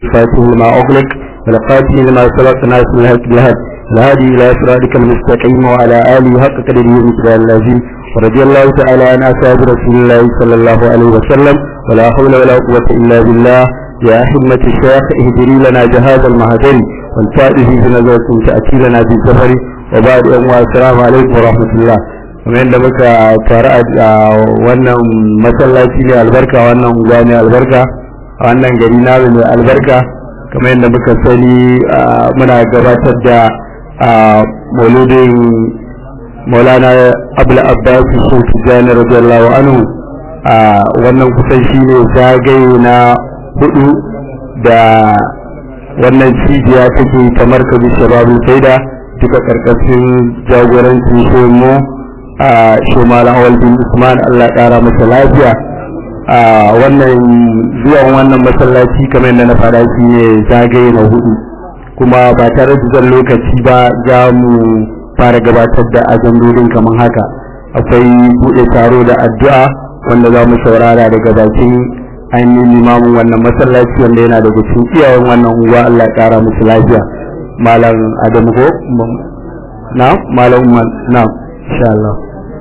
الفاتح لما أغلق والقاتل لما سبق ناس من الهك بالهد الهادي إلى صراطك المستقيم وعلى آله حق قدره ومثل اللازم ورضي الله تعالى عن أصحاب رسول الله صلى الله عليه وسلم ولا حول ولا قوة إلا بالله يا حمة الشيخ اهدري لنا جهاز المهدر والفائز بنظرة تأتي لنا بالزفر وبعد يوم السلام عليكم ورحمة الله kamar yadda muka taru a wannan masallaci ne albarka wannan unguwa ne albarka a wannan gari namu mai albarka kamar yadda muka sani muna gabatar da mauludin maulana abul abbas sun tijjani radiyallahu anhu a wannan kusan shi ne zagaye na hudu da wannan cibiya take kamar kabi shababul faida duka karkashin jagorancin shemu a shemalan awal bin usman allah kara masa lafiya a wannan zuwan wannan masallaci kamar yadda na faɗa shi ne zagaye na hudu kuma ba tare da zan lokaci ba za mu fara gabatar da ajandodin kamar haka akwai buɗe taro da addu'a wanda za mu saurara daga bakin ainihin limamin wannan masallaci wanda yana daga cikin iyayen wannan unguwa Allah ya kara musu lafiya malam Adamu ko na malam na insha Allah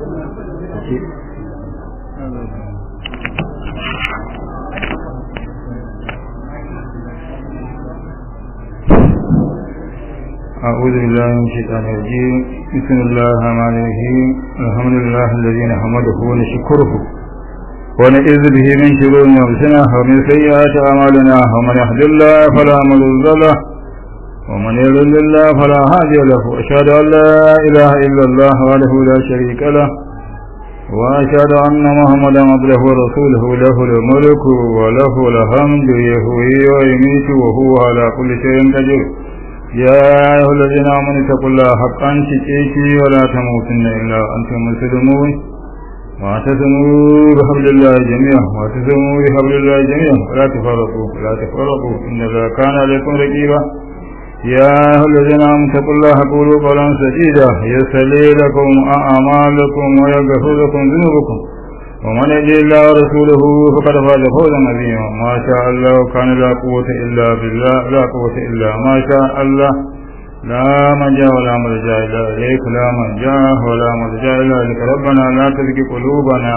أعوذ بالله من الشيطان الرجيم بسم الله الرحمن الرحيم الحمد لله الذي نحمده ونشكره ونعوذ به من شرور أنفسنا ومن سيئات أعمالنا ومن يهد الله فلا مضل له ومن يضلل الله فلا هادي له أشهد أن لا إله إلا الله وحده لا شريك له وأشهد أن محمدا عبده ورسوله له الملك وله الحمد يحيي ويميت وهو على كل شيء قدير يا أيها الذين آمنوا اتقوا الله حقا تقاته ولا تموتن إلا وأنتم مسلمون واعتصموا بحبل الله جميعا واعتصموا بحبل الله جميعا ولا تفرقوا ولا تفرقوا إن الله كان عليكم رقيبا يا أيها الذين آمنوا اتقوا الله قولوا قولا سديدا يسلي لكم أعمالكم ويغفر لكم ذنوبكم ومن يجي الله ورسوله فقد فاز فوزا عظيما ما شاء الله كان لا قوة إلا بالله لا قوة إلا ما شاء الله لا منجا ولا ملجا إلا إليك لا منجا ولا ملجا إلا إليك ربنا لا تزغ قلوبنا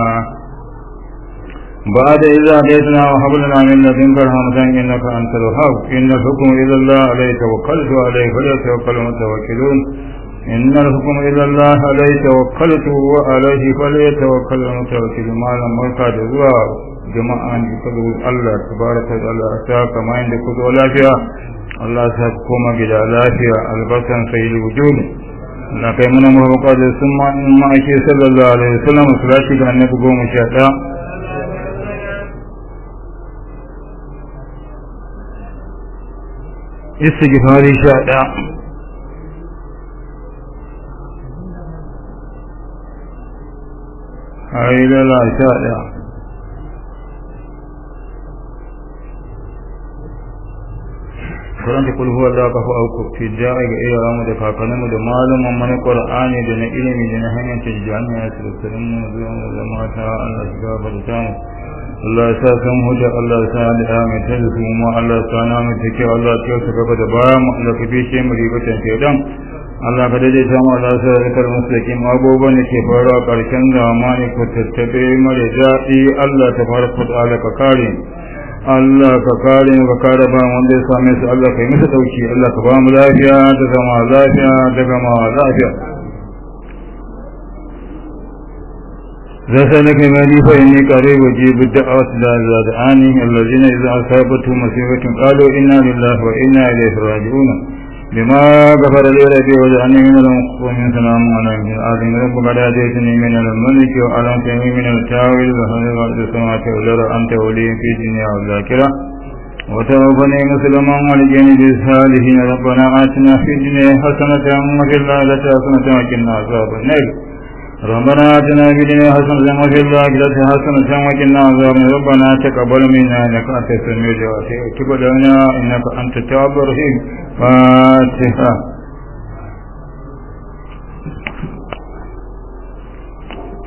بعد إذا هديتنا وهب لنا من لدنك رحمة إنك أنت الوهاب إن الحكم إلى الله عليه توكلت عليه فليتوكل المتوكلون إن الحكم إلى الله عليه توكلت وعليه فليتوكل المتوكلون ما لم يرقى دزوا جماعة يقولوا الله تبارك وتعالى أتاك ما عندك ولا فيها Allah ta koma gida lafiya albarkan sai wujud na kai muna mafaka da sun ma'aike sallallahu alaihi wasallam su rashi ga annabi goma sha ɗaya istighfari sha ɗaya hailala sha ɗaya karanta kul huwa Allah kafa auku fi ja'i ga iyayen mu da kakannin mu da malaman mana Qur'ani da na ilimi da na hanyar tijjani ya tsirrin mu zuwa da mata Allah ya gafarta mu Allah ya sa san hujja Allah ya sa da mai tada su mu Allah ya sa na mu take Allah ya ta gaba da baya mu Allah ka bishe mu ribatan shedan Allah ka dade ta mu Allah ya sa rikar mustaqim abubuwan da ke faruwa karshen zamani ko tattabe mare daɗi Allah ta fara fada ka kare Allah ka kare mu ka kare ba wanda ya same su Allah kai musu dauki Allah ka ba mu lafiya da zama lafiya da gama lafiya رسلك مالي فإني قريب أجيب الدعوة لا دعاني الذين إذا أصابتهم مصيبة قالوا إنا لله وإنا إليه راجعون بما غفر لي ربي وجعلني من المقومين سلام على من الآدم رب قد هديتني من الملك وعلمتني من التاويل وخير الأرض السماوات والأرض أنت ولي في الدنيا والآخرة وتوفني مسلما ولجني بالصالحين ربنا آتنا في الدنيا حسنة وفي الآخرة حسنة وقنا عذاب النار ربنا آتنا في الدنيا حسنة وفي الآخرة حسنة وقنا عذاب ربنا تقبل منا إنك أنت السميع الدعاء وتب لنا إنك أنت التواب الرحيم فاتحة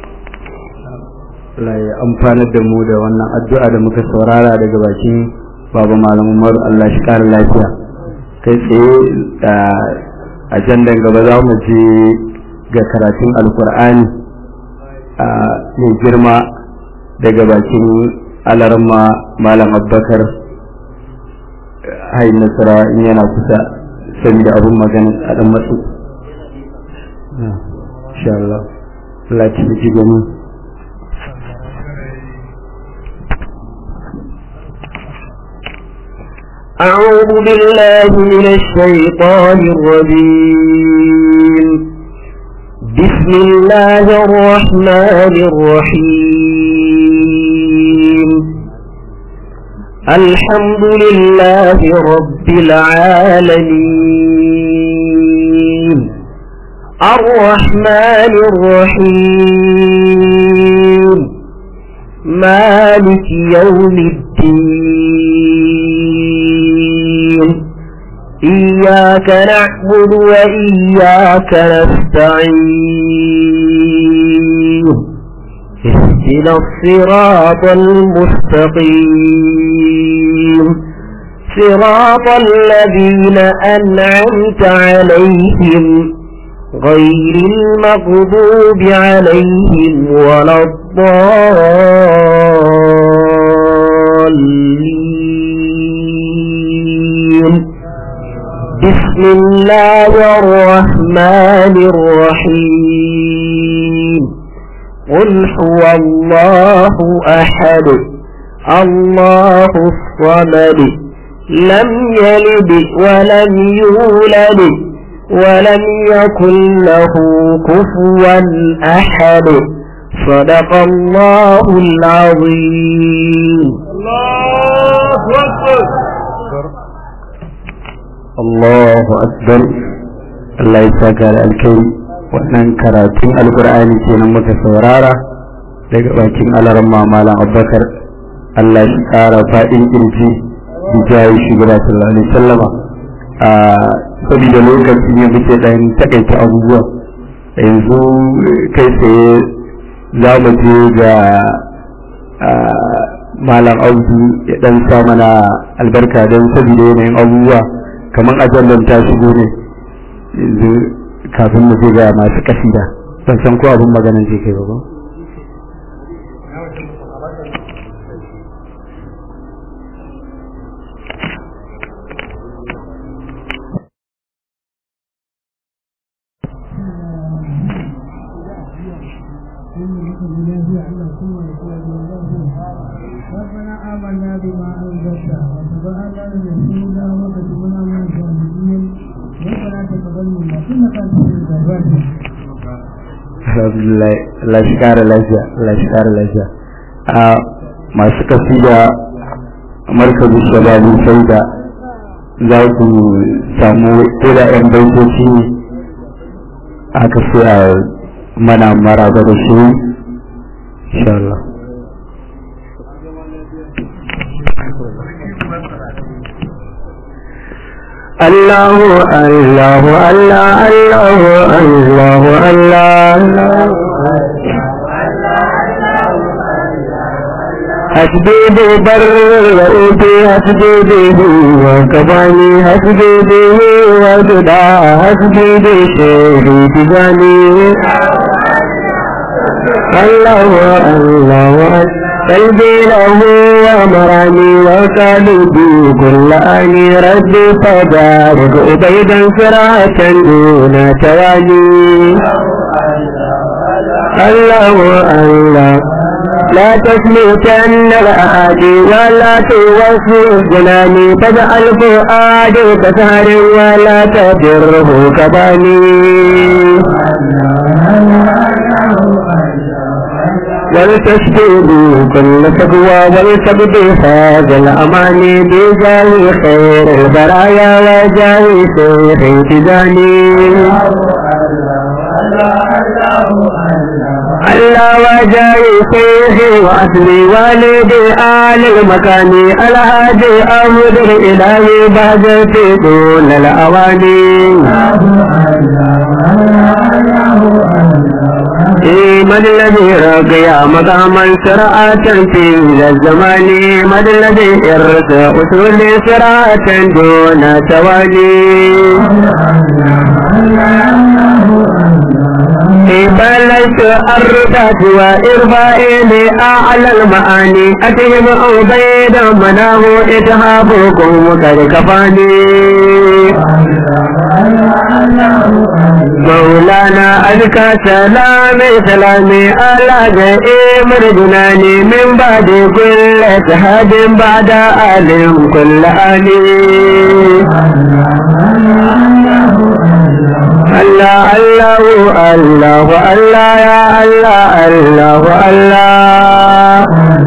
Allah ya amfanar da mu da wannan addu'a da muka saurara daga bakin baba malam umar Allah shi kara lafiya kai tsaye a jandan gaba za mu je ga karatun alkur'ani mai girma daga bakin alarma malam abbakar hain nasara in yana kusa saboda abin magana a dan matsu insha Allah Allah ta ji gani أعوذ بالله من الشيطان الرجيم بسم الله الرحمن الرحيم الحمد لله رب العالمين الرحمن الرحيم مالك يوم الدين إياك نعبد وإياك نستعين اهدنا الصراط المستقيم صراط الذين أنعمت عليهم غير المغضوب عليهم ولا الضالين بسم الله الرحمن الرحيم قل هو الله أحد الله الصمد لم يلد ولم يولد ولم يكن له كفوا أحد صدق الله العظيم الله أكبر Allahu akbar Allah ya saka da alkai wannan karatun alkur'ani kenan muka saurara daga bakin alaran mamalan abubakar Allah shi kara faɗin kirji bijayi shugaba sallallahu alaihi sallama a saboda lokaci ne muke dan takaita abubuwa yanzu kai tsaye za mu je ga malam audu ya dan sa mana albarka don saboda yanayin abubuwa kamar ajallan ta shigo ne yanzu kafin mu je ga masu kasida ban san ko abin maganan je kai ba ba ربنا آمنا بما أنزلت واتبعنا الرسول وكتبنا من الشاهدين ربنا تقبل منا إنك أنت الجبار alhamdulillah Allah shi kara lafiya Allah shi kara lafiya a masu kasida markazu shababi sai da za ku samu ko da yan baitoci ne aka sai a mana maraba da shi insha Allah الله الله الله الله الله الله حسبي بر رؤوتي حسبي به وكباني حسبي به وجدا حسبي بشيخي تجاني الله الله قلبي له ومراني وقلبي كل أني ربي فبارك أبيدا صراطا دون توالي الله الله لا تسميتن الأعادي ولا توفي جناني فاجعل فؤادي كسهر ولا تجره كباني ولتشفي كل تقوى ولتبدي هذا الأمان بجاه خير البرايا وجاه سير تجاني الله وجاه سير وأسري والدي آل المكان الهادي أمر إلهي بعد في طول الأواني مد الذي رقي مقاما سرعة في الزمان مد الذي إرث أصول سرعة دون توالي بلشت الرفات وإرفائي لأعلى المعاني أتهم عبيدا مناه إتهابكم قد كفاني مولانا أزكى سلامي سلامي على جئيم رجناني من بعد كل شهاد بعد آل كل آل الله الله الله الله يا الله الله الله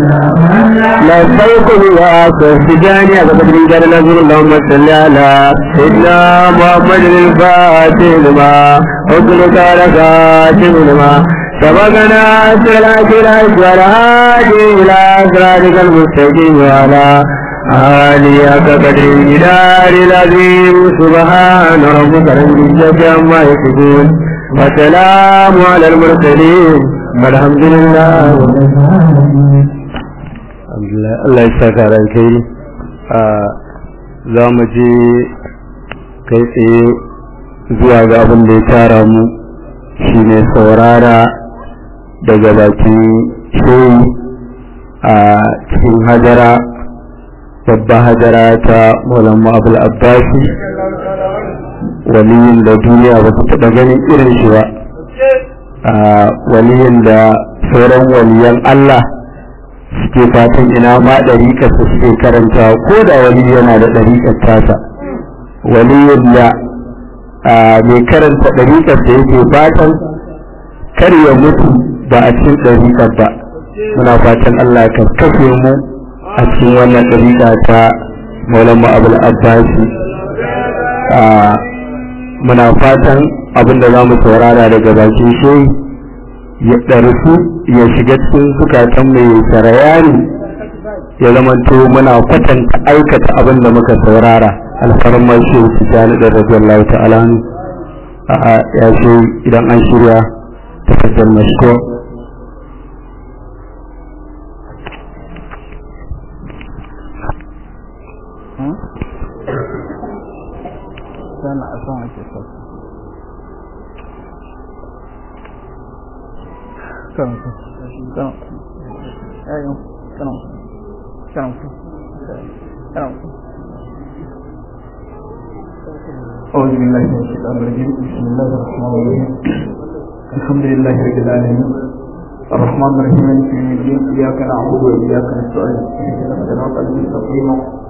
لبيكم يا سفجاني أبو بكر جل نزل اللهم صل على سيدنا محمد الفاتح لما حكمك لكاتب لما سبقنا سلاك الأسوار هادي إلى صراطك المستقيم وعلى آلي كقدر الجدار العظيم سبحان ربك رب العزة عما يصفون وسلام على المرسلين والحمد لله Allah ya saka ran kai za mu je kai tsaye zuwa ga abin da ya tara mu shine saurara daga bakin shehi a cikin hajara babba hajara ta maulama abul abbasi waliyin da duniya ba ta taɓa ganin irin shi ba a waliyin da sauran waliyan Allah suke fatan ina ma ɗariƙarsa suke karanta ko da wali yana da ɗariƙar tasa waliyin da mai karanta ɗariƙarsa yake fatan kar ya mutu ba a cikin ɗariƙar ba muna fatan Allah ka kafe mu a cikin wannan ɗariƙa ta maulama abul abbasi muna fatan abinda za mu saurara daga bakin shi ya ɗarsu ya shiga cikin zukatan mai sarayani ya zamanto muna kwatanta aikata abin da muka saurara alfarmar shi su jani da radiyallahu ta'ala a ya ce idan an shirya tafasar mashko sana a son ake sauka kan kan ayo kan kan kan أعوذ بالله من الشيطان الرجيم بسم الله الرحمن الرحيم الحمد لله رب العالمين الرحمن الرحيم مالك يوم الدين إياك نعبد وإياك نستعين اهدنا الصراط المستقيم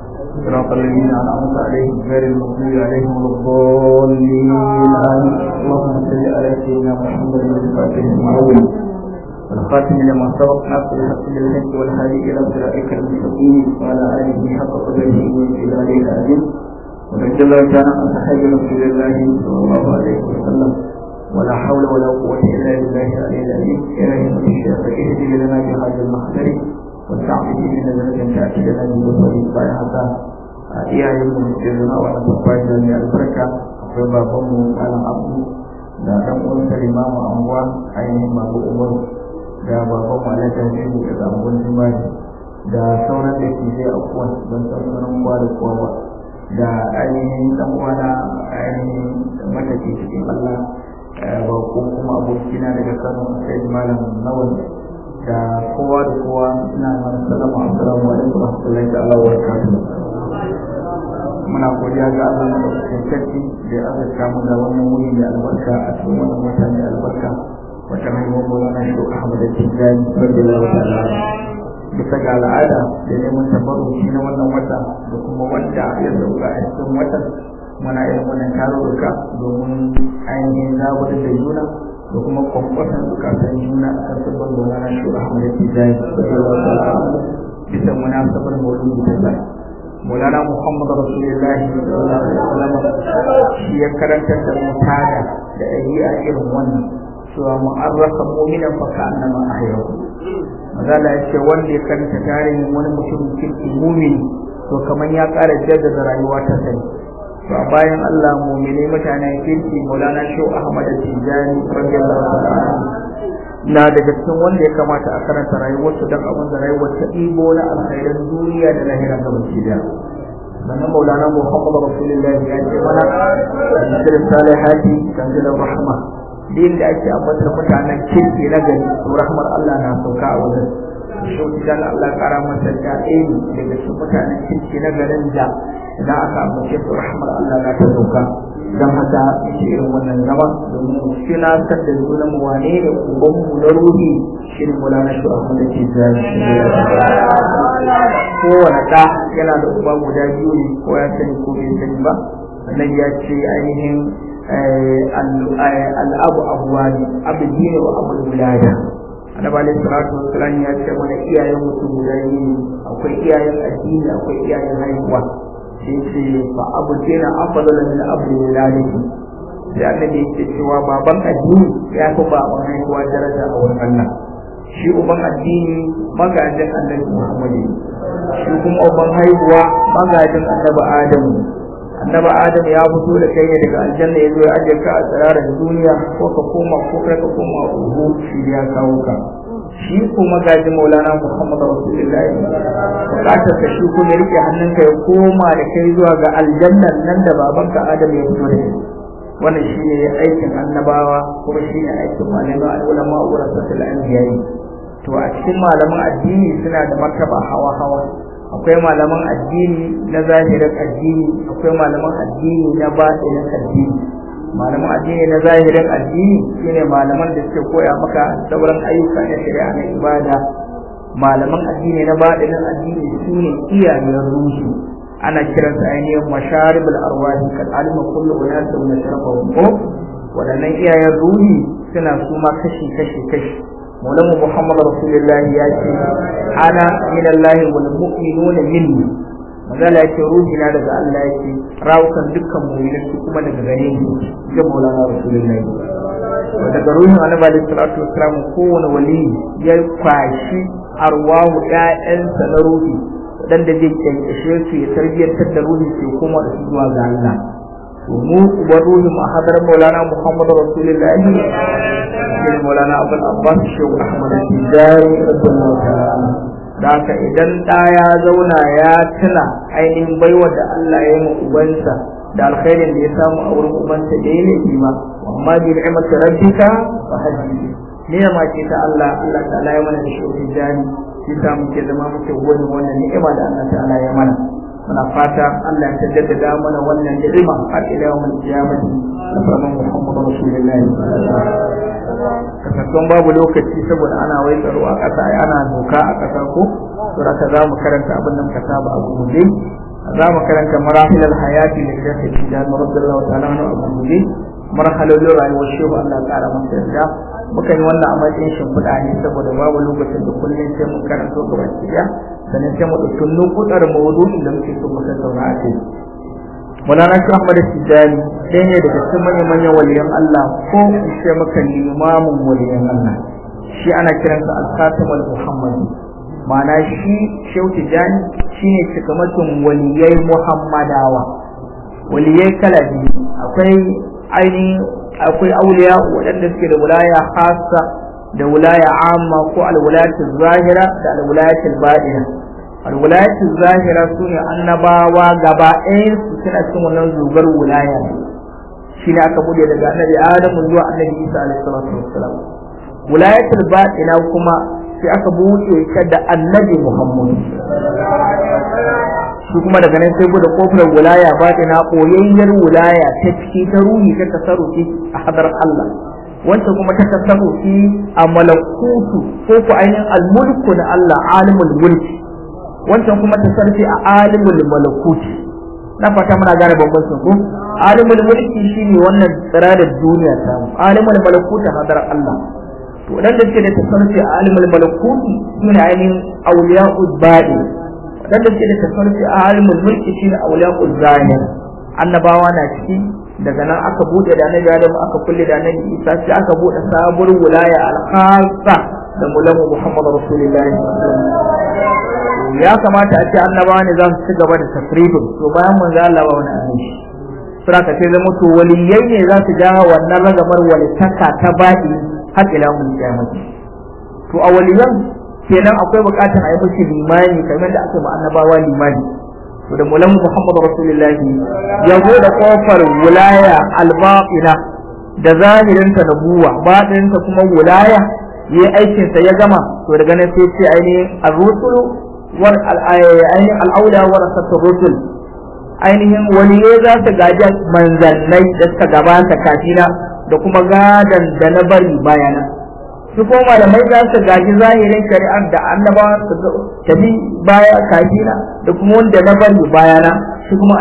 صراط الذين أنعمت عليهم غير المغضوب عليهم ولا الضالين آمين اللهم صل على سيدنا محمد الفاتح المعول والخاتم لما سبق ناصر الحق بالحق والهادي إلى صراطك المستقيم وعلى آله حق قدره وإلى آله العظيم ورجل كان عن صحابة رسول الله صلى الله عليه وسلم ولا حول ولا قوة إلا بالله العلي العظيم يا أيها الشيخ اهدي لنا بهذا المحضر والتعبد من الذين تأتي لنا من بطريق بايعتا iyayen mu ke zuna wannan babban da mai albarka akwai baban mu malam abu da dan uwan sa limamu anguwa ainihin babu umar da baban mu alhaji hamidu da anguwan jimari da sauran da ke zai akuwa don sauran kowa da kowa ba da ainihin dan uwana ainihin matafi cikin allah ba ko kuma abokina daga kano sai malam nawan da kowa da kowa ina mana salama assalamu alaikum wa rahmatullahi ta'ala wa barakatuh muna godiya ga Allah na ɗaukakin sarki da ya azurta mu da wannan wuri da albarka a cikin wannan wata mai albarka wata haihuwar Maulana Shehu Ahmad Tijjani radiyallahu ta'ala bisa ga al'ada da neman tabarruki na wannan wata da kuma wanda ya sauka a cikin watan muna yin wannan tarurruka domin ainihin zabar da juna da kuma kwankwasan zukatan juna a kan sabon Maulana Shehu Ahmad Tijjani radiyallahu ta'ala bisa munasabar maulidi ta zai Maulana Muhammad Rasulullahi sallallahu alaihi wasallam shi ya karanta da mutada da ɗabi'a irin wannan cewa mu'arrafa mu'minan fa ka'annama ahyahu mazala ya ce wanda ya karanta tarihin wani mutum kirki mumini to kamar ya ƙara jaddada rayuwa ta sani to a bayan Allah mumini mutanen kirki Maulana Shehu Ahmad Tijani radiyallahu ta'ala na daga cikin wanda ya kamata a karanta rayuwarsu don abin da rayuwar ta ɗibo na alkhairan duniya da lahira ga baki da sannan maulana muhammad rasulullahi ya ce mana shirin salihati tanzilar rahma din da ake ambatar mutanen kirki na gari to rahmar allah na sauka a wajen shauki dan allah kara masa da ɗaya daga cikin mutanen kirki na garin da idan aka ambace su rahmar allah na ta sauka don haka yake irin wannan zama domin tunatar da juna mu wane ne uban mu na ruhi shi ne mulana shi abu da ke zai kowane ɗa yana da uba guda biyu ne ko ya sani ko bai sani ba sannan ya ce ainihin al'abu abuwa ne abu ne wa abu wilaya annabi alaihi salatu wassalam ya ce mana iyayen mutum guda biyu akwai iyayen addini akwai iyayen haihuwa sai ce fa abu kena afdala min abu laliki sai annabi yake cewa baban addini ya fi baban haihuwa daraja a wurin Allah shi uban addini magajin annabi Muhammad shi kuma uban haihuwa magajin annabi Adam annabi Adam ya fito da kai daga aljanna ya zo ya ajiye ka a tsirarar duniya ko ka koma ko kai ka koma uhu shi ya kawo ka shi kuma gaji maulana muhammadu rasulullahi bukatar ka shi kuma rike hannunka ya koma da kai zuwa ga aljannan nan da babanka adam ya fito da shi wannan shi ne aikin annabawa kuma shi ne aikin malamai al'ulama wa rasatul anbiya'i to a cikin malaman addini suna da martaba hawa hawa akwai malaman addini na zahirin addini akwai malaman addini na batinin addini malaman addini na zahirin addini shine malaman da suke koya maka sauran ayyuka na shari'a na ibada malaman addini na baɗinin addini su ne iyayen ruhi ana kiransa ainihin masharibul arwahi kan alima kullu unasa wa nashrabahum ko wadannan iyayen ruhi suna su ma kashi kashi kashi Maulana Muhammad Rasulullah ya ce ana min Allah wal mu'minuna minni magana yake ruhi na daga Allah yake rawukan dukkan mu'minai su kuma daga gare ni ga Maulana Rasulullahi daga ruhin Annabi alaihi salatu wassalam kowane wali ya kwashi arwahu ƴaƴansa na ruhi dan da zai kyankashe su ya tarbiyyantar da ruhi su kuma da su zuwa ga Allah to mu ubar ruhi mu hadar Maulana Muhammad Rasulullahi shi Maulana Abdul Abbas Shehu Ahmad Tijani radiyallahu ta'ala da haka idan ɗa ya zauna ya tuna ainihin baiwa da Allah ya yi ma ubansa da alkhairin da ya samu a wurin ubansa da ya laifi ma amma bi ni'mati rabbika fa hadisi ne ma ce ta Allah Allah ta'ala ya mana da shi jani shi sa muke zama muke gode wannan ni'ima da Allah ta'ala ya mana muna fata Allah ya jaddada mana wannan ni'ima har ila yawmil qiyamati da farman Muhammadu Rasulullahi kasantuwan babu lokaci saboda ana wai tsaro a ƙasa ana doka a ƙasa ko to haka za mu karanta abin da muka saba a gurguje za mu karanta marahil hayati da shafi tijan radiyallahu ta'ala anhu a gurguje marhalolin rayuwar shehu Allah ƙara masa yarda muka yi wannan a matsayin shimfiɗa ne saboda babu lokacin da kullum sai mun karanto gaba ɗaya sannan sai mu ɗauki nukuɗar maudu'in da muke so mu tattauna a kai Mulana shi Ahmad Tijani ɗaya ne daga cikin manyan manyan waliyan Allah ko in ce maka limamin waliyan Allah shi ana kiransa al-Khatim al-Muhammadi ma'ana shi Shehu Tijani shine cikamakin waliyai Muhammadawa waliyai kala biyu akwai ainihin akwai auliya waɗanda suke da wilaya khassa da wilaya amma ko al-wilayatu zahira da al-wilayatu batina alwilayatu zahira su ne annabawa gaba ɗayan su suna cikin wannan zugar wilaya shi ne aka bude daga annabi adamu zuwa annabi isa alaihi salatu wassalam wilayatul batina kuma sai aka buɗe ta da annabi muhammad shi kuma daga nan sai bude kofar wilaya batina koyayyar wilaya ta ciki ta ruhi ta tasarrufi a hadar Allah wancan kuma ta tasarrufi a malakutu ko ku ainihin almulku na Allah alimul mulki wancan kuma ta sarfi a alimul malakuti na fata muna gane bambancin ku alimul mulki shine wannan tsirarar duniya ta mu alimul malakuti hadar Allah to dan da suke da tasarrufi a alimul malakuti sune ainihin awliya'ul ba'i dan da suke da tasarrufi a alimul mulki shine awliya'ul zahir annabawa na ciki daga nan aka bude da annabi Adam aka kulle da annabi Isa sai aka bude sabuwar wilaya al-khassa da mulamu Muhammad Rasulullahi ya kamata a ce annabawa ne za su ci gaba da tafribin to bayan manzo Allah ba wani annabi sura ka ce zama to waliyai ne za su ja wannan ragamar walitaka ta baɗi har ila mun kiyamati to a waliyan kenan akwai bukatar a yi musu limani kamar da aka yi annabawa limani to da mulan Muhammad Rasulullahi ya bude kofar wilaya albaqina da zahirinta da buwa baɗinta kuma wilaya yi aikinsa ya gama to daga nan sai ce ainihin ar-rusulu wal ainihin al-aula wa rasatul rusul ainihin waliyai za su gaji manzannai da suka gabata kafina da kuma gadan da na bari bayana su kuma malamai za su gaji zahirin shari'ar da annabawa su tafi baya kafina da kuma wanda na bari bayana shi kuma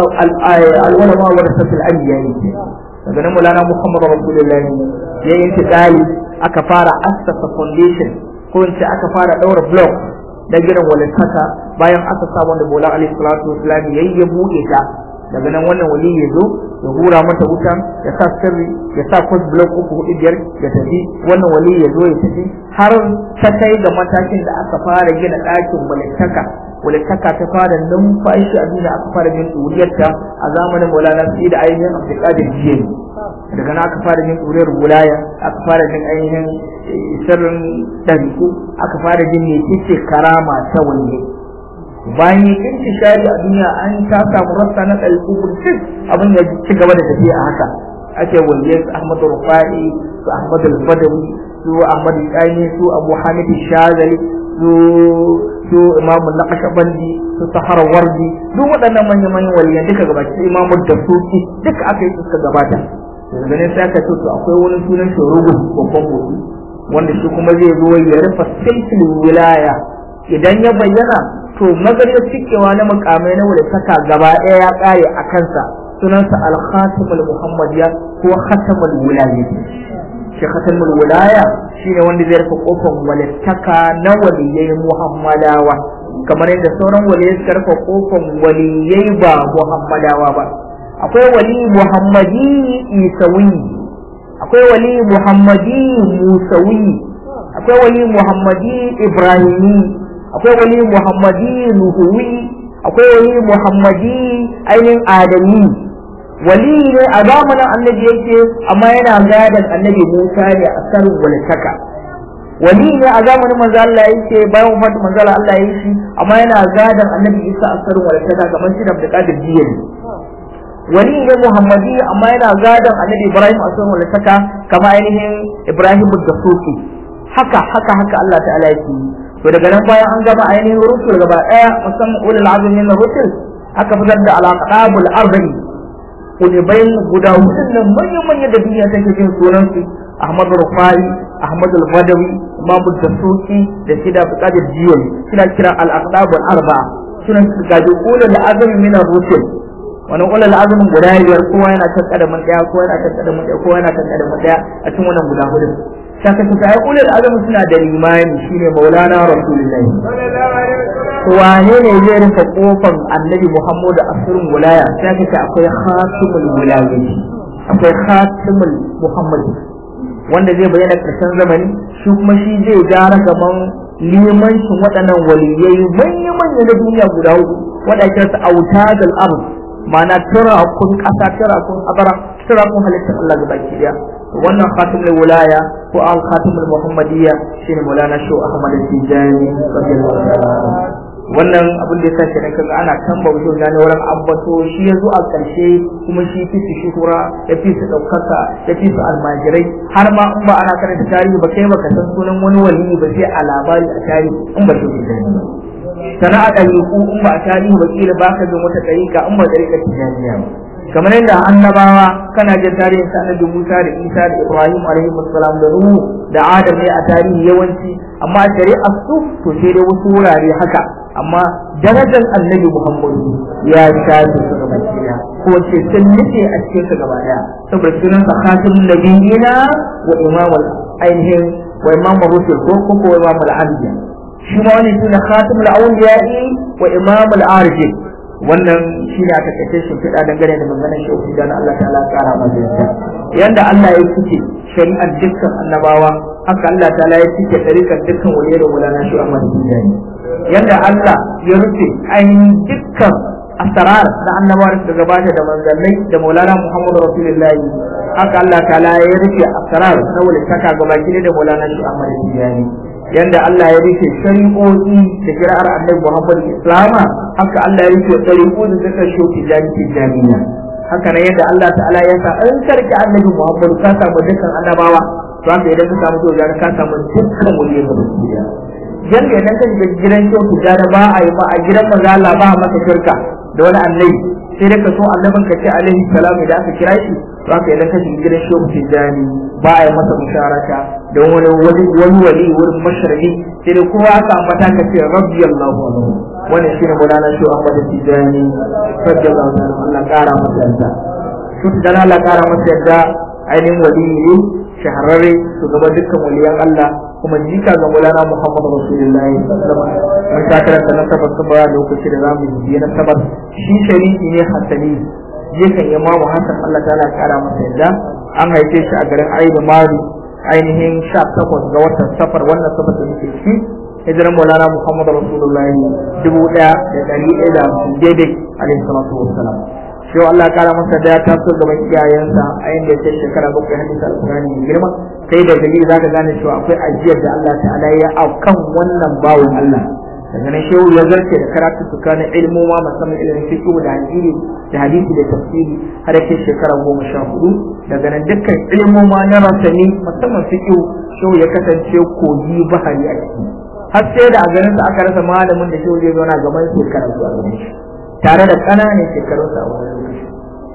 al'ulama wa rasatul anbiya ne daga nan mulana muhammadu rasulullahi ya yi intiqali aka fara assasa foundation ko in ce aka fara daura block da gidan walittaka bayan aka sa wanda bola alaihi salatu wasalam yayi ya bude ta daga nan wannan wali ya zo ya hura mata wuta ya sa sirri ya sa kwas block uku hudu biyar ya tafi wannan wali ya zo ya tafi har ta kai ga matakin da aka fara gina ɗakin walittaka walittaka ta fara numfashi a duniya aka fara jin ɗuriyarta a zamanin maulana sai da ainihin abdulkadir jiyani daga nan aka fara jin ɗuriyar wilaya aka fara jin ainihin sirrin ɗariku aka fara jin ne karama ta wanne bayan yin intishari a duniya an ta samu rassa na ɗariku burtis abin ya ci gaba da tafiya a haka ake wanne su ahmadu rufa'i su ahmadu al-badawi su ahmadu tsani su abu hamid shazali su su imamu naqashbandi su sahara wardi duk waɗannan manyan manyan waliyan duka gabaki imamu da suki duka aka yi suka gabata daga ne sai aka ce to akwai wani sunan shurugu babban motsi wanda shi kuma zai zo ya rufe silsil wilaya idan ya bayyana to magarya cikewa na mukamai na saka gaba ɗaya ya ƙare a kansa sunansa al-khatimul muhammadiyya ko khatamul wilayah shi khatamul wilaya shine wanda zai rufe kofar walittaka na waliyai muhammadawa kamar yadda sauran waliyai suka rufe kofar waliyai ba muhammadawa ba akwai wali muhammadi isawi akwai wali muhammadi musawi akwai wali muhammadi ibrahimi akwai wali muhammadi nuhuwi akwai wali muhammadi ainihin adami wali ne a zamanin annabi yake amma yana gadon annabi musa ne a sarin walitaka wali ne a zamanin manzo Allah yake bayan wafat manzo Allah ya yi shi amma yana gadon annabi isa a sarin walitaka kamar shi da Abdul Jiyani wali ne muhammadi amma yana gadon annabi ibrahim a sun wani saka kama ainihin ibrahim da soke haka haka haka allah ta'ala yake yi to daga nan bayan an gama ainihin rusul gaba daya musamman ulul azmi na rusul aka fitar da alaqabul arba'i ulibain guda hudun nan manyan manyan da duniya take jin sunan su ahmad rufai ahmad al-badawi imam da-suki da sida buƙatar jiyon suna kira al-aqdabul arba'a sunan su gaji ulul azmi min rusul wani ulul azumin guda biyar kowa yana kan kadamin daya kowa yana kan kadamin daya kowa yana kan kadamin daya a cikin wannan guda hudu saka su sai ulul azumin suna da limani shine maulana rasulullahi to wane ne zai rufe kofar annabi muhammadu asirin wilaya sai ka ce akwai khatimul wilayati akwai khatimul muhammad wanda zai bayyana karshen zamani shi kuma shi zai gara gaban limancin waɗannan waliyai manya-manya na duniya guda hudu waɗanda su autadul ardh ma'ana tura kun kasa tura kun abara tura kun halittar Allah ga baki daya wannan khatimul wilaya ko al khatimul muhammadiyya shine mulana shu ahmad tijani radiyallahu ta'ala wannan abin da yasa kenan kaga ana tamba wajen gane wurin abbato shi yazo a karshe kuma shi fi su shuhura ya fi su daukaka ya fi su almajirai har ma in ba ana karanta tarihi ba kai baka san sunan wani wali ba sai a labari a tarihi in ba shi ba sana'a ɗariƙu in ba a tarihi ba kila ba ka jin wata ɗariƙa in ba ɗariƙar tijaniya ba kamar yadda annabawa kana jin tarihin sa annabi Musa da Isa da Ibrahim alaihi salam da Nuhu da Adam ne a tarihi yawanci amma shari'ar su to sai dai wasu wurare haka amma darajar annabi Muhammadu ya shafe su gaba ɗaya ko ce sun nufe a cikin su gaba ɗaya saboda sunan sa khatimul nabiyina wa imamul ainihin wa imamul rusul ko ko imamul anbiya shi ma wannan shine khatimul awliya'i wa imamul arifin wannan shine aka kace shi fida dangane da maganar shehu da Allah ta'ala kara masa yadda yanda Allah ya fice shari'ar dukkan annabawa haka Allah ta'ala ya fice tarikan dukkan waliyai da mulana shi Ahmad Tijani yanda Allah ya rufe ainihin dukkan asrar da annabawa da gabata da manzannai da maulana Muhammadu Rasulullahi haka Allah ta'ala ya rufe asrar na walitaka gabaki da maulana shi Ahmad Tijani yanda Allah ya rike shari'o'i da kira'ar annabi Muhammad Islama haka Allah ya rike shari'o'i da suka shoki jami'in jami'a haka nan yadda Allah ta'ala ya sa an karki annabi Muhammad ka samu dukkan annabawa to haka idan ka samu to ka samu dukkan wani da duniya yanda idan ka shiga gidan shoki da ba a yi ba a gidan manzo Allah ba masa shirka da wani annabi sai da ka so annabin ka ce alaihi salam idan aka kira shi to haka idan ka shiga gidan shehu tijjani ba a yi masa musharaka don wani wani wani wali wurin mashariki sai da kowa aka ambata ka ce rabbi allahu anhu wannan shine mulana shehu ahmad tijjani radiyallahu anhu Allah kara masa yarda shehu tijjani Allah kara masa yarda ainihin wali ne shahararre shugaban dukkan waliyan Allah kuma jika ga mulana Muhammad Rasulullahi mun ta karanta na tabbas ba lokaci da zamu yi na tabbas shi sharifi ne hasani jikan imamu Hassan Allah ta'ala kara masa yadda an haife shi a garin Aidu Mari ainihin 18 ga watan safar wannan safar da muke ciki hijiran Maulana Muhammad Rasulullahi dubu ɗaya da ɗari ɗaya da hamsin daidai alaihi salatu wassalam shi Allah kara masa da ya taso gaban iyayensa a inda ya shekara bakwai hadisa alƙur'ani mai girma kai da dalili zaka gane cewa akwai ajiyar da Allah ta'ala ya kan wannan bawon Allah daga nan shehu ya zarce da karatu tsakanin ilmoma musamman ilimin fiqh da hadisi da hadisi da tafsiri har yake shekara goma sha hudu daga nan dukkan ilmoma na rasani musamman fiqh shehu ya kasance kogi bahari a ciki har sai da a garin sa aka rasa malamin da shehu zai zauna gaban shekara zuwa gaban shi tare da ƙananan shekarunsa a wani lokaci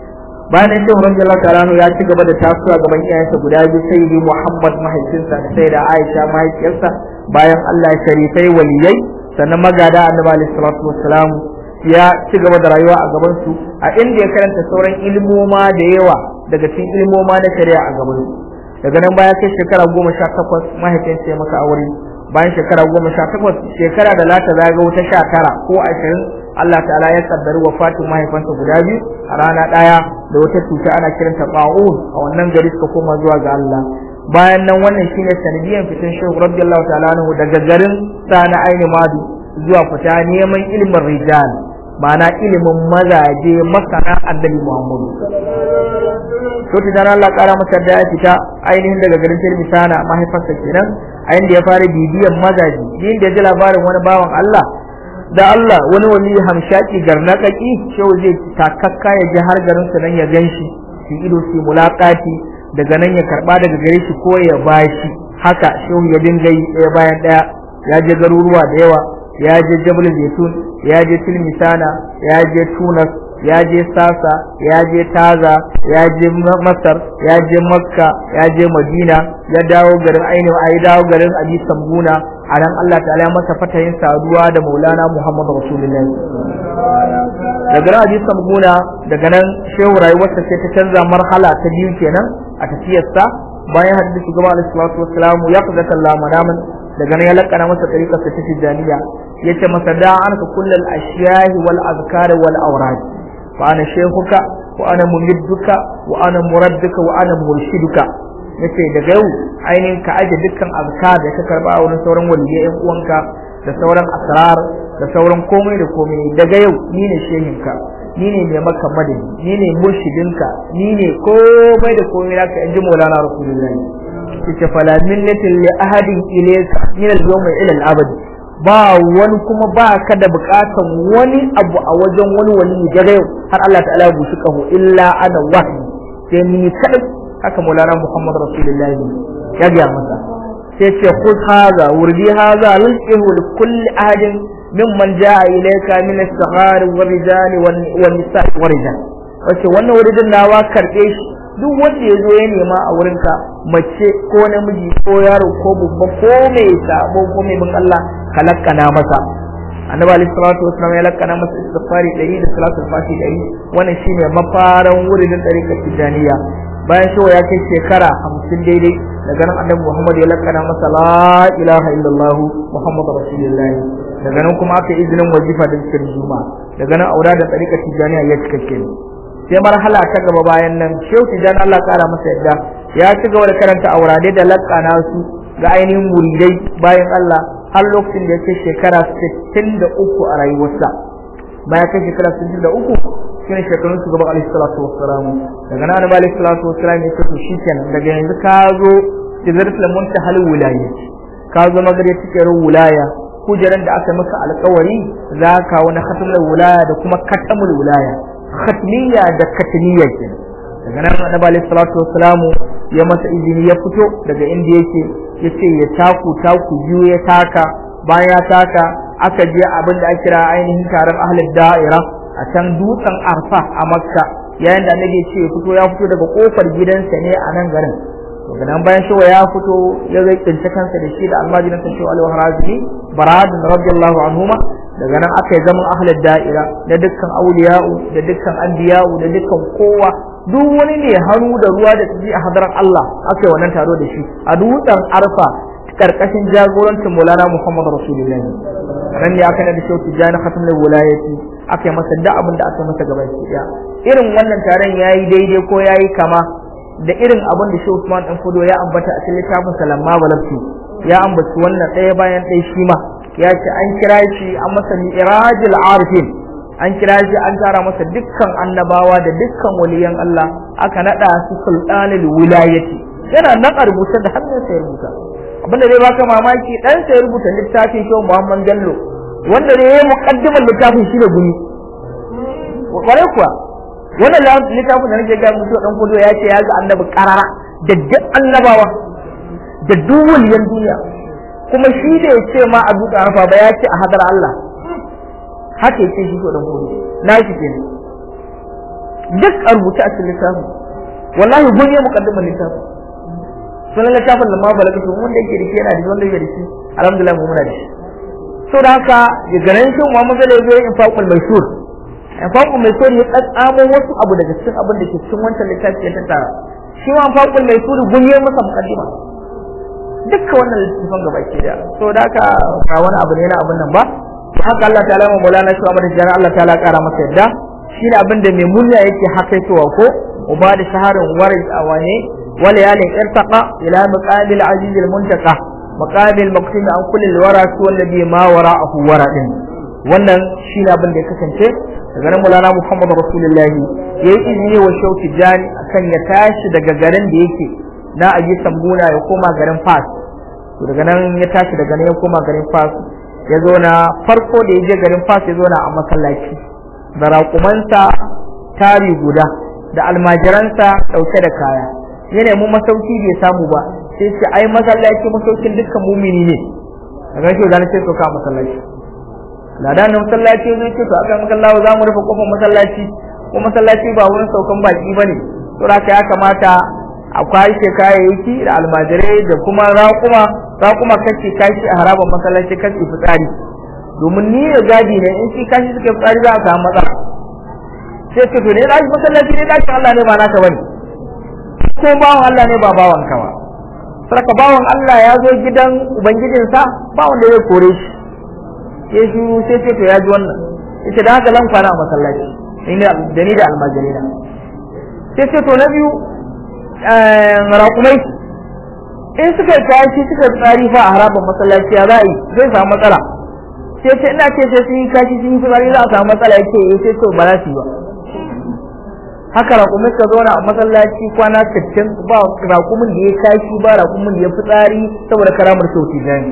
bayan nan shehu radiyallahu ta'ala ya ci gaba da tasowa gaban iyayensa guda biyu sai yi Muhammad mahaifinsa da sai da Aisha mahaifiyarsa bayan Allah sharifai waliyai sannan magada annabi alaihi salatu wassalam ya ci gaba da rayuwa a gaban su a inda ya karanta sauran ilmoma da yawa daga cikin ilmoma na shari'a a gaban su daga nan baya kai shekara goma sha takwas mahaifinsa ya maka aure bayan shekara goma sha takwas shekara da lata zaga wata sha tara ko ashirin Allah ta'ala ya kaddari wafatin mahaifansa guda biyu a rana ɗaya da wata cuta ana kiranta ba'un a wannan gari suka koma zuwa ga Allah bayan nan wannan shine sanadiyan fitan shehu radiyallahu ta'ala anhu daga garin sana aini madu zuwa fita neman ilimin rijal ma'ana ilimin mazaje masana annabi muhammadu to ta Allah kara masa da ya fita ainihin daga garin tirmi sana mahaifarsa kenan a inda ya fara bibiyan mazaje din da ya ji labarin wani bawan Allah da Allah wani wani hamshaki garnakaki shehu zai takakka ya ji har garin su nan ya ganshi shi ido su mulakati daga nan ya karba daga gare shi ko ya bashi haka shehu ya dinga yi ɗaya bayan ɗaya ya je garuruwa da yawa ya je jabal zaitun ya je tilmisana ya je tunas ya je sasa ya je taza ya je masar ya je makka ya je madina ya dawo garin ainihin a dawo garin abi sambuna a nan allah ta'ala ya masa fatayin saduwa da maulana muhammadu rasulullahi daga nan abi sambuna daga nan shehu rayuwarsa sai ta canza marhala ta biyu kenan a tafiyarsa bayan hadisi shugaba alaihi salatu wassalamu ya kaga kalla manaman daga nan ya lakana masa tariqar ta tijaniya yace masa da anka kullal ashiyahi wal azkar wal awrad fa ana shaykhuka wa ana mumidduka wa ana muradduka wa ana murshiduka yace daga yau ainihin ka aje dukkan azkar da ka karba a wurin sauran waliyai yan uwanka da sauran asrar da sauran komai da komai daga yau ni ne shehinka ni ne mai maka madadi ni ne murshidinka ni ne komai da komai naka in ji maulana rasulullahi yace fala minnatin li ahadin ilayka min al-yawmi ila al-abad ba wani kuma ba ka da bukatan wani abu a wajen wani wani daga yau har Allah ta'ala ya bushi kaho illa ana wahyi sai ni kadai haka maulana muhammad rasulullahi ya ga masa sai ce khudh hadha wurdi hadha lilqihu li kulli ahadin mimman jaa ilayka min as-saghar wal-rijal wan-nisa' wal-rijal wace wannan wuridin nawa karbe shi duk wanda ya zo ya nema a wurinka mace ko namiji ko yaro ko babba ko mai sabo ko mai bin Allah ka lakkana masa annabi alaihi salatu wasallam ya lakkana masa istighfari 100 da salatu fati 100 wannan shine mafaran wurin tariqat tijaniya bayan shi ya kai shekara 50 daidai daga nan annabi Muhammad ya lakkana masa la ilaha illallah muhammadu rasulullah daga nan kuma aka izinin wajifa da cikin juma'a daga nan aura da tariqat tijaniya ya cikakke sai marhala ta gaba bayan nan shehu tijan Allah kara masa yadda ya ci gaba da karanta aurade da lakana su ga ainihin muridai bayan Allah har lokacin da ya kai shekara 63 a rayuwarsa bayan kai shekara 63 shine shekarun su gaba alaihi salatu wassalam daga nan annabi alaihi salatu wassalam ya ce to shikenan daga yanzu ka zo sidratul muntahal wilayati ka zo magare cikin wilaya kujeran da aka maka alƙawari za ka wani khatamul wilaya da kuma katamul wilaya khatmiya da katmiya kenan daga nan annabi alaihi salatu wassalamu ya masa izini ya fito daga inda yake ya ce ya taku taku biyu ya taka bayan ya taka aka je abin da ake kira ainihin taron ahlul da'ira a can dutsen arfa a makka yayin da annabi ce ya fito ya fito daga kofar gidansa ne a nan garin daga nan bayan shi ya fito ya zai tsinci kansa da shi da almajirin sa shehu alaihi harazi baradun radiyallahu anhuma daga nan aka yi zaman ahlul da'ira da dukkan auliya'u da dukkan anbiya'u da dukkan kowa duk wani ne hannu da ruwa da tsiji a hadarar Allah aka yi wannan taro da shi a dutsen arfa karkashin jagorancin Maulana Muhammad Rasulullah ran ne aka da shehu tijani khatmul wilayati aka yi masa da abin da aka masa gaba ɗaya irin wannan taron yayi daidai ko yayi kama da irin abin da shehu Usman dan Fudo ya ambata a cikin littafin Salamma Balabtu ya ambaci wannan ɗaya bayan ɗaya shi ma ya ce an kira shi an masa mi'rajul arifin an kira shi an tara masa dukkan annabawa da dukkan waliyan Allah aka nada su sultanul wilayati yana nan a rubuce da hannun sa ya rubuta abinda zai baka mamaki dan sa ya rubuta littafin shi Muhammad Jallo wanda ne ya muqaddimar littafin shi da guni kware kuwa wannan littafin da nake ga mutu dan kudo ya ce ya ga annabi karara da duk annabawa da duk waliyan duniya kuma shi da ya ce ma a duka arfa ba ya ce a hadar Allah haka yake shi ko dan gobe na shi ke duk a rubuce a cikin littafin wallahi gun ya mukaddimar littafin sunan littafin lamma balaga to wanda yake da shi yana da wanda yake da shi alhamdulillah mu muna da shi so da haka ya ganin shi Muhammad zai zo in faqul maisur in faqul maisur ya tsatsamo wasu abu daga cikin abin da ke cikin wancan littafi ya tattara shi ma faqul maisur gun ya masa mukaddima dukkan wannan littafin gaba ke da so da haka ba wani abu ne na abin nan ba haka Allah ta'ala mu mulana shi amma da Allah ta'ala kara masa yadda shine abin da mai murya yake hakaitowa ko uba da shaharin warai a wane wala yalin irtaqa ila maqabil aziz al muntaqa maqabil maqsim an kulli al wara su wallazi ma wara'ahu wara din wannan shine abin da ya kasance daga nan mulana Muhammad Rasulullah yayi izini wa shauki jani akan ya tashi daga garin da yake na aji sambuna ya koma garin Fas to daga nan ya tashi daga nan ya koma garin Fas ya zo na farko da ya je garin fas ya zo na a masallaci da raƙumansa tari guda da almajiransa ɗauke da kaya ya nemi masauki bai samu ba sai ce ai masallaci masaukin dukkan mumini ne daga shi zan ce soka masallaci ladan na masallaci zai ce to aka makallawa za mu rufe kofar masallaci ko masallaci ba wurin saukan baki bane to haka ya kamata a kwashe kayayyaki da almajirai da kuma raƙuma raƙuma kace kashi a harabar masallaci kace fitsari domin ni da gadi ne in shi kashi suka fitsari za a samu matsala sai ce to ne da shi masallaci ne dakin Allah ne ba naka bane ko bawan Allah ne ba bawan ka ba sarka bawan Allah ya zo gidan ubangijinsa ba wanda zai kore shi sai shi sai ce to ya ji wannan yace da haka zan kwana a masallaci da ni da almajirai na sai ce to na biyu raƙumai in suka tashi suka tsari fa a harabar masallaci ya za a yi zai samu matsala sai ce ina ce sai sun yi kashi sun yi tsari za a samu matsala ya ce ya ce to ba za su yi ba haka raƙumai suka zauna a masallaci kwana sittin ba raƙumin da ya kashi ba raƙumin da ya fitsari saboda karamar sauti jani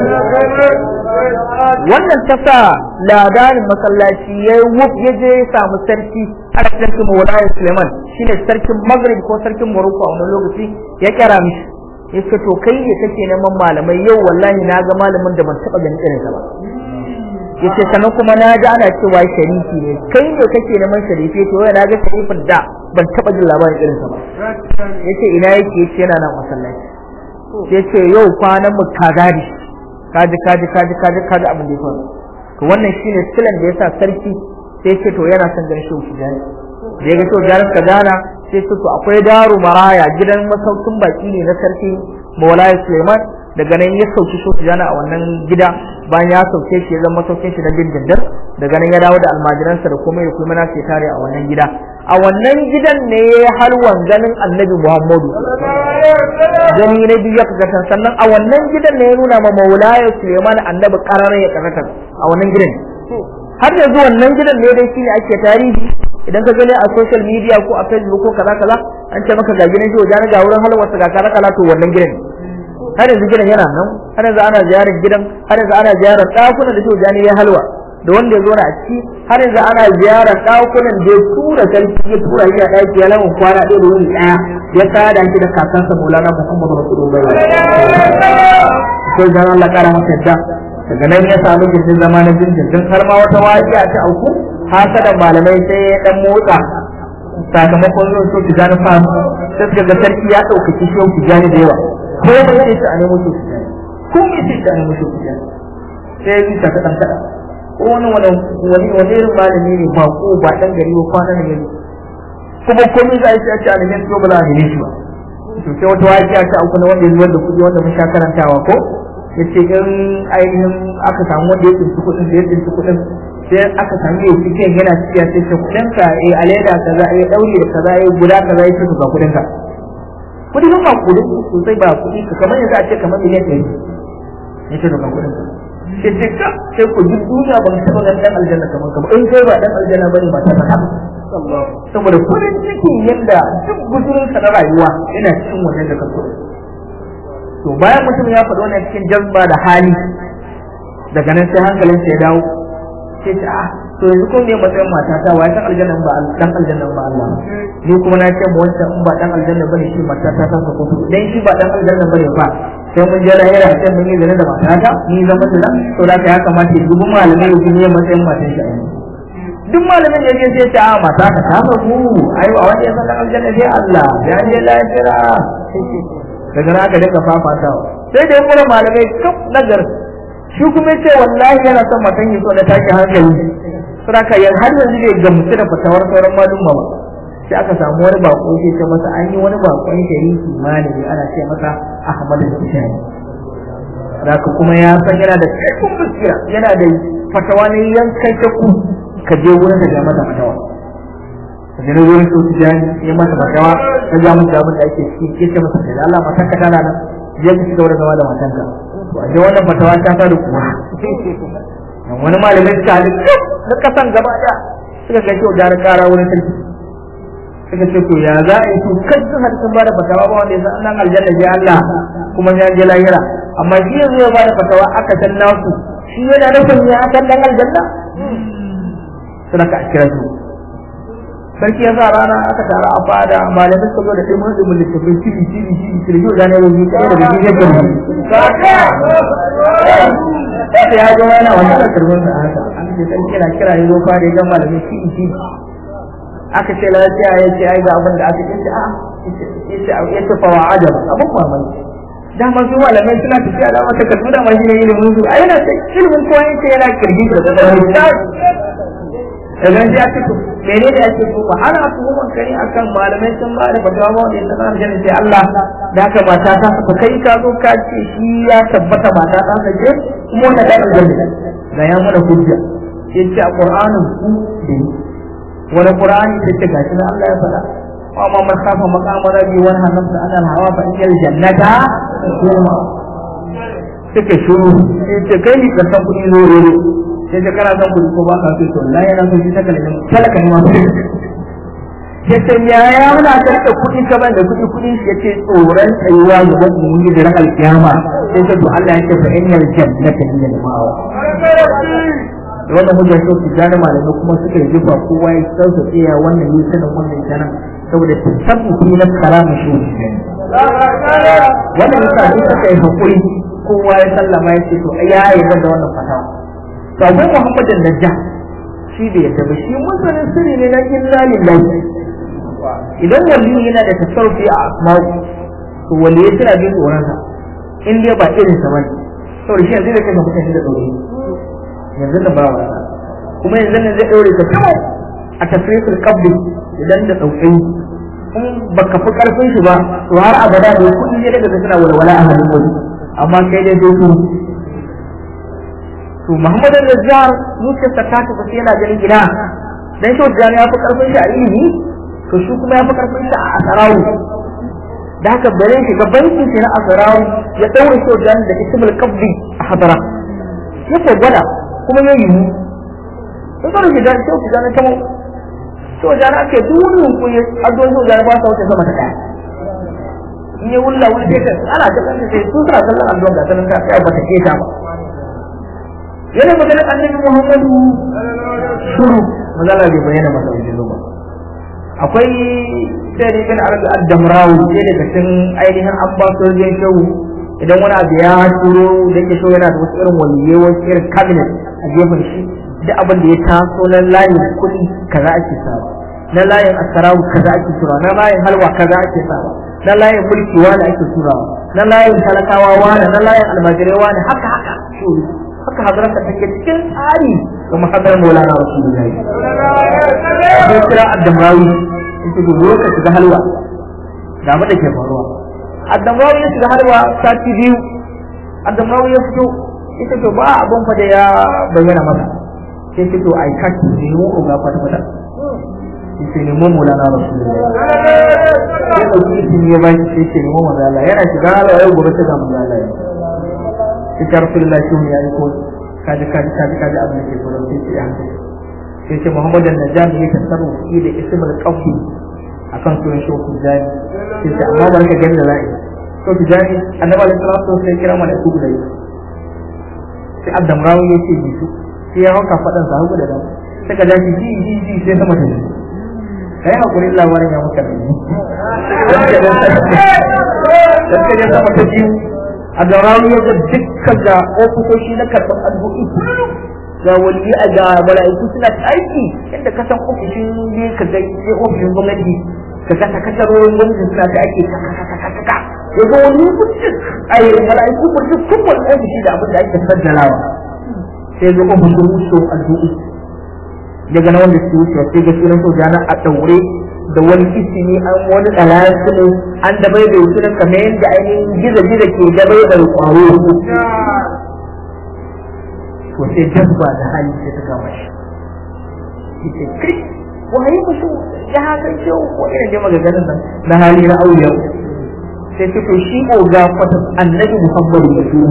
wannan ta sa ladarin masallaci ya yi wuf ya je ya samu sarki a sarkin mawalaya suleiman shine sarkin maghrib ko sarkin morocco a wani lokaci ya kira mishi ya ce to kai ne kake neman malamai yau wallahi na ga malamin da ban taɓa ganin irinsa ba ya ce sannan kuma na ji ana cewa sharifi ne kai ne kake neman sharifi to yau na ga sharifin da ban taɓa jin labarin irinsa ba ya ce ina yake ya ce yana nan masallaci ya ce yau kwanan mu kagari kaji kaji kaji kaji kaji abin da ya faru to wannan shine silan da yasa sarki sai ce to yana son ganin shehu tijani da ya ga shehu tijani ka gana sai ce to akwai daru maraya gidan masaukin baki ne na sarki maulaya suleiman daga nan ya sauki shehu tijani a wannan gida bayan ya sauke shi ya zama masaukin shi na dindindin daga nan ya dawo da almajiransa da kuma ya kuma sai tare a wannan gida a wannan gidan ne ya halwan ganin annabi muhammadu gani na biyu ya kaga sannan a wannan gidan ne ya nuna ma maulaya suleiman annabi karara ya kaga a wannan gidan har yanzu wannan gidan ne dai shine ake tarihi idan ka gani a social media ko a facebook ko kaza kaza an ce maka ga gidan shi wajen ga wurin halwarsa ga kaza kaza to wannan gidan har yanzu gidan yana nan har yanzu ana ziyarar gidan har yanzu ana ziyarar ɗakunan da Jani ya halwa da wanda ya zo na a ciki har yanzu ana ziyarar ɗakunan da ya tura sarki ya tura shi a ɗaki ya lamun kwana ɗaya da wuni ɗaya ya sada shi da kakansa Maulana Muhammadu Rasulullahi sai dan Allah kara masa yadda daga nan ya samu gindin zama na dindindin har ma wata wajiya ta auku hasadan malamai sai ya dan motsa sakamakon zuwan so ki gani fa sai suka ga sarki ya ɗaukaki shi ki gani da yawa ko ya ce ta nemo shi ki gani ko ya ce ta nemo shi ki gani sai ya bisa ta ɗan kaɗa ko wani wani wani wani irin malami ne ba ko ba ɗan gari ba kwana na gari kuma komai za a yi sai a ce a neman ba za a neme shi ba to sai wata wajiya ta auku na wanda ya zuwa da kuɗi wanda mun sha karantawa ko ya ce in ainihin aka samu wanda ya tsinci kuɗin da ya tsinci kuɗin sai aka samu ya cikin yana cikiya sai ce kuɗin ka eh a leda kaza eh ɗauri da kaza eh guda kaza ya ce ga kuɗin ka kuɗi ba ba kuɗin sosai ba kuɗi ka kamar yanzu a ce kamar miliyan ɗari ya ce ga kuɗin ka sai ce ka sai ku duk duniya ban taɓa ganin ɗan aljanna kamar ka ba in kai ba ɗan aljanna ba ne ba ta faɗa saboda farin cikin yadda duk guzurinsa na rayuwa yana cikin wannan da ka kuɗin to bayan mutum ya faɗi wannan cikin jazba da hali daga nan sai hankalinsa ya dawo sai ta ah to yanzu ko me matsayin mata ta wa san aljanna ba dan aljanna ba Allah ni kuma na ce mu wancan in ba dan aljanna bane shi mata ta san ko dan shi ba dan aljanna bane ba sai mun je lahira sai mun yi zane da mata ta ni zaman da to da ya kamata ya dubi malamai ya ne matsayin matan shi duk malamin da sai ta a mata ka ta fa ku ai a wani ya san dan aljanna sai Allah ya je lahira daga nan aka dinga fafatawa sai da kuma malamai kaf nagar shi kuma ce wallahi yana son matan yi so na tashi hankali saraka yan har yanzu bai gamsu da fatawar sauran malum ba sai aka samu wani bako sai ce masa an yi wani bakon shariki malami ana ce masa Ahmad Tijani Raka kuma ya san yana da kaifin basira yana da fatawa ne yankan shakku ka je wurin da ga masa fatawa ka je wurin su Tijani ya masa fatawa ka ga masa abin da ake ciki ya ce masa da Allah matanka tana nan je ka ci gaba da zama da matanka to a je wannan fatawa ta ta da kuma wani malamin ta na kasan gaba da suka kai kyau da kara wurin sarki suka ce to ya za a yi to kai sun hadu sun bada fatawa ba wanda ya san nan aljanna je Allah kuma ya je lahira amma shi yanzu ya bada fatawa aka san naku shi yana nufin ya san dan aljanna suna ka kira su sarki ya sa rana aka tara a fada malamai suka zo da ɗimin ɗimin littafin cibi cibi cibi cibi yau zane wani ɗaya daga cikin yadda sai ya zo yana wani da karbin sa haka an ce sarki yana kira ya zo fada ya ga malamai cibi cibi aka ce lafiya ya ce ai ga abin da aka ce a ya ce fawa ajab abin mamaki dama su malamai suna tafiya da mata karbi da ma shi ne ilimin su a yana ce ilimin kowa yake yana kirgi da kwakwalwa daga ji ake to mene da ake so ba ana tuhumar kare akan malamai sun ba da fatawa ba wanda ya sanar da sai Allah da haka mata ta ka kai ka zo ka ce shi ya tabbata mata ta ka ce kuma wannan da aljanna ga ya mana hujja sai ce a Qur'anin ku da wani Qur'ani da ce gashi na Allah ya faɗa wa ma man khafa maqama rabbi wa nahaa nafsa an al-hawa fa innal jannata kuma suka shuru sai ce kai ni ka san kuɗi zo sai ta kana son kuɗi ko ba ka so to Allah yana son shi saka ne talaka ne ma ya ce ya ya muna karɓa kuɗi ka ban da kuɗi kuɗi shi yace tsoron tsayuwa ga wani mun yi da ran alkiyama sai ta to Allah ya ce fa innal jannata hiya al-ma'wa wannan hujja ce su gane malamai kuma suka yi jufa kowa ya sauka tsaya wannan yi sanin wannan sanan saboda tasabbuti na karama shi wannan yasa duk suka yi hakuri kowa ya sallama ya ce to ya yi da wannan fatawa to akwai muhammadin najja shi bai yadda ba shi musulun sirri ne na illa lillahi idan wali yana da tasarrufi a asma'u to wali ya tana jin tsoron sa in dai ba irin sa bane saboda shi yanzu da kai mutane da tsoro yanzu da ba wasa kuma yanzu ne zai daure ka kawai a tafsirul qabli idan da daukai in baka fi karfin shi ba to har abada da kudi ne daga suna walwala a hannun wani amma kai dai dai to Muhammad al-Najjar zuciyarsa ta tafi sai yana ganin gida dan shi wajen ya fi karfin shi a ilimi to shi kuma ya fi karfin shi a asarawu da haka bare shi ga bankin shi na asarawu ya daure shi wajen da ismul qabdi a hadara ya ko gwada kuma ya yiwu in kana shi da shi wajen ta mu shi wajen ake duk wani hukumi addu'o'i wajen ba sa wuce sama ta daya in ya wulla wani sai ka ana ta kanta sai su suna kallon allon ga sanin ta sai ba ta keta ba yana magana annabi Muhammadu shuru magana bai bayyana masa wajen ba akwai sai ne bin arabi ad-damrawi sai daga cikin ainihin ambassador shehu idan wani abu ya turo da ke so yana da wasu irin waliyai wasu irin cabinet a gefen shi duk abin da ya taso na layin kuɗi kaza ake sawa na layin asarawu kaza ake turawa na layin halwa kaza ake sawa na layin mulki wani ake turawa na layin talakawa wani na layin almajirai wani haka haka haka hadarar ka take cikin tsari ga mahadar maulana rasulullahi sai kira addamrawi ita ga ka shiga halwa ga abin da ke faruwa addamrawi ya shiga halwa sati biyu addamrawi ya fito ita to ba abin fa da ya bayyana masa sai ce to ai kashi ne mu ga kwata kwata sai ne mu mulana rasulullahi sai dauki izini ya bashi sai ce ne mu manzo Allah yana shiga halwa yau gobe sai ga manzo Allah sai rasulullahi shi ya yi ko kaji kaji kaji kaji abin da ke gurin sai ce ya hankali sai ce Muhammad al-Najami ya tasarru fi da ismul qawli akan sunan shi ku jani sai ce amma barka gani da za'i to ku jani annabi alaihi salatu sai kira mana ku guda sai Adam Rawi ya ce ji su sai ya hauka fadan sa hagu da dama sai ka dace ji ji ji sai sama ta kai hakuri labarin ya muka da sai ya sama ta biyu a da rawi ya ga dukkan da ofisoshi na karɓar addu'i ga wali a ga mala'iku suna aiki inda ka san ofishin ne ka ga sai ofishin gwamnati ka ga sakatarorin gwamnati suna ta aiki kaka ya ga wani mutum ai mala'iku mutum kun wani ofishi da abin da ake sajjalawa sai ga ofishin musu addu'i daga na wanda su wuce sai ga sunan sojana a ɗaure da wani isini an wani ɗalasu ne an da bai bai sunan kamar yadda ainihin gizo-gizo ke da bai bai ƙwaro to sai jazba da hali sai ta kama shi yace kai waye mutu ya haka shi ko irin da magaganin nan na hali na auliya sai ta to shi oga kwata annabi muhammadu da su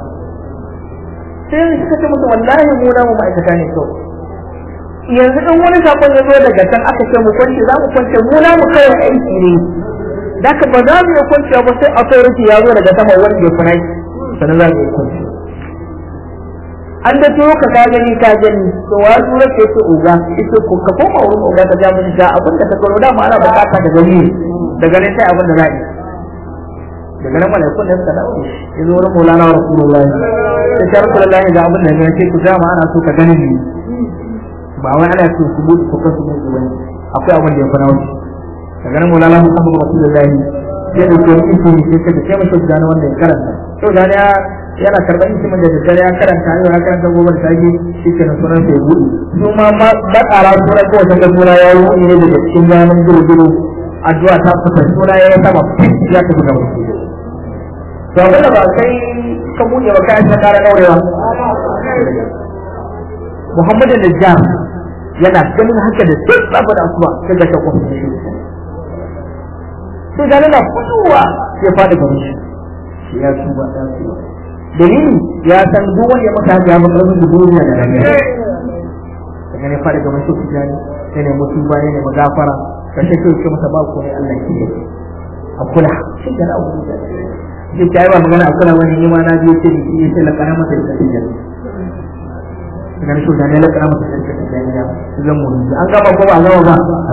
sai suka ce musu wallahi mu na mu ma'aikata ne kawai yanzu in wani sakon ya zo daga can aka ce mu kwance za mu kwance mu na mu kai aiki ne da ka ba za mu yi kwance ba sai authority ya zo daga sama wanda ya kuna sannan za mu yi kwance an da to ka ka gani ka gani to wa tura ke ce uga ita ko ka koma wurin uga ka ja mun ga abin da ka gano da mu ana bukata da gani daga nan sai abin da za yi daga nan malaikun da suka dawo ya zo wurin maulana rasulullahi sai ta rasulullahi ga abin da ya ce ku dama ana so ka gani ne ba wai ana so su mutu ko su mutu bane akwai abin da ya fara wuce daga nan mulala muhammadu rasulullahi sai da ko in ne sai ka kai masa gane wanda ya karanta to da ya yana karban isimin da daddare ya karanta yau ya karanta gobe da sake shi ke sunan sai gudu su ma ba tsara sura ko wata sura ya yi ne daga cikin ganin gurguru addu'a ta fita sura ya sama ya tafi gaba to abin da ba kai ka buɗe ba kai ta kara daurewa Muhammadu Najjar yana ganin haka da duk babu da asuwa sai ga shakon shi sai ga na fitowa ya faɗi gaba shi shi ya tuba ya tuba dalili ya san duk wanda ya maka haka ya maka rabin duniya da rana daga ne faɗi gaba shi tijani sai ne mutu ba ne ma gafara ka sai kai ce masa ba ko ne Allah ke a kula shi da abu da shi ta yi ba magana a kula wani ne ma na biyo ce ni sai la kana masa da tijani daga shi da ne la kana masa da tijani zan mu an gama ko ba a gama ba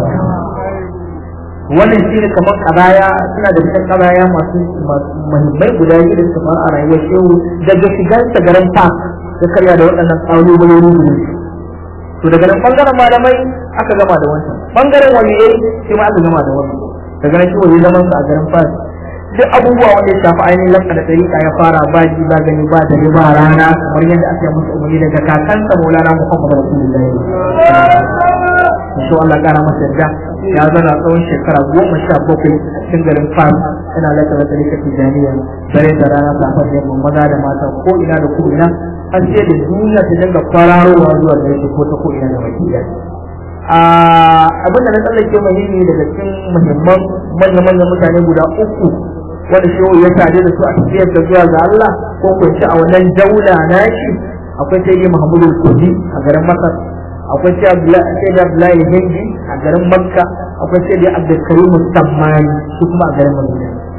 wannan shi ne kamar kabaya suna da cikin kabaya masu muhimmai guda biyu da suka faru a rayuwar shehu daga shigar ta garin park ya karya da waɗannan ƙalubaloli guda to daga nan bangaren malamai aka gama da wancan bangaren waliyai shi ma aka gama da wannan daga nan shi wani zaman sa a garin park duk abubuwa wanda ya shafi ainihin lakka da tsarika ya fara ba ji ba gani ba da ba rana kamar yadda aka yi musu umarni daga kakansa maulana muhammad rasulullahi insha Allah kara masa yadda ya zana tsawon shekara goma sha bakwai a cikin garin Fas ina laka da tarika tijaniya dare da rana safar yamma maza da mata ko ina da ko ina har sai da duniya ta dinga kwararowa zuwa da yake ko ta ko ina da baki da abin da na tsallake muhimmi daga cikin muhimman manya-manyan mutane guda uku wanda shi ya tare da su a tafiyar da zuwa ga Allah ko ko a wannan daula na shi akwai sai dai Muhammadu Kudi a garin Masar akwai sai da Abdullahi Hindi a garin Makka akwai sai da Abdul Karim Sammani shi kuma a garin Madina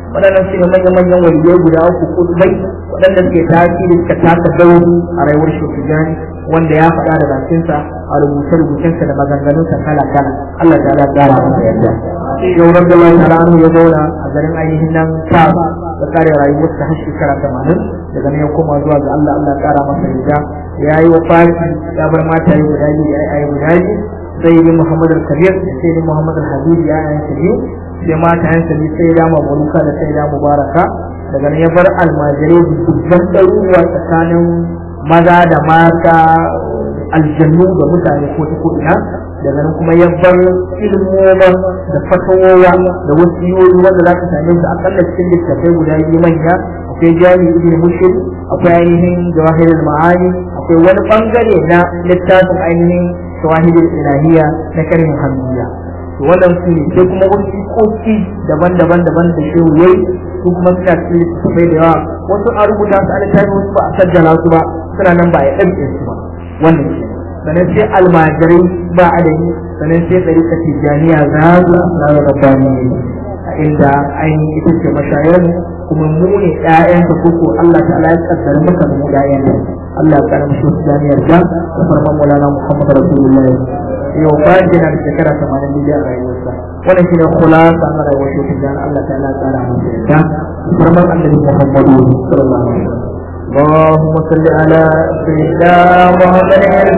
waɗannan su ne manya-manyan waliyai guda uku kudubai waɗanda suke tasiri suka taka dauri a rayuwar shekujani wanda ya faɗa da bakinsa a rubuce-rubucensa da maganganunsa kala-kala Allah ta ala ƙara masa yadda yau rabbi Allah ta'ala anhu ya zauna a garin ainihin nan ta da kare rayuwarsa har shekara tamanin daga nan ya koma zuwa ga Allah Allah ƙara masa yadda ya yi wa fati ya bar mata yi guda biyu ya yi guda biyu sai yi Muhammad al-Kabir sai yi Muhammad al-Habib ya yi biyu sai mata yansa ne sai da mabaruka da sai da mubaraka daga nan ya bar almajirai dubban ɗaruruwa tsakanin maza da mata aljannu da mutane ko ta ko ina daga nan kuma ya bar ilmoman da fatawowa da wasiyoyi wanda za ka same su akalla cikin littattafai guda biyu manya akwai jami ibn mushir akwai ainihin jawahirul ma'ani akwai wani bangare na littafin ainihin shawahidul ilahiyya na karin hamdiya to wannan su ne sai kuma wasu koki daban-daban daban da shehu yayi su kuma suna cikin littattafai da yawa wasu an rubuta su a littafi wasu ba a sajjala su ba suna nan ba a ɗauke su ba wannan ke sannan sai almajirai ba adadi sannan sai ɗarika tijjaniya za su na rabbani a inda ainihin ita ce mashayar kuma mu ne ƴaƴan ta koko Allah ta'ala ya kaddara maka mu ƴaƴan ne Allah ya kara mu shi tijjaniyar da da farman mulana Muhammad Rasulullahi yau bayan jina da shekara tamanin da a rayuwarsa wannan shine khulasa na rayuwar shi tijjani Allah ta'ala ya kara mu da farman annabi Muhammadu sallallahu alaihi wasallam اللهم صل على سيدنا محمد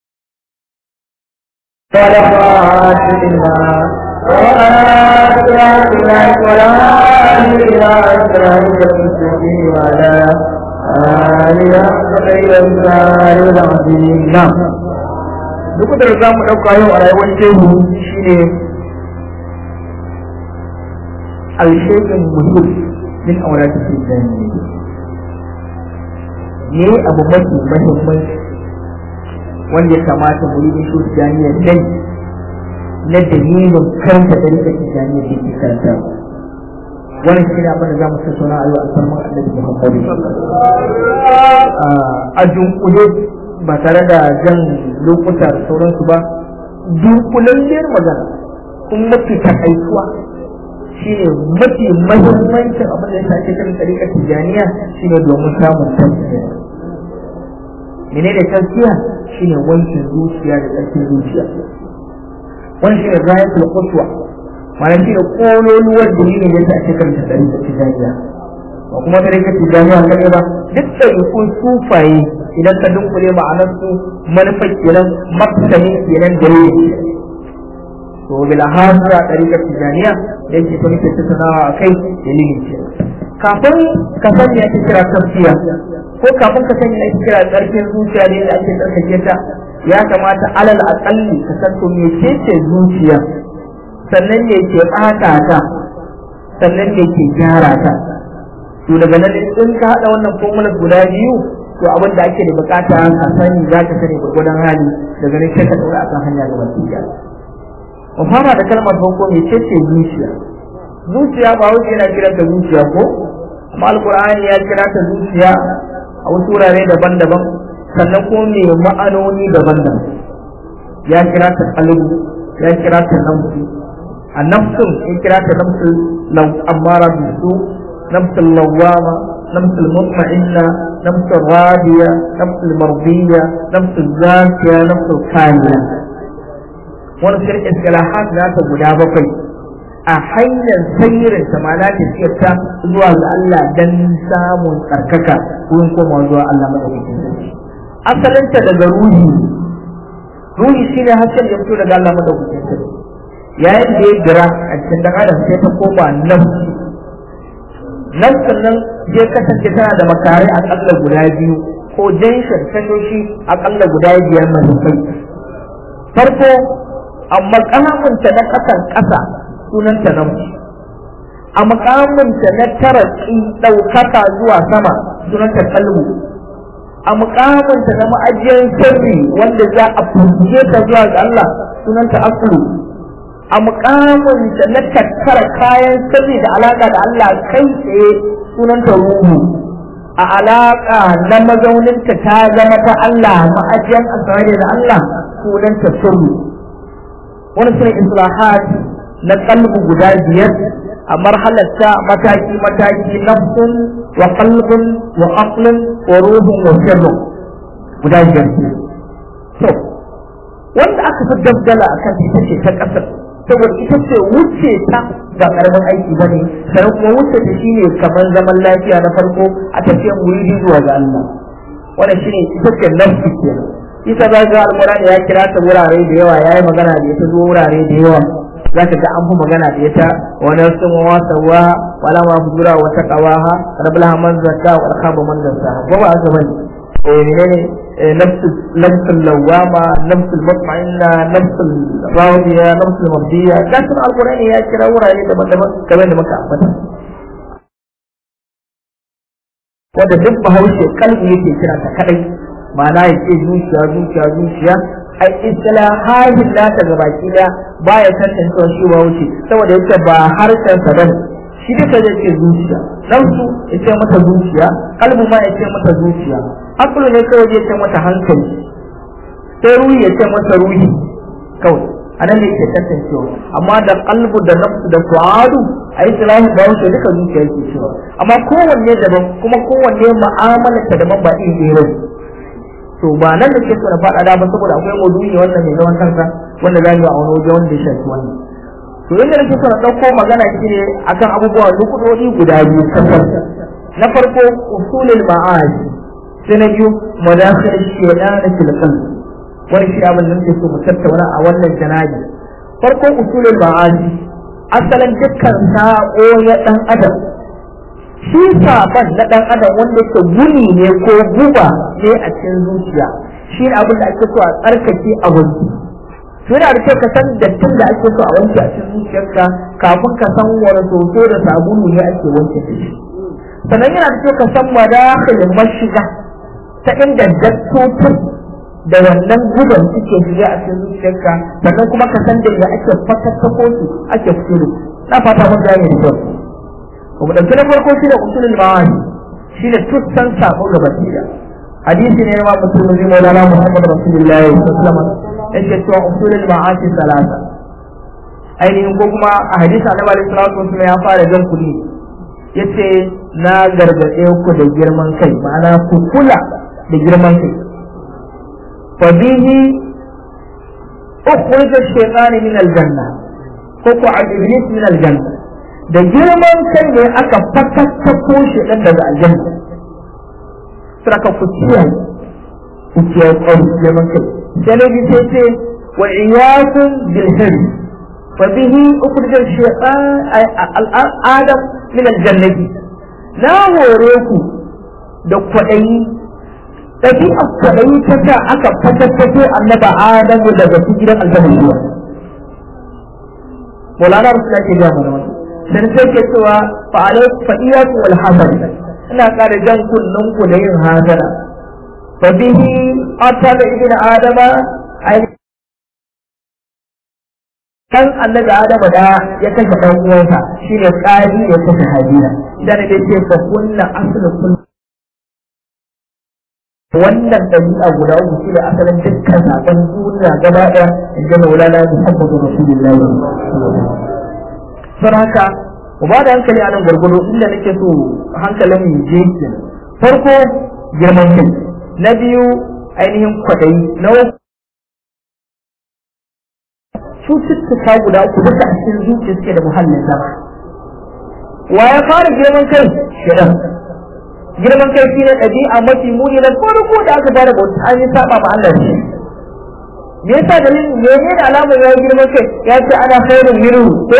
صلوات الله وآتيات الله ولا إلى أسرارك المستقيم وعلى آله خير الزار العظيم نعم duk da za mu ɗauka yau a rayuwar shehu shine alshekin muhim min aurati tijjani ne abu mafi mahimmanci wanda ya kamata mu yi shi tijjaniya dai na dalilin karanta da rika tijjaniya da ke karanta wannan shi ne abin da za mu tattauna a yau a sarman annabi muhammadu a dunkule ba tare da jan lokuta da sauransu ba dunkulalliyar magana kuma mafi takaituwa shi ne mafi mahimmancin abin da ya sake kan tsarikar tijjaniya shi ne domin samun tafsiya menene tafsiya shi ne wankin zuciya da tsarkin zuciya wani shi ne rayatul quswa ma'ana shi ne kololuwar dalilin da ya sake kan tsarikar tijjaniya ba kuma tsarikar tijjaniya kaɗai ba duk ɗarikun sufaye idan ka dunkule ma'anar su manufar kenan maksani kenan dalilin to bil hasa ɗarikar tijjaniya da yake ta muke tattaunawa a kai dalilin ce kafin ka sani ake kira tafsiya ko kafin ka sani ake kira ƙarfin zuciya ne da ake tsarkake ta ya kamata alal aƙalli ka san to me ce ce zuciya sannan ne ke ɓata ta sannan ne ke gyara ta to daga nan in ka haɗa wannan formulas guda biyu to abin da ake da bukata ka sani za ka sani gwargwadon hali daga nan sai ka ɗaura akan hanya ga wasu mu fara da kalmar farko mai ce zuciya zuciya ba wuce yana kiran ta zuciya ko amma alqur'ani ya kira ta zuciya a wasu wurare daban-daban sannan ko mai ma'anoni daban-daban ya kira ta qalbu ya kira ta nafsu a nafsun ya kira ta nafsul law amara bisu nafsul lawama nafsul mutma'inna nafsul radiya nafsul mardiya nafsul zakiya nafsul kamiya wani shirin istilahat na ta guda bakwai a hanyar sayyirin ta ma na tafiyar ta zuwa ga Allah dan samun tsarkaka wurin koma zuwa Allah madaukakin sarki asalinta daga ruhi ruhi shine hasken da fito daga Allah madaukakin sarki yayin da ya jira a cikin dan adam sai ta koma nafsi nafsin nan zai kasance tana da makarai akalla guda biyu ko janshin tashoshi akalla guda biyar mahimmanci farko a makamunta na ƙasan ƙasa sunanta namiji a makamunta na taraki ɗaukaka zuwa sama sunanta kalbu a makamunta na ma'ajiyar sirri wanda za a fuske ta zuwa ga Allah sunanta aslu a mukamunta na tattara kayan sirri da alaƙa da Allah kai tsaye sunanta ruhu a alaƙa na mazauninta ta zama ta Allah ma'ajiyar asirari da Allah sunanta sirri wani sune islahat na kalbu guda biyar a marhalar ta mataki mataki nafsun wa qalbun wa aqlun wa ruhun wa sirrun guda biyar to wanda aka fi dabdala akan ita ce ta kasar saboda ita ce wuce ta ba karamin aiki ba ne sannan kuma wuce ta shine kamar zaman lafiya na farko a tafiyar muridi zuwa ga Allah wannan shine ita ce nafsi kenan isa za ga alƙur'ani ya kira ta wurare da yawa yayi magana da ita zo wurare da yawa za ka ga an fi magana da ita wani sun wasa wa wala ma fujura wa taqawaha rabbil man zakka wa khaba man dassaha ko ba haka bane eh menene nafsul nafsul lawama nafsul mutma'inna nafsul radiya nafsul mabdiya gasin alqur'ani ya kira wurare daban-daban kamar da muka ambata wanda duk bahaushe kalbi yake kira ta kadai ma'ana ya ce zuciya zuciya zuciya ai istilahahin nata ga baki da baya tantancewa shi ba wuce saboda yake ba harshen sa bane shi duka zai ce zuciya nafsu ya ce mata zuciya kalbu ma ya ce mata zuciya akulu ne kawai ya ce mata hankali sai ruhi ya ce mata ruhi kawai a nan ne ke tantancewa amma da kalbu da nafsu da fu'adu a istilahin ba wuce duka zuciya yake cewa amma kowanne daban kuma kowanne mu'amalar ta daban ba iri ɗaya to ba nan da ke so na faɗa da ba saboda akwai maudu'i wannan mai zaman kansa wanda za mu yi a wani waje wanda ya shafi wannan to inda nake so na ɗauko magana shi ne akan abubuwa nukudodi guda biyu kafar na farko usulul ma'ad sai na biyu madakhil shaytan fil qalb wani shi abin da nake so mu tattauna a wannan janabi farko usulul ma'ad asalin dukkan sa'o ya dan adam shi saban na dan adam wanda ke guni ne ko guba ne a cikin zuciya shi ne abin da ake so a tsarkake a wanki to yana da kyau ka san dattin da ake so a wanke a cikin zuciyarka kafin ka san wani soso da sabulu ne ake wanke da shi sannan yana da kyau ka san madakhilin mashiga ta inda dattocin da wannan guban suke shiga a cikin zuciyarka sannan kuma ka san da ake fatattako su ake fito na fata mun gane da kyau kuma dauke na farko shi da usulul ma'ani shi ne tussan sabo ga basira hadisi ne ma mutum zai maulana muhammad rasulullahi sallallahu alaihi wasallam yake cewa usulul ma'asi salasa ainihin ko kuma a hadisi annabi alaihi salatu wasallam ya fara jan kuli yace na gargaɗe ku da girman kai ma'ana ku kula da girman kai fa bihi ukhrij ash-shaytan min al-janna ko ku al-iblis min al-janna da girman kai ne aka fatattako shi ɗan daga aljanna saka ku kiyaye ku kiyaye ƙwari girman kai sai na bi sai ce wa iyakun bil hari fa bihi ukhrijal shaytan adam min aljannati na hore ku da kwaɗayi ɗabi'a kwaɗayi ta sa aka fatattako annaba adamu daga gidan aljanna Maulana Rasulullah ke gaya mana wannan dan sai ke cewa fa alai fa iyaku wal hasad ina ƙara jan kullun ku da yin hasada fa bihi atala ibn adama ai kan annabi adama da ya kashe dan uwansa shine qadi ya kashe habila dan da ce fa kunna aslu kull wannan dabi'a guda uku shi ne asalin dukkan sakon duniya gaba ɗaya inda maulana muhammadu rasulullahi sun haka ku ba da hankali a nan gwargwado inda nake so hankalin mu je ke farko girman kai na biyu ainihin kwadayi na cututtuka guda uku duka a cikin zuciya suke da muhallin zama wa ya fara girman kai shirin girman kai shine ɗabi'a mafi muni na farko da aka fara bauta an yi saba ma Allah shi me yasa dalilin me ne da alamar ya girman kai ya ce ana khairun minhu ko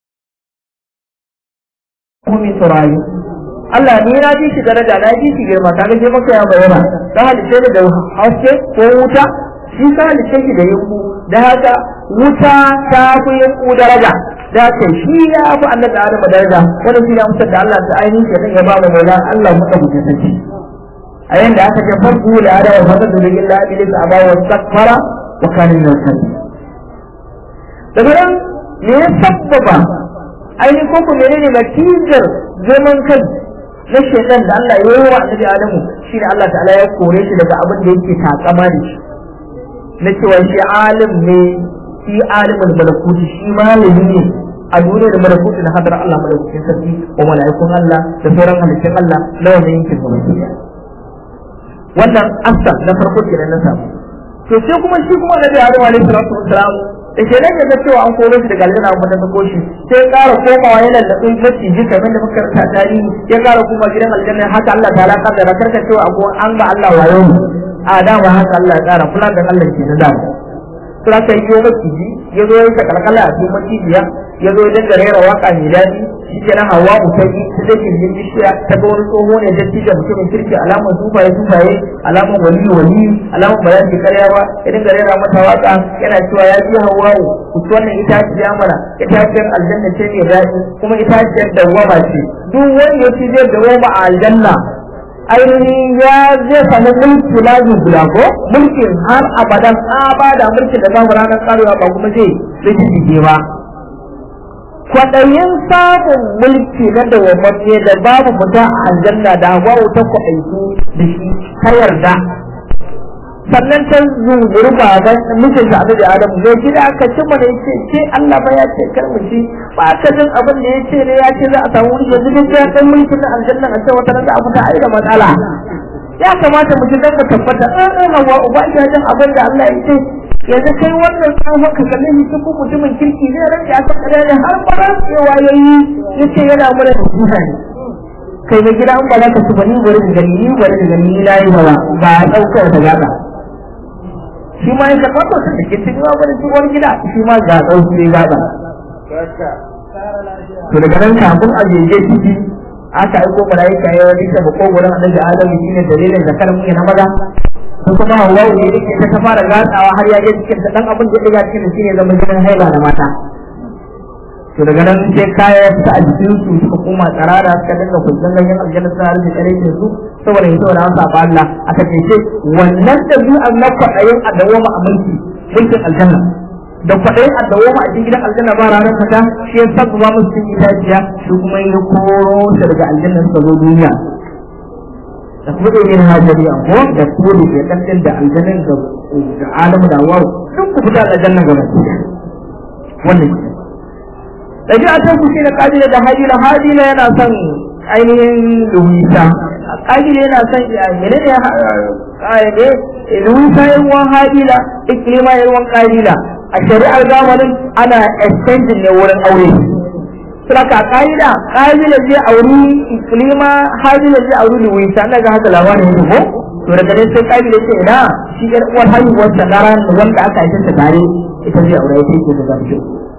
min turayi Allah ni na ji shi daraja na ji shi girma kaga je maka ya bayyana dan halice ne da haske ko wuta shi ka halice shi da yanku da haka wuta ta fi yanku daraja da haka shi ya fi annabi Adam daraja wannan shi ne amsar da Allah ta ainihin shi dan ya ba mu maula Allah muka guje saki a yanda aka ce farko da Adam fa da illa iblis aba wa takfara wa kana min al-kalim daga nan me ya sabbaba ainihin ko ku menene natijar zaman kai na shaitan da Allah ya yi wa annabi Adamu shi ne Allah ta'ala ya kore shi daga abin da yake takama da shi na cewa shi alim ne shi alimul malakuti shi malami ne a duniya da malakuti na hadar Allah malaukakin sarki wa mala'ikun Allah da sauran halittun Allah na wannan yankin gaba ɗaya wannan asa na farko kenan na samu to sai kuma shi kuma Annabi Adam alaihi salatu wassalam da ke nan ga cewa an koro shi daga aljanna an fata sako shi sai ƙara komawa yana da tsin maciji kamar da muka karanta tarihi ya ƙara kuma gidan aljanna haka Allah ta alaka da karka cewa abu an ga Allah wayo a dama haka Allah ya ƙara fulan da Allah ke na dama sai aka yi maciji ya zo ya kalkala a cikin macijiya ya zo ya dinga rera waka mai daɗi shi ke na hawa utai ta da kirgin bishiya ta ga wani tsoho ne da cija mutumin kirki alamar sufaye sufaye alamar wali wali alamar ba za su karya ba ya dinga rera mata waka yana cewa ya ji hawawu ku ci wannan itaciya mana itaciyar aljanna ce mai daɗi kuma itaciyar dawwama ce duk wanda ya ci zai dawwama a aljanna ainihin ya zai samu mulki lazim guda ko mulkin har abadan abada mulkin da babu ranar karewa ba kuma zai zai ba kwaɗayin samun mulki na dawwammamme da babu mutum a aljanna da hawa ta kwaɗaitu da shi ta yarda sannan ta zunguri baban mijin da annabi adamu zai gida aka ci mana yace ce Allah ba ya ce kar mu ci ba ka jin abin da yace ne ya ce za a samu mulki yanzu duk ya dan mulkin na aljanna a ce wata da a fita ai da matsala ya kamata mu ji dan mu tabbata an an hawa uba ya jin abin da Allah ya ce yanzu kai wannan tsohon ka kalle shi ko mutumin kirki ne ran da aka kare da har ba cewa yayi yace yana mura da duha ne kai mai gida an ba za ka ci bani bari da gani ni bari da gani ni nayi ba ba daukar da gaba shi ma ya karɓar da da ke cikin wani tsohon gida shi ma ga ɗauki ne gaba to daga nan kafin a jeje ciki aka aiko malaika ya wani ta bako gurin annabi adamu shine dalilin zakar mu na maza ko kuma hawa ne yake ta fara gatsawa har ya je cikin ta dan abin da ya ga cikin shine zama jinin haila da mata to daga nan sai kaya ya fita a jikin su suka koma tsarara suka dinga kullun ganyen aljanna suna rufe kare su saboda yin saboda an saba Allah aka ce wannan dabi'ar na kwaɗayin a dawoma a mulki mulkin aljanna da kwaɗayin a dawoma a cikin gidan aljanna ba ranar fata shi ya sabba musu cikin itaciya shi kuma ya koro shi daga aljanna suka zo duniya da kuma ɗaya yin hajjari a ko da kore ke ɗanɗin da aljannan da alamu da wawo duk ku fita da aljanna gaba wannan ɗabi'atan ku shi na ƙadila da hajila hajila yana son ainihin luwisa ƙadila yana son mene ne ƙayyade luwisa yin wan hajila ikilima yin wan ƙadila a shari'ar zamanin ana exchanging ne wurin aure saka ƙa'ida ƙadila zai auri ikilima hajila zai auri luwisa na ga haka labarin yake ko to daga nan sai ƙadila ce ina shi ƴar uwar haihuwar sa na ran wanda aka yi ta tare ita zai aure ita yake da zafi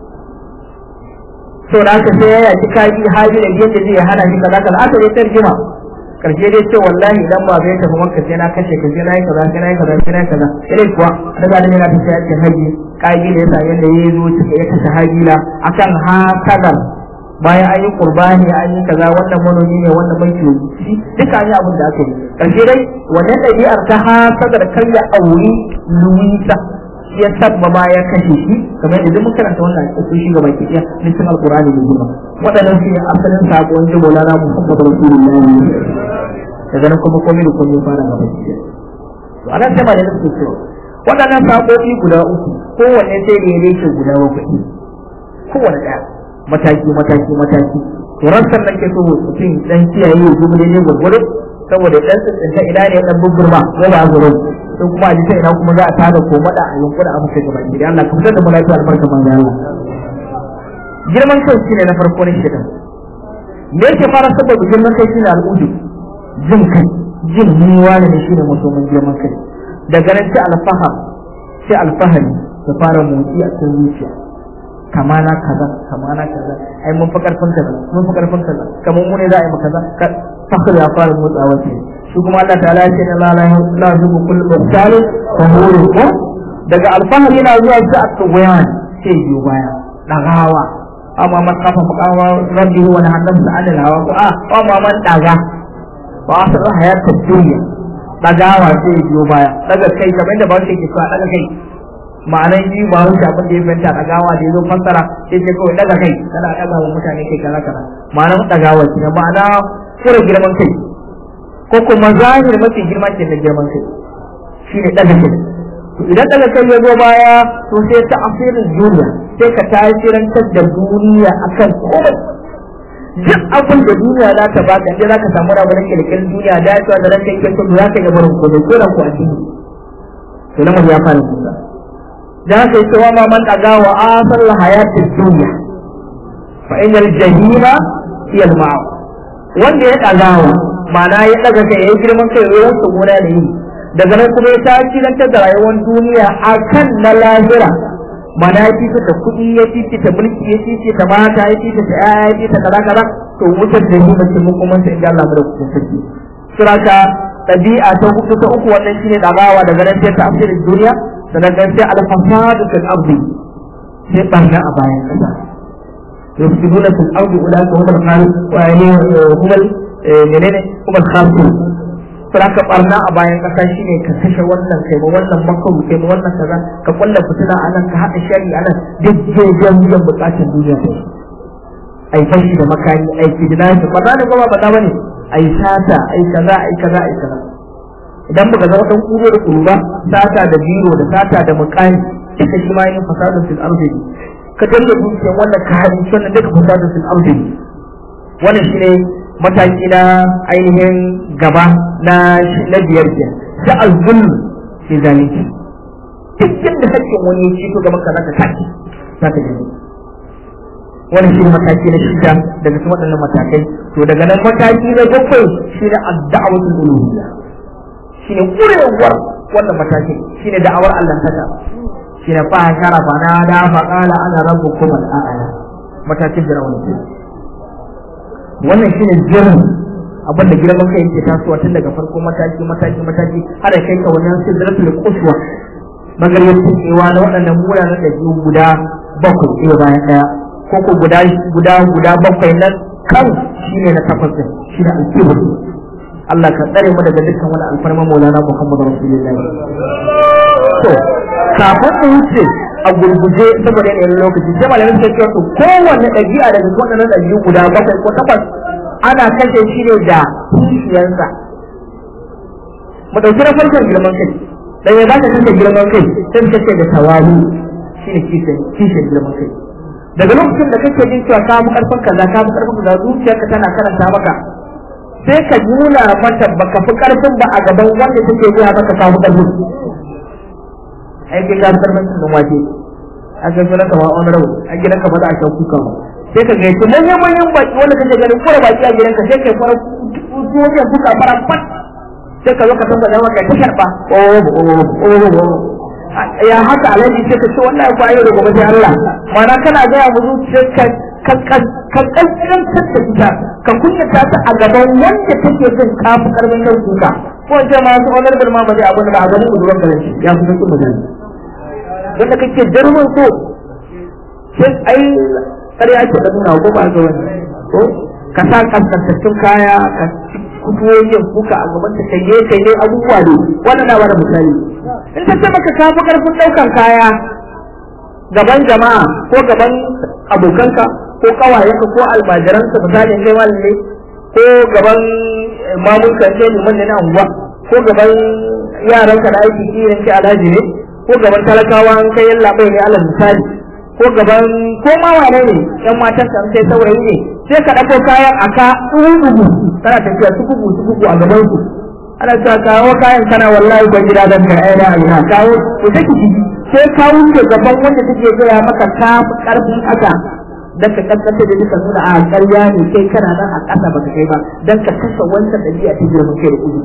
to da aka sai ya yaki kaji hali da yadda zai hana shi kaza kaza aka yi tarjima karshe dai ce wallahi idan ba zai tafi maka sai na kashe ka sai na yi kaza sai na yi kaza sai na yi kaza irin kuwa da ga yana ta sai yake haji kaji da yasa yanda ya zo cika ya kashe hajila akan ha kadar bayan an yi qurbani an yi kaza wannan manomi ne wannan banki shi duka an yi abin da aka yi karshe dai wannan ɗabi'ar ta ha kadar kan ya auri luwisa ya sabba ma ya kashe shi kamar yadda duk karanta wannan sun shiga baki ɗaya cikin alqur'ani da girma waɗannan su asalin sakon da Maulana Muhammad Rasulullahi daga nan kuma komai da komai fara gaba ki to anan sai ba da suke cewa waɗannan sakoki guda uku kowanne sai da ya rike guda bakwai kowanne ɗaya mataki mataki mataki to rassan nan ke so mutum dan kiyaye ya zuba ne gurgure saboda dan tsinta ina ne dan bubburma ko ba gurin sai kuma a jita ina kuma za a tada ko mada a yunkura abu kai gaba ki Allah ka fitar da mu lafiya albarka manzo Allah girman kai shine na farko ne shidan me yake fara saboda girman kai shine al'udu jin kai jin ni wani ne shine mutumin girman kai daga nan sai alfahar sai alfahari da fara motsi a cikin zuciya kama na kaza kama na kaza ai mun fi karfin kaza mun fi karfin kaza kamar mu ne za a yi mu kaza fakar ya fara motsawa ce shi kuma Allah ta'ala ya ce na la la zubu kullu mutali fa huru ko daga alfahari yana zuwa sai a tsawayan sai biyo baya dagawa amma man kafa makawa rabbi wa nahannam da anil hawa ko a amma man daga ba a san hayatar duniya dagawa sai biyo baya daga kai kamar da ba shi ke cewa daga kai ma'anan yi ba wuce abin da ya fahimta dagawa da ya zo fassara sai ce kawai daga kai kana daga wa mutane kai kaza kaza ma'anan dagawa ne ma'ana kura girman kai ko kuma zahir mafi girma ke da girman kai shine daga kai to idan daga kai ya zo baya to sai ta asirin duniya sai ka tasirantar da duniya akan komai duk abin da duniya za ta baka inda za ka samu rabu na kirkirin duniya da ya da ranka yake so za ka iya barin ko ko da ku a cikin to nan ya fara kusa da haka yake wa ma man daga wa asal hayatid dunya fa innal jahima hiya al ma'a wanda ya dagawa ma'ana ya daga kai ya girman kai ruwan su gona da yi daga nan kuma ya tasirantar da rayuwar duniya akan na lahira mana ya fita da kuɗi ya fita da mulki ya fita da mata ya fita da ƴaƴa ya fita da kaza kaza to wutar da yi mace mun kuma sai Allah mu da kuɗin sarki suraka ɗabi'a ta hudu ta uku wannan shine dagawa daga nan sai ta afsir duniya daga nan sai al-fasadu fil ardi sai barna a bayan kasa yufsiduna fil ardi ulaka hum al-khalid wa yani hum menene hum al-khasirun sai ka barna a bayan kasa shine ka kashe wannan kai ma wannan makaru kai ma wannan kaza ka kulla fitina a nan ka haɗa shari a nan duk jejen biyan bukatun duniya ta ai fashi da makani ai kidnapping ba za ni gaba ba bane ai sata ai kaza ai kaza ai kaza idan baka zama dan kuro da kuru ba sata da biro da sata da mukani duka shi ma yin fasadun fil ardi ka dalla dukiyar wannan ka hadin wannan duka fasadun fil ardi wannan shine mataki na ainihin gaba na na biyar ke da azul fi zalunci duk da hakkin wani ya ci to gaban ka zaka tashi zaka ji wannan shi mataki na shida daga cikin waɗannan matakai to daga nan mataki na bakwai shi ne ad-da'watul uluhiyya shine kurewar wannan matakin shine da'awar Allah taka shine fa shara fa na da fa qala ana rabbukum al-a'la matakin da rawani wannan shine jirin abin da girman kai yake tasowa tun daga farko mataki mataki mataki har kai ka wannan sidratul quswa magariyar tsewa na waɗannan muranan da biyu guda bakwai ɗaya bayan ɗaya ko ko guda guda guda bakwai na kan shine na takwas din shine al-kibr Allah ka tsare mu daga dukkan wani alfarma Maulana Muhammadu Rasulullahi to kafin mu wuce a gurguje saboda yanayin lokaci sai malamin suka ce to kowanne ɗabi'a daga waɗannan ɗabi'u guda bakwai ko takwas ana kashe shi ne da kishiyarsa mu ɗauki na farkon girman kai dan ya zaka kashe girman kai sai ka ce da tawalu shine kishiyar kishiyar girman kai daga lokacin da kake jin cewa ka fi karfin kaza ka fi karfin kaza zuciyarka tana karanta maka sai ka nuna mata baka fi karfin ba a gaban wanda take gaya maka ka fi karfin ai kai ka fi karfin sun waje a ga sunan ka wani rabu a gidan ka ba za a sha kuka ba sai ka gaito manyan manyan baki wanda kake ganin kura baki a gidan ka sai kai fara wajen kuka fara fat sai ka zo ka tambaya maka ta karba ya haka alaji sai ka ce wannan ko ayo da gobe sai Allah ma'ana kana ga mu zuciyarka ka kankantar da ita ka kunyata ta a gaban wanda take jin kafi karfin nan kuka ko ce ma su onar da ma ba zai abin da a gaban uzuran garin shi ya fi sun magana wanda kake jarmin so sai ai kare ake da nuna ko ba ga wani ko ka sa kaskantattun kaya ka fito yin kuka a gaban ta kai kai ne abubuwa ne wannan na bada misali in ta ce maka kafi karfin daukan kaya gaban jama'a ko gaban abokanka ko kawayenka ko almajiranka misalin kai malami ko gaban mamunka ce liman ne na unguwa ko gaban yaranka da aiki kiran ki alhaji ne ko gaban talakawa an kai yalla bai ne alal misali ko gaban ko ma wane ne yan matan kan sai saurayi ne sai ka dauko kayan aka tsugugu kana tafiya tsugugu tsugugu a gaban su ana cewa kawo kayan kana wallahi ban gida dan ka aina aina kawo ku take sai ka wuce gaban wanda take gaya maka ka karfin haka dan ka kaskanta da duka nuna a ƙarya ne kai kana nan a ƙasa baka kai ba dan ka kashe wancan ɗabi'a ta girman kai da kudu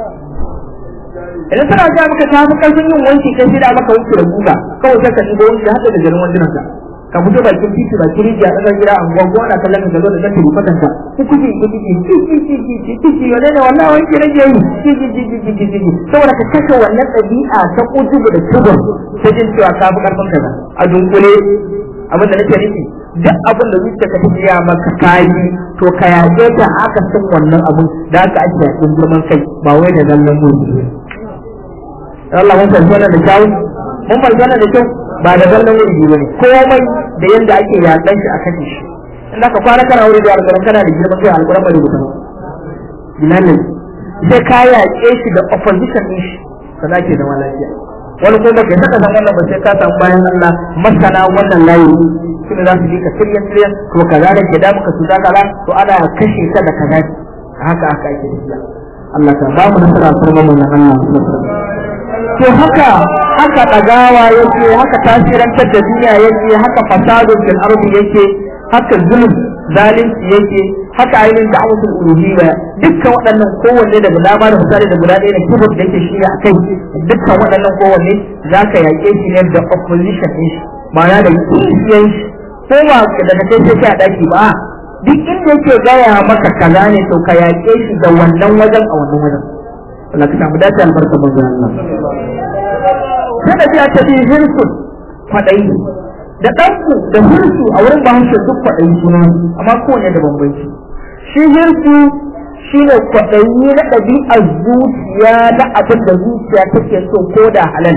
idan tana ja maka ta fi ƙarfin yin wanki kai sai da maka wanki da guga kawai sai ka shigo wanki hada da garin wandunan ka ka fito bakin titi ba kiri a ɗaga gida a unguwa ko ana kallon ka zo da ɗan tilifatan ka ku kuke ku kuke ki ki ki ki ki ki ki wane ne wannan wanki rage yi ki ki ki ki ki ki ki saboda ka kashe wannan ɗabi'a ta kutubu da tubur ta jin cewa ka fi ƙarfin kaza a dunkule abin da nake nufi duk abin da zuciya ka tafiya maka kayi to ka yaƙe ta aka san wannan abin da aka ake yaƙin girman kai ba wai da zallan mu Allah mun fahimci wannan da kyau mun fahimci wannan da kyau ba da zallan wuri ba ne komai da yanda ake yaƙan shi a kashe shi in ka kwana kana wuri da alƙur'an kana da girman kai alƙur'an bai rubuta bilanin sai ka yaƙe shi da opposition din shi ka zake zama lafiya wani ko baka saka san wannan ba sai ka samu bayan Allah masana wannan layi su ne za su ka tiryan tiryan to kaza da ke damu ka su za kaza to ana kashe ka da kaza haka haka ake tafiya Allah ta ba mu nasara kuma mun Allah to haka haka dagawa yake haka tasirantar da duniya yake haka fasadun fil ardi yake haka zulm zalunci yake haka ainihin da'awatul uluhiyya dukkan waɗannan kowanne daga dama da misali da guda ɗaya da kibir da yake shi a kai dukkan waɗannan kowanne za ka yaƙe shi ne da opposition ɗin shi ma'ana da kishiyan shi ko ba daga kai sai a ɗaki ba duk inda yake gaya maka kaza ne to ka yaƙe shi da wannan wajen a wannan wajen Allah ka samu dace albarka manzon Allah sai da biya ta bi hirsun kwaɗayi da ɗanku da hirsu a wurin bahaushe duk kwaɗayi suna amma kowane da bambanci shi hirsu shi ne kwaɗayi na ɗabi'ar zuciya na abin da zuciya take so ko da halal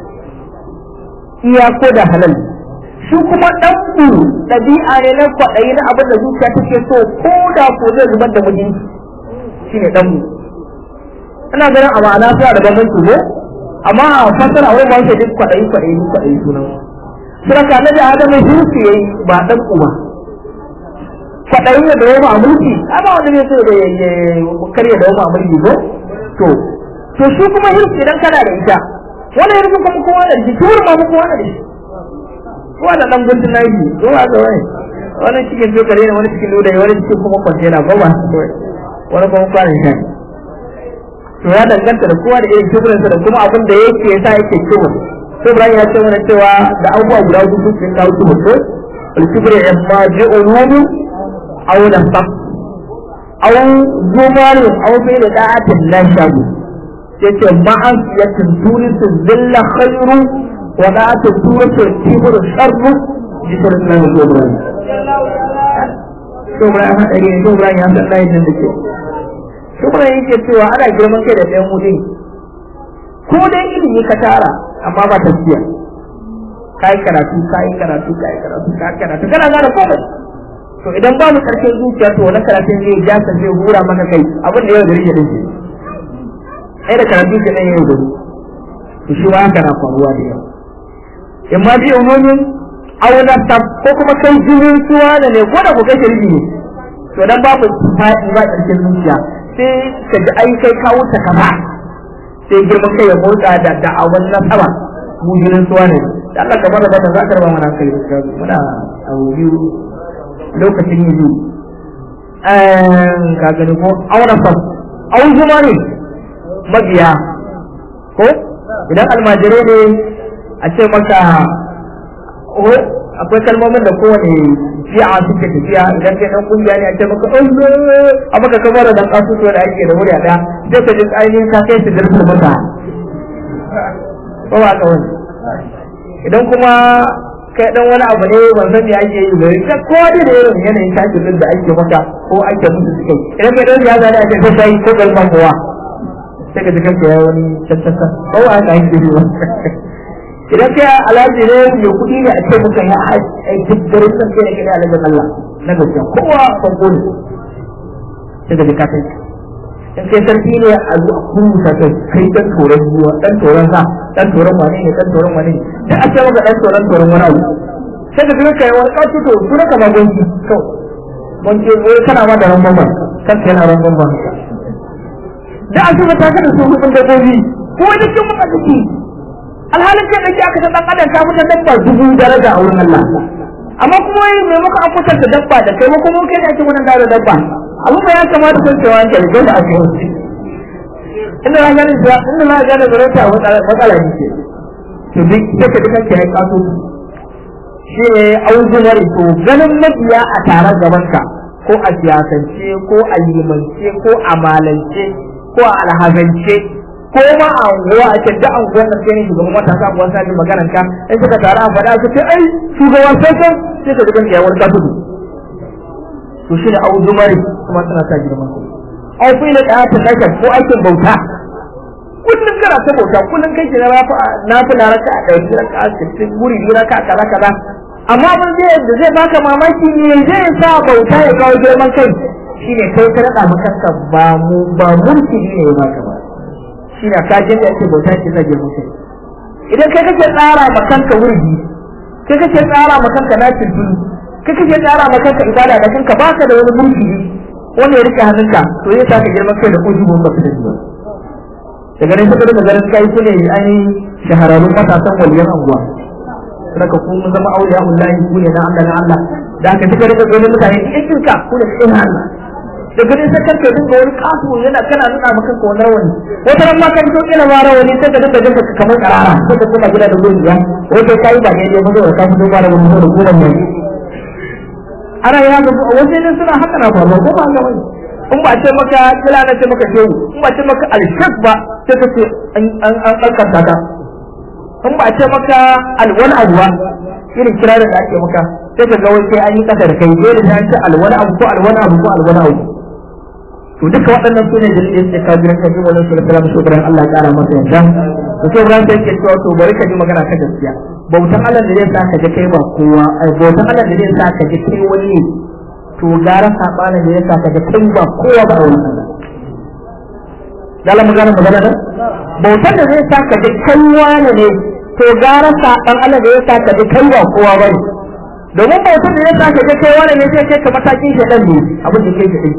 iya ko da halal shi kuma ɗanku ɗabi'a ne na kwaɗayi na abin da zuciya take so ko da ko zai zubar da mijinki shi ne ɗanku ina ganin a ma'ana suna da bambanci ne amma a fasara wurin ba duk kwaɗayi kwaɗayi kwaɗayi sunan suna ka na da adamu hirsu yayi ba ɗan uba kwaɗayi da da yawa a mulki amma wanda ne so da ya karya da yawa a mulki ko to to shi kuma hirsu idan kana da ita wani hirsu kuma kowa da shi tuwar ma kowa da shi kowa da ɗan guntun naji ko ba ga wani wani cikin dokare ne wani cikin lodayi wani cikin kuma kwantena ko ba wani kuma kwanan shan to ya danganta da kowa da irin kibirinsa da kuma abin da yake yasa yake kibir to Ibrahim ya ce mana cewa da abubuwa guda hudu sun kawo kibir ko al-kibr imma bi'ulumi aw nafaq aw zumal aw fi da'atin la shabu yace ma'an yatin turisu zilla khairu wa da'atu turisu kibr sharru jikar nan da Ibrahim to Ibrahim ya dage to Ibrahim ya san layin da ke shukran yake cewa ana girman kai da ɗayan mu dai ko dai ilimi ka tara amma ba tafiya kai karatu kai karatu kai karatu kai karatu kana gane komai to idan ba mu karshen zuciya to wannan karatun zai ja ka zai hura maka kai abin da yau gari ya dace ai da karatu ke nan yau gari to shi ma haka na faruwa da yau in ma bi umumin auna tab ko kuma kai jinin suwa ne ko da ku kai shirki ne to dan babu fa'i ba karshen zuciya sai ka ji ai kai kawo ta kaza sai girman kai ya motsa da da'awan nasaba mu jinin suwa ne da Allah kamar da bata za ka raba mana kai muna abu biyu lokacin yi biyu ka gani ko auna fam au zuma ne mabiya ko idan almajirai ne a ce maka akwai kalmomin da kowane shi'a suke tafiya idan kai dan kungiya ne a ce maka Allah a maka kamar da kasu to da ake da murya da sai ka ji ainihin ka kai su dirsu maka ko ba ka wani idan kuma kai dan wani abu ne ban san me ake yi ba ka ko da da irin yanayin tashin da ake maka ko ake musu suke idan kai dan ya zane a ce sai ko galman kowa sai ka ji kanka ya wani tattasa ko ba ka yi ba idan kai alhaji ne mai kuɗi ne a ce muka ya aiki garin nan kai ne kai alhajin Allah na gaskiya kowa farko ne sai da ka kai in kai sarki ne a zuwa kuruta kai kai dan toron ruwa dan toron sa dan toron wani ne dan toron wani ne da ake maka dan toron toron wani abu sai da kai kai wani kasu to su ka ma gonki to gonki wai kana ma da ramban ban kan kai na ramban ban da asuba ta kada su hukun dabbobi ko wani kin muka ciki alhalin kai dake aka san dan adam ka mutan dabba dubu daraja a wurin Allah amma kuma wai mai muka an kwatanta dabba da kai kuma kai ne ake wannan da dabba abu ba ya kamata kun cewa an kai da ake wasu inda na gane cewa inda na gane zarata matsala ne ke to duk sai ka dukan kai kaso shi ne auzumar to ganin mabiya a taron gabanka ko a siyasance ko a limance ko a malance ko a alhazance ko ma a unguwa a da unguwar nan sai shugaban matasa unguwar sa jin maganar ka in suka tare a faɗa su ce ai shugaban sassan sai ka dukan kai wani kasu to shi ne abu zumari kuma tana sa girman ku au fi da ɗaya ta kashe ko aikin bauta kullum kana ta bauta kullum kai ke na fi na raka a ɗauki raka a sittin guri biyu raka kaza kaza amma abin zai da zai baka mamaki ne zai sa bauta ya kawo girman kai shine kai ka raɗa maka kanka ba mu ba mulki ne ya baka ba shi na kajin da ake bauta ke sa girman kai idan kai kake tsara ma kanka wurgi kai kake tsara ma kanka na tuntuni kai kake tsara ma kanka ibada da kanka baka da wani mulki wanda ya rike hannunka to ya sa ka girma kai da ujubun ba da jiwa daga nan sai da garin kai ku ne an shahararrun matasan waliyan anguwa saka ku mun zama auliya wallahi ku ne na Allah na Allah da aka tuka daga ganin mutane cikin ka ku ne cikin Allah da ganin sai kanka dinga wani kasu yana kana nuna maka kanka wannan wani wata ran ma kan to ina ma rawani sai ka dinga jinka kamar karara sai ka kuma gida da gojiya wata kai ba daidai ba da ka fito ba da wani da kuma ne ana ya ga wasu ne suna haka na faruwa ko ba ga wani in ba ce maka kila na ce maka shehu in ba ce maka alshak ba sai ka ce an an an karkata ka in ba ce maka alwal abuwa irin kirarin da ake maka sai ka ga wai sai an yi kasa da kai dole sai an ce alwal abu ko alwal abu ko alwal abu to duka waɗannan sune dalilin da kafirin kaji wannan sallallahu alaihi wasallam Allah ya kara masa yanda to sai Ibrahim sai ke cewa to bari ka ji magana ta gaskiya bautan Allah da zai sa ka ji kai ba kowa ai bautan Allah da zai sa ka ji kai wani to gara sabanin da zai sa ka ji kai ba kowa ba wani Allah Dala magana magana da bautan da zai sa ka ji kai wani ne to gara saban Allah da zai sa ka ji kai ba kowa ba ne domin bautan da zai sa ka ji kai wani ne sai kai ka matakin shaɗan ne abin da kai ka kai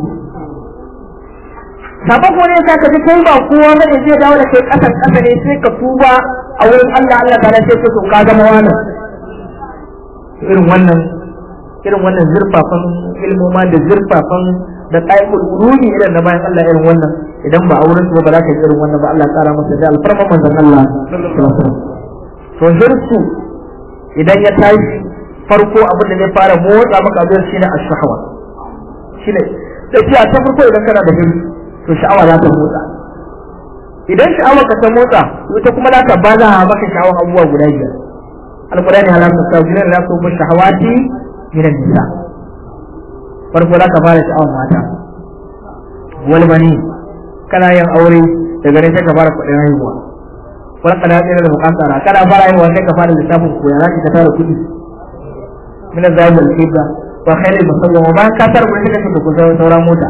sabon ko ne ka ji kai ba kowa ba ne zai dawo da kai kasan kasa ne sai ka tuba a wurin Allah Allah ta sai ka to ka zama wani irin wannan irin wannan zurfafan ilmoma da zurfafan da qaimul ulumi irin na bayan Allah irin wannan idan ba a wurin ba ba za ka yi irin wannan ba Allah tsara masa da alfarma manzon Allah to hirsu idan ya tashi farko abin da zai fara motsa maka abin shine ash-shahwa shine tafiya ta farko idan kana da hirsu to sha'awa za ta motsa idan sha'awa ka ta motsa ita kuma za ta baza maka sha'awa abubuwa guda biyar alqur'ani halaka ta jira la ku bi shahawati min nisa farko za ka fara sha'awar mata wal bani kana yin aure daga ne sai ka fara kuɗin haihuwa wal kana tsira da bukatara kana fara haihuwa sai ka fara lissafin koya za ka tara kuɗi min azab al kibra wa khairul musawwama ba ka tar gurin da kake da sauran mota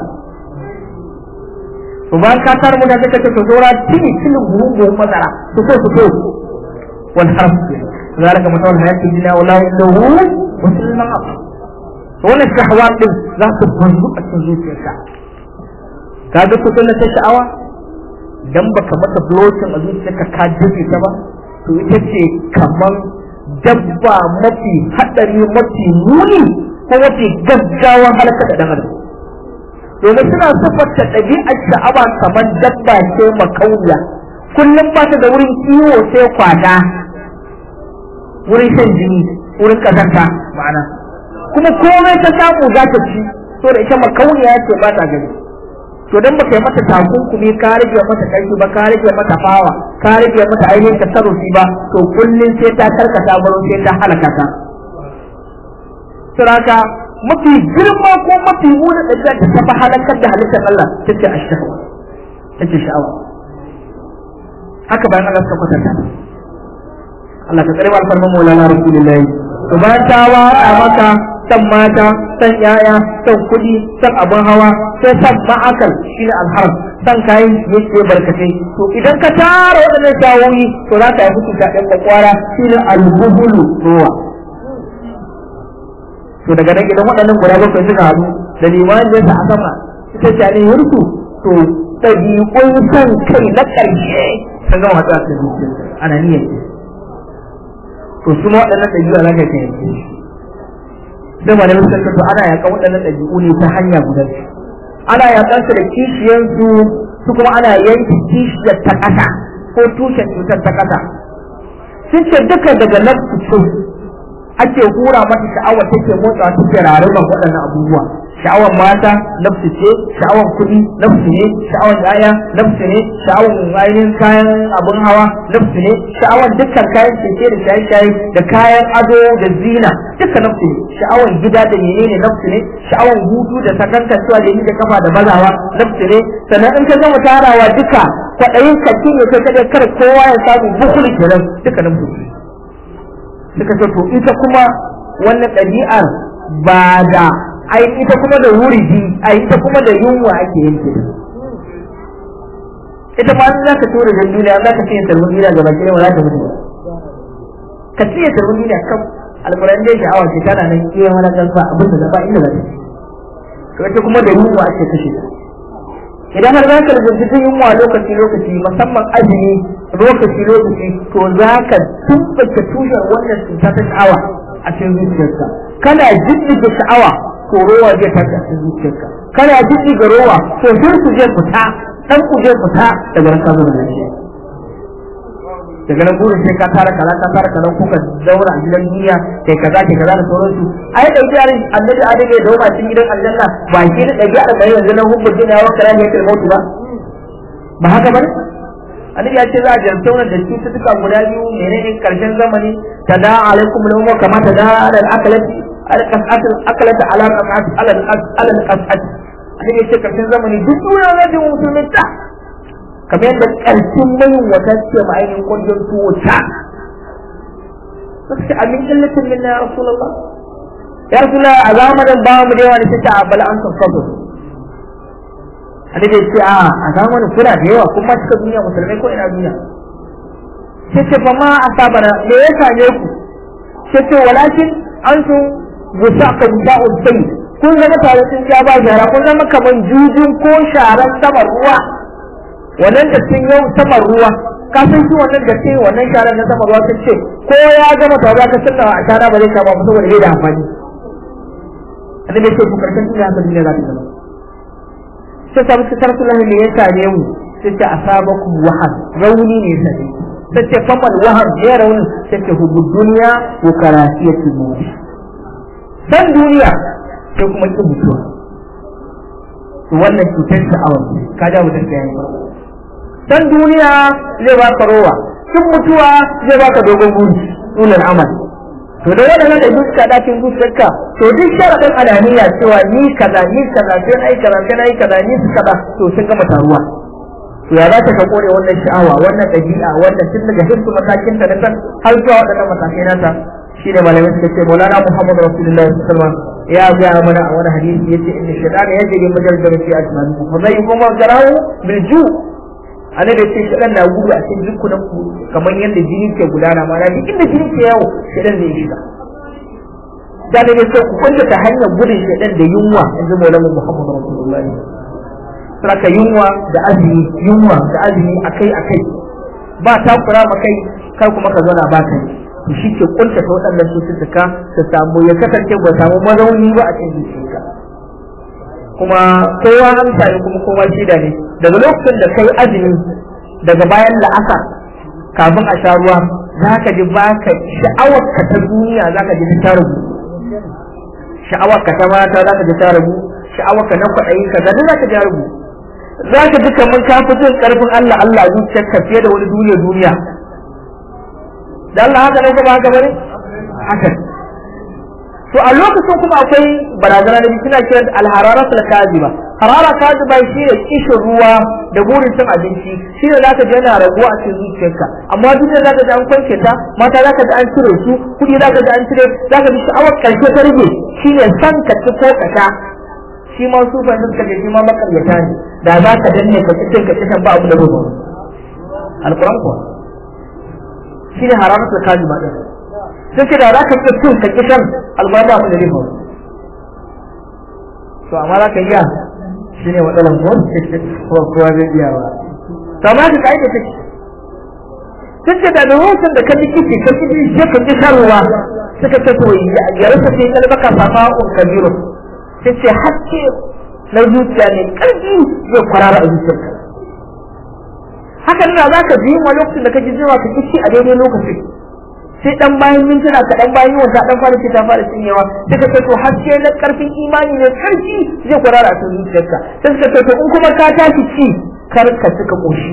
to bayan ka tar mu da kake to dora tini tini buhun buhun masara to so to so wal harf zalika masawal hayati dunya wala indahu musliman ab to wannan shahawat din za su banzu a cikin zuciyarka ka ga ku sunna ta sha'awa dan baka mata blocking a zuciyarka ka jibe ta ba to ita ce kaman dabba mafi hadari mafi muni ko mafi gaggawan halaka da dan adam domin suna siffanta ɗabi'ar sha'awa kamar dabba ce makauniya kullum ba ta da wurin kiwo sai kwada wurin shan jini wurin kazanta ma'ana kuma komai ta samu za ta ci so da ita makauniya ce ba ta gani to dan baka yi mata takunkumi ka rage mata karfi ba ka rage mata fawa ka rage mata ainihin tasarrufi ba to kullum sai ta karkata gurin sai ta halaka ta suraka mafi girma ko mafi muna ɗabi'a da ta fi halakar da halittar Allah ta ce a sha'awa ta ce sha'awa haka bayan Allah suka kwatanta Allah ka tsare alfarman maulana rasulullahi to bayan ta waka maka san mata san yaya san kuɗi san abin hawa sai san ma'akal shine alharam san kayan yake barkatai to idan ka tara waɗannan shawoyi to za ka yi hukunta ɗan kwakwara shine albuhulu ruwa to daga nan idan waɗannan guda bakwai suka haɗu da limanin da a sama ita ce ne yurku to ɗabi'un san kai na ƙarshe sun gama watsa ta zuciya ana niyyar to su ma waɗannan ɗabi'u za ka kai yanke da ma da suka to ana yaƙan waɗannan ɗabi'u ne ta hanya guda ana yaƙan su da kishiyansu su kuma ana yanke kishiyar ta ƙasa ko tushen cutar ta ƙasa sun ce duka daga nafsu ce ake hura mata sha'awa take motsawa take rarraban waɗannan abubuwa sha'awar mata nafsu ce sha'awar kuɗi nafsu ne sha'awar yaya nafsu ne sha'awar ainihin kayan abin hawa nafsu ne sha'awar dukkan kayan keke da shaye-shaye da kayan ado da zina dukkan nafsu ne sha'awar gida da menene nafsu ne sha'awar hutu da sakankancewa da yi da kafa da bazawa nafsu ne sannan in ka gama tarawa duka kwaɗayin ka ne kai kada kar kowa ya samu bukuli kenan duka nafsu ne suka ce to ita kuma wannan ɗabi'ar ba da ai ita kuma da wuridi ai ita kuma da yunwa ake yanke ita ma za ka tura da duniya za ka ce ta duniya ga baki ba za ta mutu ka ciye ta duniya kan alquran dai sha'awa ce tana nan iya wani gansa abin da ba inda zai to ita kuma da yunwa ake kashe ta idan har za ka rubuta ta yunwa lokaci lokaci musamman azumi lokaci lokaci to za ka tumbace tushen wannan cuta ta sha'awa a cikin zuciyarka kana jiddiga sha'awa to rowa zai tashi a cikin zuciyarka kana jiddiga rowa to shirku zai fita dan ku zai fita daga ranka zuwa lafiya daga nan burin sai ka tara kaza ka tara kaza kuka daura a gidan duniya kai kaza kai kaza da sauransu ai da yarin annabi adam ya dauma cikin gidan aljanna ba shi da dabi'a da bai yanzu nan hubbu din ya wakara ne kai mutu ba ba haka bane annabi ya ce za a jarumta wannan da cututtuka guda biyu menene karshen zamani tada alaikum lamu kama tada ala al-akalati al-qas'at al-akalati ala qas'at ala ala al-qas'at annabi ya ce karshen zamani duk duniya za ta musulmin ta kamar yadda ƙarfin mayin wata ce ma ainihin ƙungiyar tuwo ta suka ce amin illatin min ya rasulullah ya rasulullah a zamanin ba mu da yawa ne ta abala an san sabo annabi ce a a zamanin kuna da yawa kuma cika duniya musulmai ko ina duniya sai ce fa ma asabana me ya same ku sai ce walakin antum busaka bisa'ul sayyid kun zama tare sun ja ba shara kun zama kaman jujun ko sharan saman ruwa wannan da sun yau saman ruwa ka san shi wannan da sai wannan sharan na saman ruwa sun ce ko ya gama tawa ka sunna a shara ba zai kama ba saboda bai da amfani annabi ce ku karshen duniya haka duniya za ta zama sai sabu su tarsu lahi ne ya same mu sai ce asabakum wahab rauni ne sai sai ce famal wahab ne rauni sai ce hubu duniya ko karasiyatul maut san duniya sai kuma kin mutuwa wannan cutar sha'awar ka ja mutum ta yayin farko dan duniya zai baka rowa cin mutuwa zai baka dogon buri nunar amal to da waɗannan da duk kada cikin zuciyarka to duk sharadin alaniya cewa ni kaza ni kaza sai na yi kaza sai na yi kaza ni su kaza to sun gama taruwa to ya za ka kore wannan sha'awa wannan ɗabi'a wannan tun daga hirsu matakin ta na san har zuwa waɗannan matakai nata shi ne malamai suka ce maulana muhammadu rasulullahi sallallahu alaihi wasallam ya ga mana a wani hadisi yace inna shaytana yajri majalisa fi asmanikum fa zai kuma garahu bil ju' annabi ce shaɗan na gudu a cikin jikunan ku kamar yadda jini ke gudana ma na inda jini ke yawo shaɗan zai shiga da ne sai ku kunta ta hanyar gudun shaɗan da yunwa in ji maulana muhammadu rasulullahi saka yunwa da azumi yunwa da azumi akai akai ba takura ma kai kai kuma ka zauna ba kai to shi ke kunta ta waɗannan cututtuka ta samu ya kasance ba samu mazauni ba a cikin zuciyarka kuma kowa amsa ne kuma kowa shida ne daga lokacin da kai azumi daga bayan la'asar kafin a sha ruwa za ka ji ba ka sha'awar ka ta duniya za ka ji ta rabu sha'awar ka ta mata za ka ji ta rabu sha'awar ka na kwaɗayi ka ga za ka ji rabu za ka ji kamar ka fi jin ƙarfin Allah Allah zuciyar ka fiye da wani duniya duniya da Allah haka ne kuma haka bane haka to a lokacin kuma akwai barazana da suna kiran alharara kaziba harara kaziba shi ne kishin ruwa da burin cin abinci shi ne zaka ji yana raguwa a cikin zuciyarka amma duk da zaka ji an kwance ta mata zaka ji an cire su kudi zaka ji an cire zaka ji sha'awar karshe ta rage shi ne san ka ci ko ka sha shi ma su fa suka ce shi ma makaryata ne da za ka danne ka cikin ka cikin ba abu da rubu alquran kuwa shi ne hararatul kaziba din sai da za ka iya cin ka kisan albarba abin da zai faru to amma za ka iya shi ne matsalan ko ko kowa zai iya ba to amma ka kai da take duk da da hoton da kan kici kan kici sai ka ji sarwa suka ce to ya rasa sai kalbaka sama un kabiru sai ce hakke na zuciya ne karfi zai kwarara a zuciyarka haka nan za ka ji ma lokacin da ka ji jima ka kici a daidai lokacin sai dan bayan mintuna ka dan bayan wata dan fara ce ta fara cinyewa sai ka to haske na karfin imani ne karfi zai kwarara a cikin zuciyarka sai ka to in kuma ka tashi ci kar ka cika koshi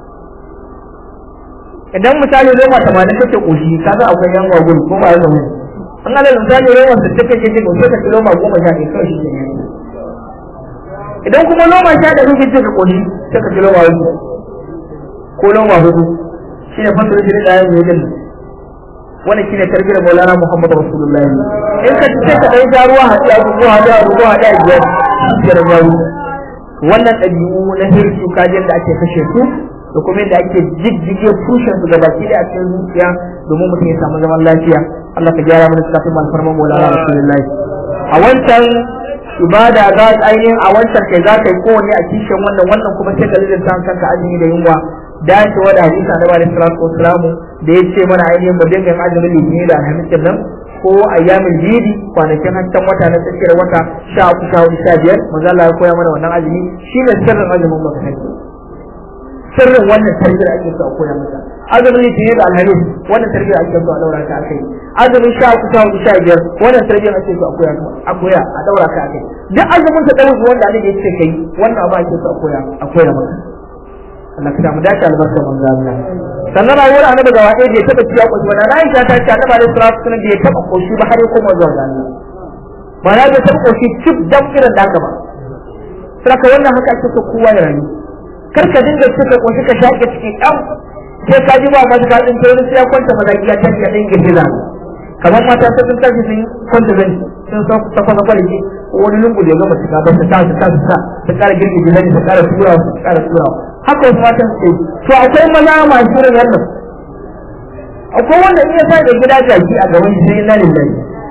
idan misali roma tamanin kake koshi ka ga akwai yan gwagwun ko ba yanzu an ala misali roma da take kake koshi ka ci roma goma sha ɗaya kawai shi ne idan kuma roma sha da kake cika koshi sai ka ci roma hudu ko roma hudu shi ne fasar shi da yayin yadda wannan shine tarbiyar Maulana Muhammad Rasulullahi in ka ce ka dai ruwa hadi a ruwa hadi a ruwa hadi a biyar biyar yawo wannan ɗabi'u na hirsu kajin da ake kashe su da kuma yadda ake jijjige tushen su gabaki da a cikin zuciya domin mutum ya samu zaman lafiya Allah ka gyara mana cikin malfarman Maulana Rasulullahi a wancan ibada za ka ainihin a wancan kai za ka yi kowanne a kishin wannan wannan kuma sai ka lilinta kanka azumi da yunwa dacewa da hadisa na bada salatu wasalamu da ya ce mana ainihin mu dinga yin azumin litinin da alhamisin nan ko ayyamin jidi kwanakin hasken wata na tsakiyar wata sha uku sha hudu sha biyar manzo Allah ya koya mana wannan azumi shine sirrin azumin maka sirrin wannan tarbiyar ake so a koya masa azumin litinin da alhamis wannan tarbiyar ake so a daura ka akai azumin sha uku sha hudu sha biyar wannan tarbiyar ake so a koya a koya a daura ka akai duk azumin ta dawo wanda Allah ya ce kai wannan abu ake so a koya a koya maka Allah ka samu dace albarka manzo Allah sannan rayuwar annabi ga waɗe bai taɓa ciya koshi ba na Aisha ta ce annabi alaihi salatu wasallam bai taɓa koshi ba har ya koma zuwa ga Allah ba na bai taɓa koshi cip dan irin da haka ba saka wannan haka ake so kowa ya rayu kar ka dinga cika koshi ka shaƙe cikin ɗan sai ka ji ba ma ka ɗin ta sai ya kwanta mazaki ya tashi ya ɗin girgiza kamar mata sai sun tashi sun kwanta zan sun san ta kwana kwaliki wani lungu da ya gama cika ba ta ta ta ta ta ƙara girgiza zan ta ƙara turawa ta ƙara turawa haka wasu matan su to akwai maza masu irin wannan akwai wanda iya sa da gida jaki a gaban shi sai na lillahi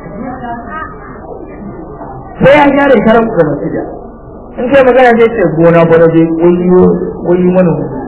sai ya gyara karan ku masu da in kai magana zai ce gona bana zai wayo wayo mana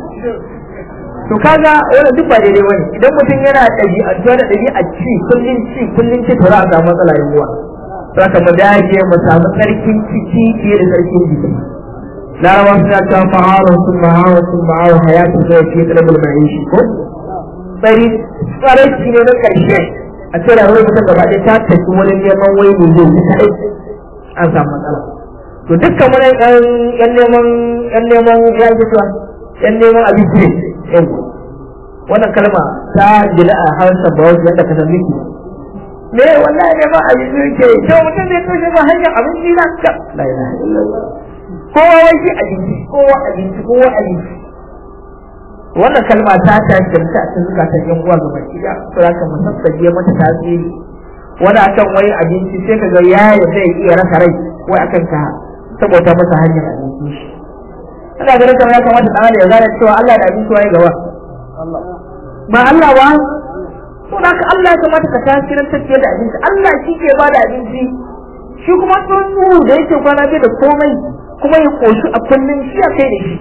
to kaga wannan duk ba daidai bane idan mutum yana ɗabi'antuwa da ɗabi'a ci kullum ci kullum ci to za a samu matsala yawa saka mu dage mu samu tsarkin ciki fiye da tsarkin jiki larawa suna cewa ma'awa sun ma'awa sun ma'awa hayatun zai fi talabul mai shi ko tsari tsaraici ne na ƙarshe a ce rayuwar mutum gaba ɗaya ta tafi wani neman wai ne zai yi kaɗai an samu matsala to dukkan wani ƴan neman ƴan neman ya yi cewa ƴan neman abinci ne wannan kalma ta gida a harshen bawaji yadda ka san miki me wallahi neman abinci ke to mutum zai toshe ba hanyar abinci na ka la ilaha illallah kowa wai shi abinci kowa abinci kowa abinci wannan kalma ta tashi ta a cikin zukatan yan uwa ga baki da to haka mu sassaje mata tasiri wani akan wai abinci sai ka ga ya zai iya rasa rai wai akan ka saboda masa hanyar abinci shi ina ganin kamar ya kamata dan ya gane cewa Allah da abinci waye gaba ba Allah ba to haka Allah ya kamata ka tasirin tafiyar da abinci Allah shi ke ba da abinci shi kuma tsuntsu da yake kwana bai da komai kuma ya koshi a kullum shi a kai da shi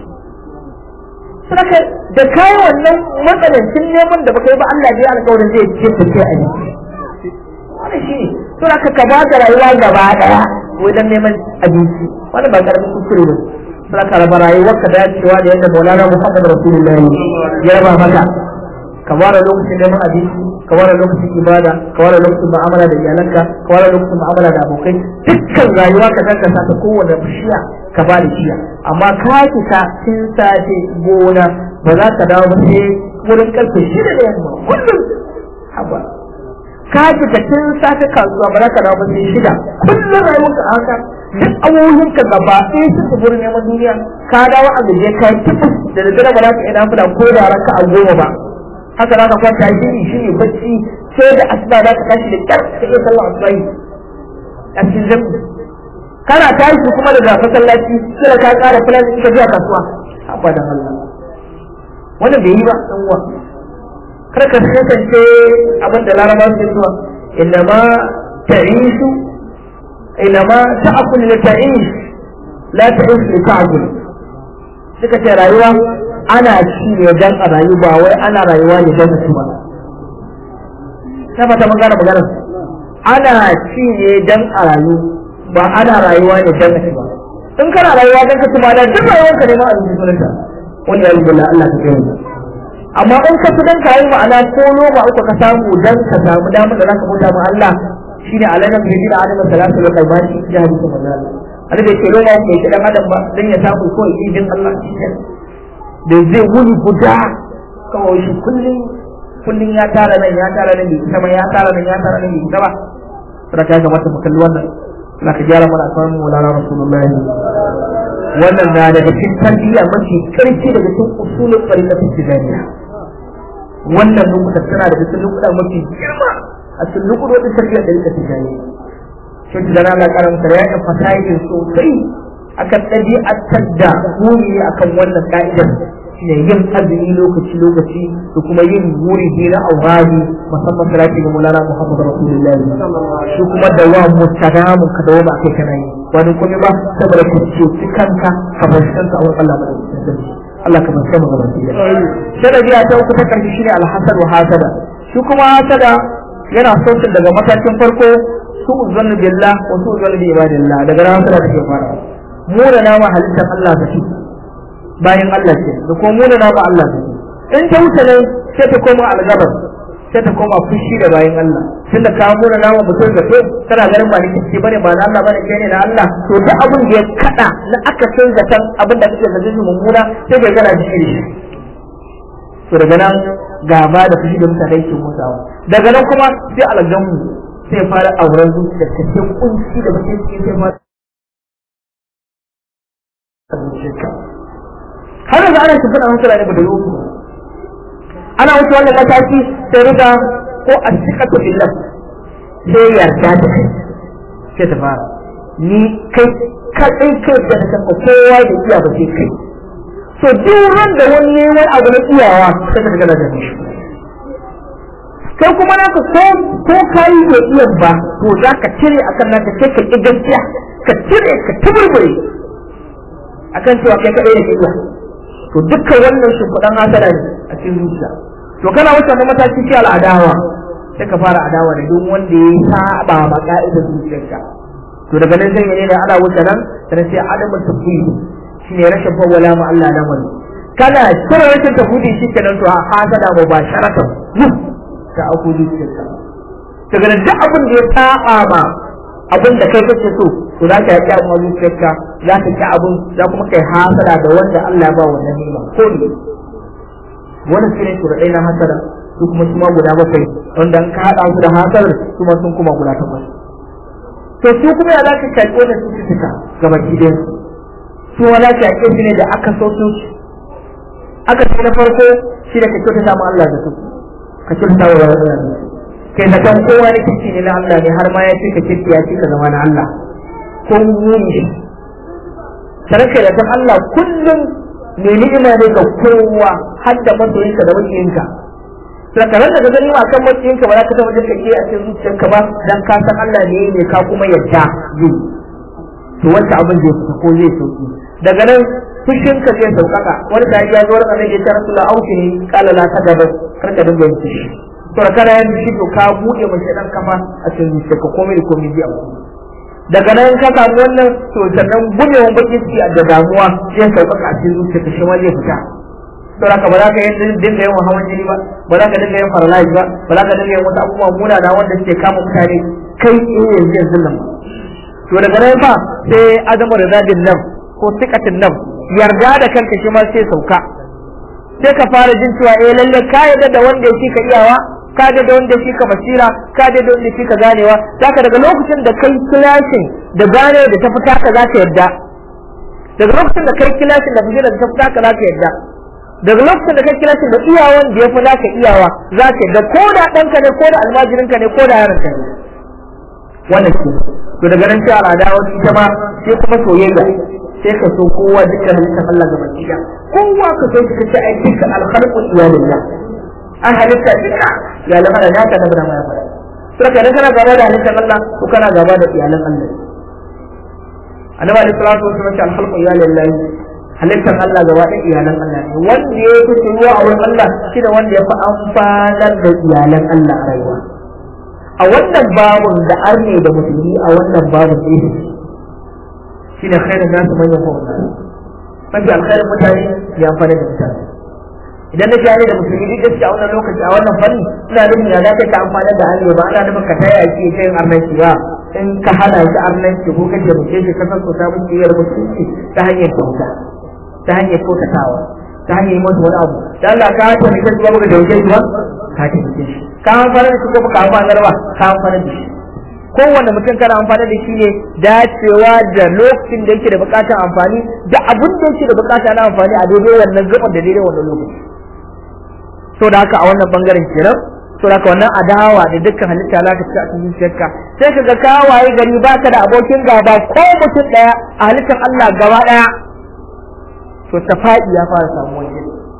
saka da kayi wannan matsanancin neman da baka yi ba Allah ya alƙawarin zai ce ta ce a yi wannan shi ne to haka ka ba da rayuwa gaba daya wajen neman abinci wannan ba karamin kuskure ba saka raba rayuwar ka dacewa da yadda Maulana Muhammad Rasulullahi ya raba maka ka ware lokacin neman abinci ka ware lokacin ibada ka ware lokacin mu'amala da iyalanka ka ware lokacin mu'amala da abokai dukkan rayuwa ka danka ta kowane bishiya ka ba da shiya amma ka fita tun safe gona ba za ka dawo ba sai wurin karfe shida da yamma kullum haba ka fita tun safe kasuwa ba za ka dawo ba sai shida kullum rayuwarka a haka duk abubuwanka gaba ɗaya sun tafi wurin neman duniya ka dawo a gaje ka yi da daddare ba za ka ina fada ko da ranka a goma ba haka za ka kwanta shiri shiri bacci sai da asuba za ka tashi da kyar ka iya sallah asubahi a cikin jami'i kana tashi kuma daga masallaci sai ka ƙara filan in ka zuwa kasuwa abadan Allah wannan bai yi ba dan uwa kar ka kasance abin da laraba su cewa innama ta'ishu innama ta'kul li ta'ish la ta'ish li ta'kul suka ce rayuwa ana ci ne dan a rayu ba wai ana rayuwa ne dan su ba ta fata mun gane magana ana ci ne dan a rayu ba ana rayuwa ne dan su ba in kana rayuwa dan ka tuma da duk rayuwar ka ne ma a cikin sunanta wanda ya yi billah Allah ka kai amma in ka dan ka yi ma'ana ko noma uku ka samu dan ka samu damar da zaka bauta ma Allah shine alaka bi da adam salatu wa qaibati ya hadisi manzo Allah da ke noma mai kidan adam ba dan ya samu ko idin Allah da zai wuni guda kawai shi kullum kullum ya tara nan ya tara nan bai sama ya tara nan ya tara nan bai sama sai ka ga mata kalli wannan na ka gyara mana kan Maulana Rasulullahi wannan na daga cikin tarbiyya mafi karfi daga cikin usulul tariqatul tijaniya wannan lokuta tana daga cikin lokuta mafi girma a cikin lokutan tarbiyya da tariqatul tijaniya shi da Allah karanta ya yi fasahin sosai akan ɗabi'atar da muni akan wannan ka'idar shine yin azumi lokaci lokaci da kuma yin wuri na aurari musamman salati ga Maulana Muhammad Rasulullahi shi kuma da wa mustadamun ka dawo ba kai kana yi wani kuma ba saboda ka ce kanka ka bar kanka a wurin Allah madaukakin sarki Allah ka bar mu gaban shi sanadi ta uku ta karshe shine alhasad wa hasada shi kuma hasada yana sosin daga matakin farko su zannu billah wa su zannu bi ibadillah daga ran hasada take fara mu da nama halittar Allah ta ci bayan Allah ce da kuma mu da nama Allah ta in ta wuce ne sai ta koma algabar sai ta koma fushi da bayan Allah tun da ka mu da nama mutum da to kana ganin ba ni ce bane ba na Allah bane kai ne na Allah to duk abin da ya kada na aka san zaton abin da kake zaton mummuna sai ka gana jiki da shi to daga nan gaba da fushi da mutane ke motsawa daga nan kuma sai algamu sai fara auren zuciya ta ce kunci da bakin ciki sai fara har yanzu ana tafi da hankala ne ba da yau ana wuce wannan mataki sai riga ko a cika ta billah sai yarda da kai sai ta fara ni kai kaɗai kai da ta kanka kowa da iya ba sai kai so duk wanda wani neman abu na iyawa sai ka gana da shi kai kuma naka ko ko kai da iya ba to za ka cire akan naka sai ka ƙi gaskiya ka cire ka tuburbure akan cewa kai kaɗai da iya to dukkan wannan shimfiɗan hasada ne a cikin zuciya to kana wuce wani mataki ce al'adawa sai ka fara adawa da duk wanda ya saba ma ka'idar zuciyarka to daga nan zai ne da ana wuce nan sai sai adamu tafi shine rashin fawwala ma Allah lamari kana shirin rashin tafudi shi kenan to hasada mu ba sharatan ta aku zuciyarka daga nan duk abin da ya saba ma abin da kai kake so to za ka yi abin zuciyarka za ka ki abin za kuma kai hasada da wanda Allah ya ba wannan nima ko ne wannan shine shuradai na hasada su kuma su ma guda bakwai wanda an ka haɗa su da hasadar su ma sun kuma guda takwas to su kuma ya za ka shaƙi wannan cututtuka ga baki ɗayan su ma za ka shaƙe su ne da aka so su aka ce na farko shi da ka kyautata ma Allah da su ka kyautata wa Allah da su kai da kan kowa ne kirki ne na Allah ne har ma ya ce ka kirki ya ce ka zama na Allah ko muni sanar kai da kan Allah kullum ne ni'ima ne ga kowa har da masoyinka da makiyinka sakarar da ka gani ma kan makiyinka ba za ka taɓa jin kake a cikin zuciyarka ba dan ka san Allah ne ne ka kuma yadda zai to wanda abin zai fita ko zai sauki daga nan fushinka zai sauƙaƙa wani da ya zo wani annabi ya ce rasulullah auki ne kala la ta gaba kar ka dinga yin fushi to da kana yin fushi to ka buɗe mace dan kafa a cikin zuciyarka komai da komai zai auku daga nan ka samu wannan to sannan gumewan bakin ciki da damuwa zai sauƙaƙa a cikin zuciyarka shi ma zai fita to haka ba za ka dinga yin hawan jini ba ba za ka dinga yin paralyze ba ba za ka dinga yin wasu abubuwa munana wanda suke kama mutane kai eh yanzu yanzu nan to daga nan fa sai adamu da zadin nan ko sikatin nan yarda da kanka shi ma sai sauka sai ka fara jin cewa eh lalle ka yarda da wanda yake ka iyawa ka da wanda shi ka basira ka da wanda shi ka ganewa saka daga lokacin da kai kilashin da gane da ta fita ka zaka yadda daga lokacin da kai kilashin da basira da ta fita ka zaka yadda daga lokacin da kai kilashin da iyawan da ya fi naka iyawa za ka yadda ko da ɗanka ne ko da almajirinka ne ko da yaranka ne wannan ke to daga nan sai al'ada wani ita ma sai kuma soyayya sai ka so kowa dukkan halittar Allah gaban gida kowa ka so ka ce ai dukkan alkhalqu iyalillah an halitta duka iyalan Allah ya ka dabara mai fara sai ka kana gaba da halittar Allah ko kana gaba da iyalan Allah annabi alaihi salatu wasallam ce al-khalqu iyalillah halittar Allah gaba da iyalan Allah ne wanda ya fi ruwa a wurin Allah shi da wanda ya fi amfanar da iyalan Allah a rayuwa a wannan babun da arne da musulmi a wannan babun ne shi ne khairin nasu manyan fa'ula mafi alkhairin mutane ya amfana da mutane idan na jani da musulmi duk gaskiya a wannan lokaci a wannan fanni ina nufin ya zaka ka amfana da hannu ba ana nufin ka taya ki ta yin arnanci ba in ka hana shi arnanci ko ka taimake shi ka sassauta musu iyar musulunci ta hanyar kyauta ta hanyar kyautatawa ta hanyar yi masa wani abu da Allah ka taimake shi ba baka da wuce shi ba ka taimake shi ka amfana da shi ko baka amfana ba ka amfana da shi kowane mutum kana amfani da shi ne dacewa da lokacin da yake da bukatar amfani da abin da yake da bukata na amfani a daidai wannan gaban da daidai wannan lokaci so da haka a wannan bangaren kenan so da haka wannan adawa da dukkan halitta za ka ci a cikin zuciyarka sai ka ga kawaye gari baka da abokin gaba ko mutum daya a halittar Allah gaba daya to tafa'i ya fara samuwa kenan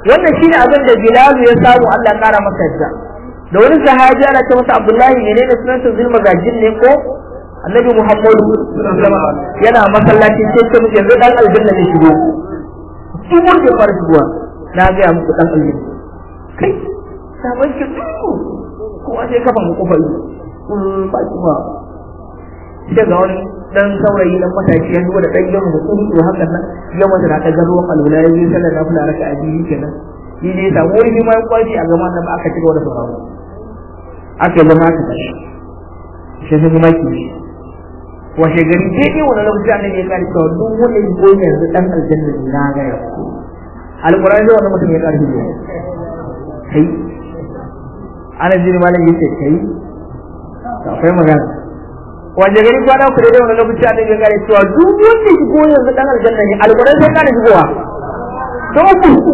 wannan shine abin da Bilal ya samu Allah ya kara masa yadda da wani sahabi ana ce masa Abdullahi ne ne sunan sa zulma gajin ne ko Annabi Muhammadu yana masallaci sai ce muke yanzu dan aljanna ne shigo duk wanda ya fara shigowa na ga ya muku dan aljanna kai sabon ki kowa sai kafa mu kofa yi ba ki ba sai ga wani dan saurayi dan matashi ya zuwa da dan yamu da tsuri to hakan nan ya mata da kaga ruwan alwala ya yi sallar nafila raka a biyu kenan shi ne ta wai shi ma ya kwashi a gaban nan aka ci gaba da sauraro aka zama aka tashi shi sai kuma ki washe gari sai ne wani lokaci annabi ya kare cewa duk wanda ya goyi yanzu dan aljanna ne na ga ya alqur'ani da wannan mutum ya kare shi kai ana jini malam yace kai akwai magana waje gari kwana ku da wani lokaci a daga gare cewa duk wanda shi ko yanzu dan aljanna ne alquran sai kana shigowa to ku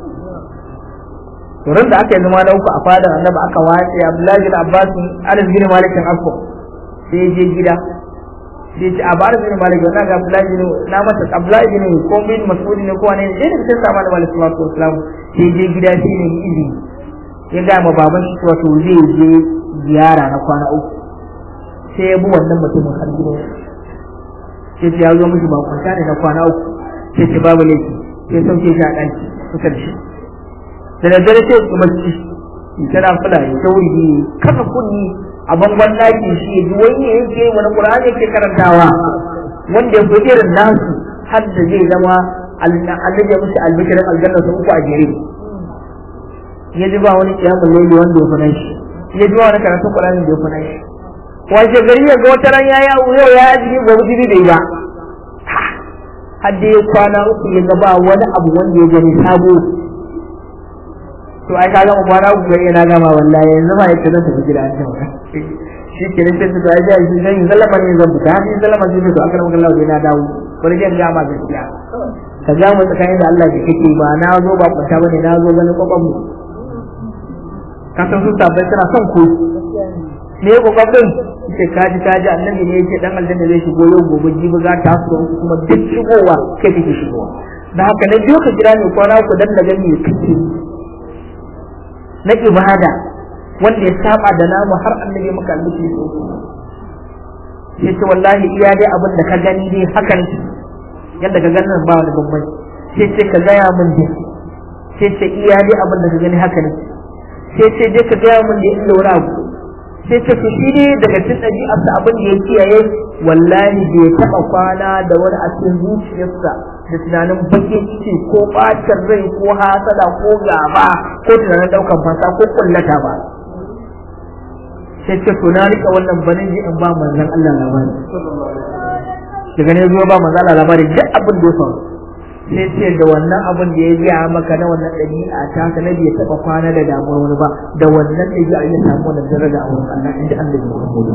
to ran da aka yi zama na uku a fadar annabi aka wace Abdullahi bin Abbas Anas bin Malik bin Affo sai je gida sai ce a bar bin Malik wannan ga Abdullahi bin na mata Abdullahi bin ko bin Mas'ud ne ko wani ne da sai sama da Malik sallallahu alaihi wasallam sai je gida sai ne izini ya ga ma baban shi wato zai je ziyara na kwana uku sai ya bi wannan mutumin har gidan sai ce ya zo miki ba kwanta ne na kwana uku sai ce babu laifi sai sauke shi a ɗaki kusa da shi da daddare sai su bacci in tana fula ya ta wuri kasa kunni a bangon ɗaki shi ya ji wani yake wani ƙur'ani yake karantawa wanda ya fi irin nasu har da zai zama annabi ya musu albishirin aljanna sun uku a jere ya ji ba wani kiyamun laili wanda ya fi nan shi ya ji ba wani karatun ƙur'ani da ya fi nan shi wace gari ya ga wata ran ya yau yau ya ji gobe jibi bai ba har da ya kwana uku ya ga ba wani abu wanda ya gani sabo to ai ka gama kwana uku gari na gama wallahi yanzu ma yake zan tafi gida an jama shi ke nan sai su ai da shi zan zalama ne zan fita ni zalama sai to aka maka Allah na dawo bari zan ga ma gaskiya ka ga mu tsakanin da Allah da kake ba na zo ba kwanta bane na zo ganin kokon mu ka san su tabbai tana son ku me ya kokarin ce kaji kaji annabi ne yake dan aljanna zai shigo yau gobe jibi za ta su kuma duk shigowa kai kake shigowa da haka na biyo ka jira ne kwana ku dan daga me kake na ibada wanda ya saba da namu har annabi maka albishi so sai ce wallahi iya dai abin da ka gani dai hakan yadda ka ganin ba wani bambanci sai ce ka gaya min dai sai ce iya dai abin da ka gani haka ne sai ce dai ka gaya min da inda wani abu sai ce to shi ne daga cikin ɗabi'arsa abin da ya kiyaye wallahi bai taɓa kwana da wani a cikin zuciyarsa da tunanin bakin ciki ko ɓacin rai ko hasada ko gaba ko tunanin ɗaukan fasa ko kullata ba sai ce to na rika wannan banin ji in ba manzon Allah labari daga ne zuwa ba manzon Allah labari duk abin da ya faru sai ce da wannan abin da ya biya maka na wannan ɗabi'a ta ka nabi ya taɓa kwana da damuwar wani ba da wannan ɗabi'a ya samu wannan daraja a wurin Allah inda Allah ya Muhammadu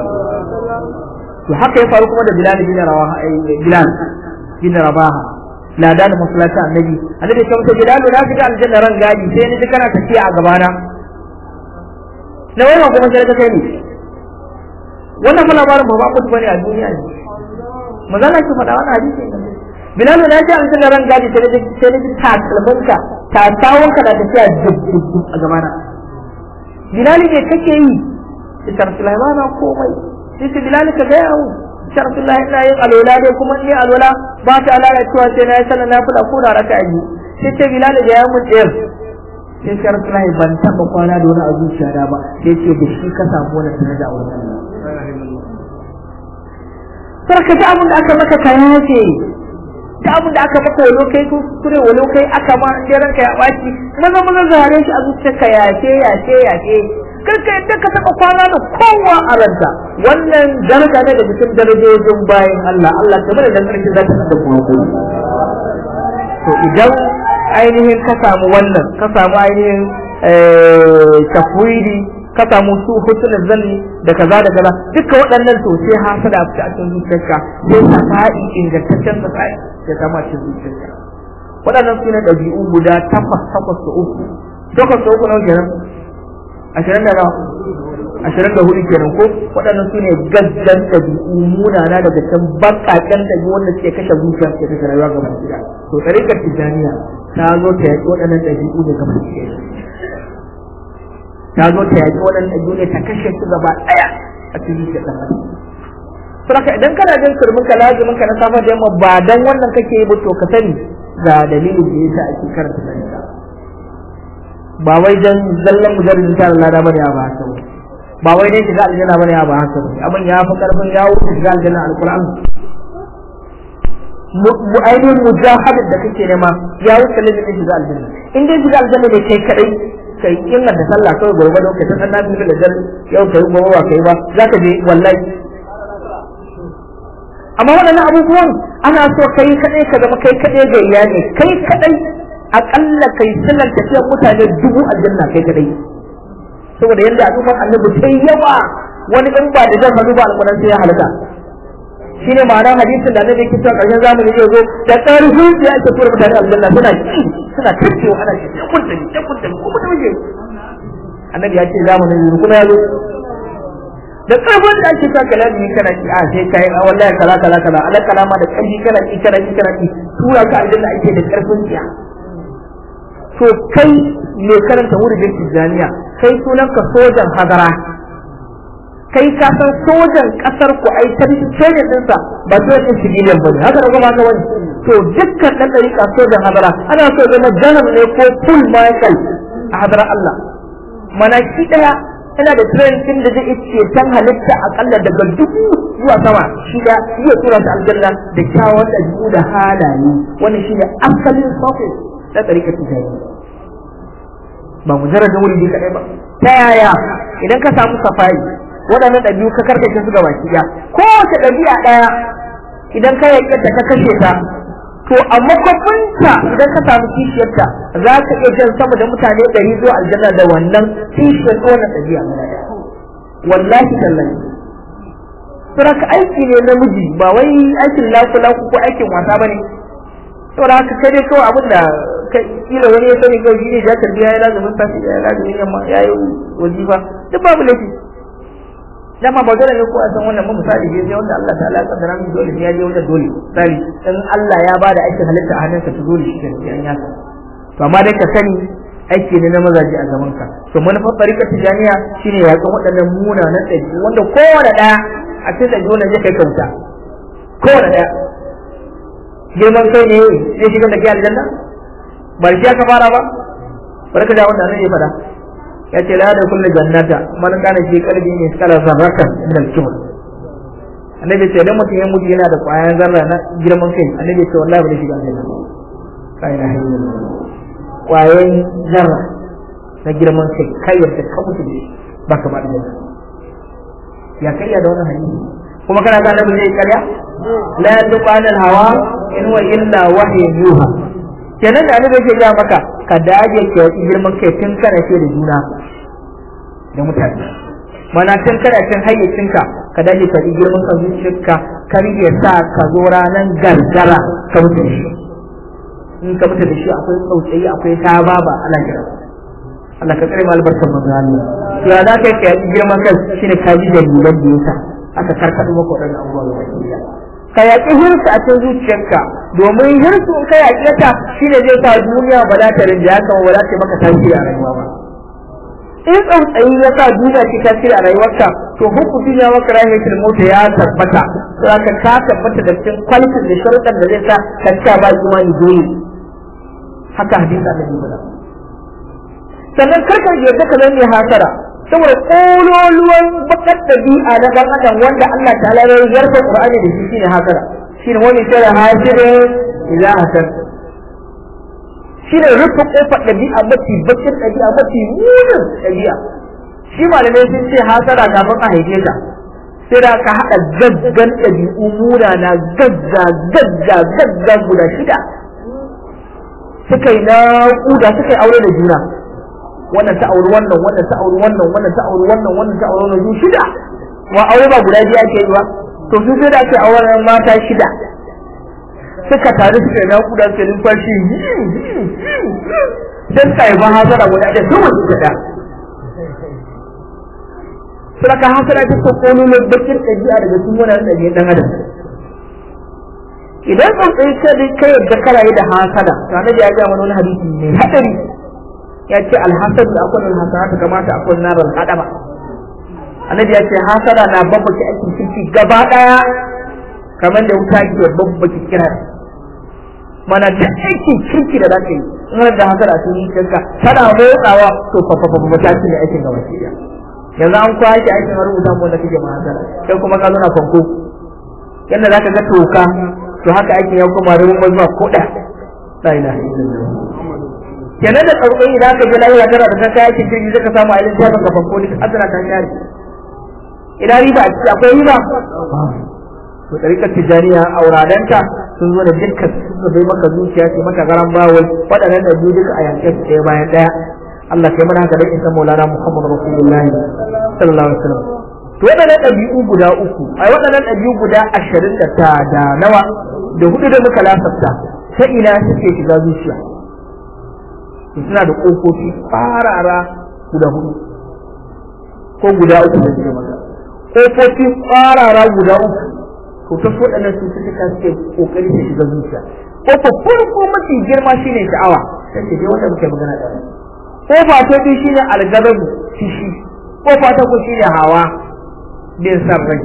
to haka ya faru kuma da Bilal bin Rawaha Bilal bin Rabaha ladan masallata annabi annabi ya ce Bilal na shiga aljanna ran gadi sai ni kana tafiya a gabana na wannan kuma sai ka kai ni wannan fa labarin ba ba ku bane a duniya ne magana ki faɗa wannan hadisi ne Bilal na ji an tana ran gadi sai da sai da takalmanka ta tawonka da tafiya duk duk duk a gaba na Bilal ne kake yi Isar Sulaimana komai sai ce Bilal ka ga yawo Isar Sulaiman ina yin alwala dai kuma ni alwala ba ta alaka cewa sai na yi sallah na fada ko da raka yi sai ce Bilal da ya mun tsayar sai Isar Sulaiman ban taba kwana da wani a zuciya da ba sai ce da shi ka samu wannan daraja a wurin Allah Sarka ta abin da aka maka kaya ce da abin da aka maka walo kai kuskure walo kai aka ma in dai ranka ya baci maza maza zare shi a zuciyarka yace yace yace kar ka yadda ka taba kwana da kowa a ranta wannan daraja ne da cikin darajojin bayan Allah Allah ta bada dangarki za ta da kuma to idan ainihin ka samu wannan ka samu ainihin tafwidi ka samu su hutun zanni da kaza da kaza duka waɗannan to sai hasada a cikin zuciyarka sai safa'i ingantaccen safa'i ya zama cikin zuciyarka waɗannan su ne ɗabi'u guda takwas takwas da uku takwas da uku nawa kenan ashirin da nawa ashirin da hudu kenan ko waɗannan su ne gaggan ɗabi'u munana daga can baƙaƙen ɗabi'u wanda suke kashe zuciya suke kashe rayuwa gaba ɗaya to tsarikar tijjaniya ta zo ta yaƙi waɗannan ɗabi'u ne gaba ɗaya ta zo ta yaƙi waɗannan ɗabi'u ne ta kashe su gaba ɗaya a cikin zuciyar ɗan adam saboda idan kana jin kurmin ka lazimin ka na safa da yamma ba dan wannan kake yi ba to ka sani ga dalilin da yasa ake karanta dalila ba wai dan zallan mujarridin ta Allah da bane ba haka ba wai dai shiga aljanna bane ba haka abin ya fi karfin ya wuce shiga aljanna alquran mu ainihin mujahadin da kake nema ya wuce lalin shiga aljanna in dai shiga aljanna ne kai kadai kai inna da sallah kawai gurgurdo ka san na da jar yau kai gobe ba kai ba zaka je wallahi amma waɗannan abubuwan ana so kai kadai ka zama kai kadai ga iyali kai kadai akalla kai sallan tafiyar mutane dubu aljanna kai kadai saboda yadda al'ummar annabi sai yawa wani in ba da jan hannu ba alƙur'an sai ya halaka shine ma'anar hadisin da annabi yake cewa ƙarshen zamani zai zo da ƙarfin sai ake tura mutane aljanna suna ci suna tacewa ana ci ya kunta ya kunta ko mutum ne annabi ya ce zamanin yanzu kuma ya zo da ƙarfin da ake sa kalami kana ci a sai kai a wallahi kala kala kala ala kalama da ƙarfi kana ci kana ci kana ci tura ka aljanna ake da ƙarfin tsiya to kai mai karanta wurin tijjaniya kai sunan ka sojan hadara kai ka san sojan kasar ku ai tarihi dinsa ba sojan civilian bane haka da kuma wani to dukkan dan dariƙa sojan hadara ana so zama janar ne ko full michael a hadara Allah mana shi daya ina da training da zai ce tan halitta akalla daga dubu zuwa sama shi da iya tura ta aljanna da kyawun ɗabi'u da halaye wannan shi ne asalin sofi na ɗariƙar tijjani ba mujarradin wuri ne kaɗai ba ta yaya idan ka samu safari waɗannan ɗabi'u ka karkace su gaba ki kowace ɗabi'a ɗaya idan ka yaƙe ta ka kashe ta to a makwafinta idan ka samu kishiyarta za ka iya jan sama da mutane ɗari zuwa aljanna da wannan kishiyar wannan ɗabi'a wallahi tallahi Suraka aiki ne namiji ba wai aikin laku laku ko aikin wasa ba ne saboda haka kai dai kawai abin da kila wani ya sani kawai shi ne ya tarbiya ya lazumin safi ya lazumin yamma ya yi wajifa duk babu laifi dama ba dole ne ko a san wannan ba misali ne wanda Allah ta'ala ya kaddara min dole ne ya je wanda dole misali in Allah ya bada aikin halitta a hannunka to dole shi ne an yaka to amma dai ka sani aiki ne na mazaje a gaban ka to manufar tsarika tijaniya shine yakan waɗannan munanan ɗabi'u wanda kowane ɗaya a cikin ɗabi'u nan zai kai kauta kowane ɗaya girman kai ne zai shigar da ke aljanna ba shi aka fara ba barka da wanda annabi ya fada ya ce la da kullu jannata man kana fi qalbi ne kala zarratan min al-kibr annabi ce dan mutum ya mutu yana da kwayan zarra na girman kai annabi ce wallahi ba zai shiga aljanna kai na hayya kwayan zarra na girman kai kai yadda ka mutu ne baka ba aljanna ya kai da wannan hadisi kuma kana ga annabi zai karya la yantiqu anil hawa in huwa illa wahyun yuha kenan da annabi yake ga maka ka dage ka yi girman kai tun kana ce da juna da mutane mana tun kana cin hayyacinka ka dage ka yi girman ka zuciyarka kar ya sa ka zo ranan gargara ka mutu da shi in ka mutu da shi akwai tsautsayi akwai tababa Allah ya Allah ka tsare mu albarkar manzo Allah ya za ka yi girman kai shine ka ji dalilan da yasa aka karkaɗo maka waɗannan abubuwa ga baki ka yaƙi hirsu a cikin zuciyarka domin hirsu in ka yaƙi ta shine zai sa duniya ba za ta rinjaya ka ba za ta maka tasiri a rayuwa ba in tsautsayi ya sa duniya ce tasiri a rayuwarka to hukun duniya maka rahimatul mota ya tabbata sai ka ka tabbata da cikin kwalitin da sharuɗan da zai sa ka cika ba imani dole haka hadisi annabi faɗa sannan karka yarda ka zama mai hasara saboda kololuwan bakar dabi'a na dan adam wanda Allah ta'ala ya yarda Qur'ani da shi shine hasara shine wani shara hasirin ila hasan shine rufe kofar dabi'a mafi bakin dabi'a mafi munin dabi'a shi malamai sun ce hasara kafin a haife ka sai da ka haɗa gaggan ɗabi'u munana gagga gagga gagga guda shida suka yi naƙuda suka yi aure da juna wannan ta auri wannan wannan ta auri wannan wannan ta auri wannan wannan ta auri wannan su shida wa aure ba guda biyu ake yi ba to su sai da ake auren mata shida suka taru suka yi naƙuda suka yi numfashi sai suka yi ba hasara guda ɗaya sun wasu gada suraka hasara ta ko kololin bakin ɗabi'a daga sun wani ɗabi'a ɗan adam idan tsuntsaye ka dai kai yadda kana yi da hasada to annabi ya ga mana wani hadisi mai hadari ya ce alhasad da akwai alhasanat kamata akwai narar hadama annabi ya ce hasada na babbake aikin kirki gaba daya kamar da wuta ke babbake kirar mana da aikin kirki da zaka yi in da hasada a cikin kirka tana motsawa to fa fa fa ta ci ne aikin gaba ki yanzu an kwashe aikin rubuta mu da kike ma hasada sai kuma ka zo na fanko yanda zaka ga toka to haka aikin ya kuma ruwan zuwa koda la ilaha illallah kenan da tsarkai idan ka je lahira kana da kanka aikin kirki zaka samu a ilin ka fanko duk azra kan shari idan riba a ciki akwai riba to tarikar tijaniya auradanta sun zo da dukkan suka bai maka zuciya ce maka garan bawai waɗannan da biyu duka a yanke su ɗaya bayan ɗaya Allah kai mana haka da isa Maulana Muhammad Rasulullahi sallallahu alaihi wasallam to waɗannan ɗabi'u guda uku ai waɗannan ɗabi'u guda ashirin da ta da nawa da hudu da muka lasafta ta ina suke shiga zuciya suna da ƙofofi farara guda hudu ko guda uku da suke maka ƙofofi farara guda uku to ta so waɗannan cututtuka suke ƙoƙari su shiga zuciya ƙofa farko mafi girma shine sha'awa sai ce dai wanda muke magana da ƙofa ta biyu shine algazabu fishi ƙofa ta uku shine hawa bin san rai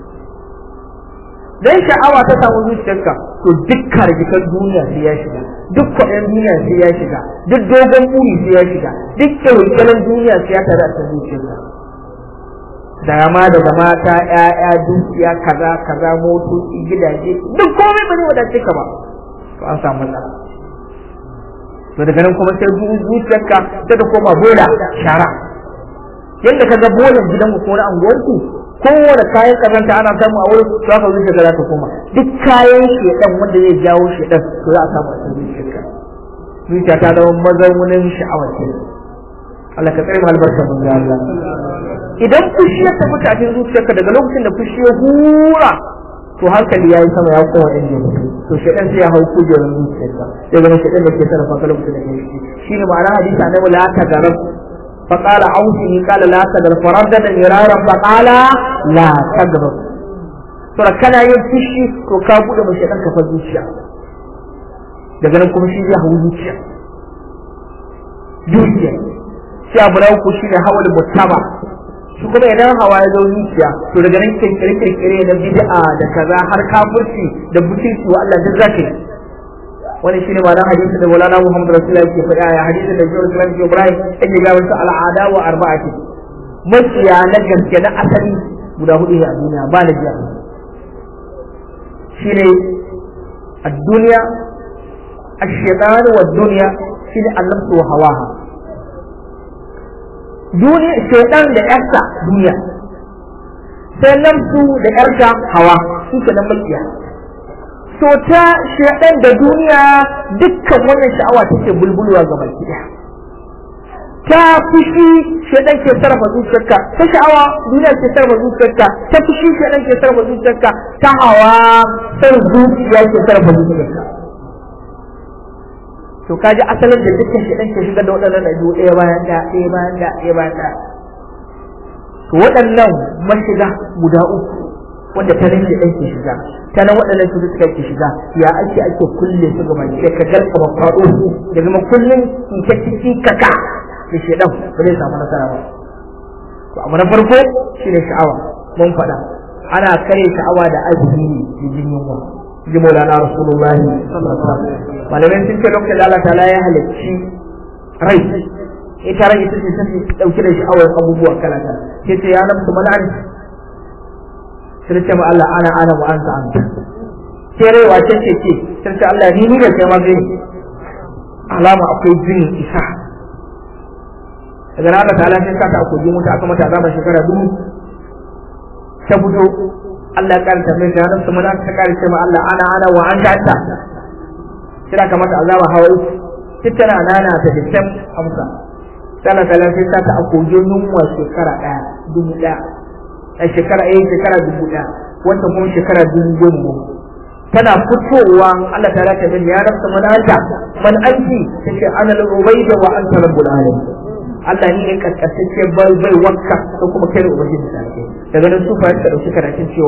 dan sha'awa ta samu zuciyarka to dukkan rigikan duniya sai ya shiga duk kwaɗin duniya sai ya shiga duk dogon buri sai ya shiga duk kyaukalan duniya sai ya tare a cikin zuciyarka daga ma daga mata ƴaƴa dukiya kaza kaza motoci gidaje duk komai ba zai wadace ka ba to an samu matsala to daga nan kuma sai zuciyarka sai ta koma bola shara yadda ka ga bolan gidanku ko na anguwarku kowane kayan kazanta ana samu a wurin to haka zuciya za ta koma duk kayan shedan wanda zai jawo shedan to za a samu a cikin zuciyarka zuciya ta zama mazaunin sha'awar ce Allah ka tsare mu albarkar mun Allah idan fushi ya tafi a cikin zuciyarka daga lokacin da fushi ya hura to hankali yayi sama ya kowa inda ya mutu to shedan sai ya hau kujerar zuciyarka sai zama shedan da ke sarrafa ka lokacin da ke shi shine ma'ana hadisi annabi la ta garab فقال عوفني قال لا تغرب فردد مرارا فقال لا تغرب to kana yin fushi to ka bude mashi ɗan kafa zuciya daga nan kuma shi zai hawo zuciya zuciya sai abu na uku shi ne hawa da mutaba shi kuma idan hawa ya zo zuciya to daga nan kirkire kirkire na bid'a da kaza har kafirci da butunci wa Allah duk zaka yi wani shine ma'anar hadisin da Maulana Muhammad Rasulullahi ke faɗa ya hadisin da Jibril Islam ke Ibrahim yake ga wasu al'ada wa arba'ati maciya na gaske na asali guda hudu ne a duniya ba na jiya shine ad-dunya ash-shaytan wa ad-dunya shine an-nafs wa hawaha duniya shaytan da yarsa duniya sai nafsu da yarsa hawa su ke nan maciya to ta shaɗan da duniya dukkan wannan sha'awa take bulbulwa ga baki ɗaya ta fushi shaɗan ke sarrafa zuciyarka ta sha'awa duniya ke sarrafa zuciyarka ta fushi shaɗan ke sarrafa zuciyarka ta hawa san zuciya ke sarrafa zuciyarka to kaji asalin da dukkan shaɗan ke shiga da waɗannan ɗabi'u ɗaya bayan ɗaya ɗaya bayan ɗaya ɗaya bayan ɗaya to waɗannan mashiga guda uku wanda ta nan ɗan ke shiga ta nan waɗannan su suka ke shiga ya ake ake kulle su ga mai ka garka ba faɗo su da zama kullum in ta ciki kaka da shedan ba zai samu nasara ba to abu na farko shine sha'awa mun faɗa ana kare sha'awa da azumi ne da jin yunwa ji maulana rasulullahi malamai sun ce lokacin da Allah ta'ala ya halicci rai ita rai ita ce ta dauke da sha'awar abubuwa kala kala sai ce ya nafsu mala'an sai ce ma Allah ana ana wa anta anta sai rai wace ce ce sai ce Allah ni ni da kai ma zai alama akwai jin isa daga nan Allah ta'ala sai saka akwai jin wuta aka mata azaba shekara dubu ta fito Allah ya karanta mai da nan mana ta karanta ma Allah ana ana wa anta anta sai aka mata azaba hawa tana nana ta dukkan amsa sai Allah ta'ala sai saka akwai yunwa shekara daya dubu daya a shekara ɗaya shekara dubu ɗaya wata kuma shekara dubu goma tana fitowa Allah ta raka min ya rasa man anta man anti tace ana al-ubayda wa anta rabbul alamin Allah ni ne kaskantacce bai bai wakka ko kuma kai ubangiji ta ke daga nan su fara dauki karatun cewa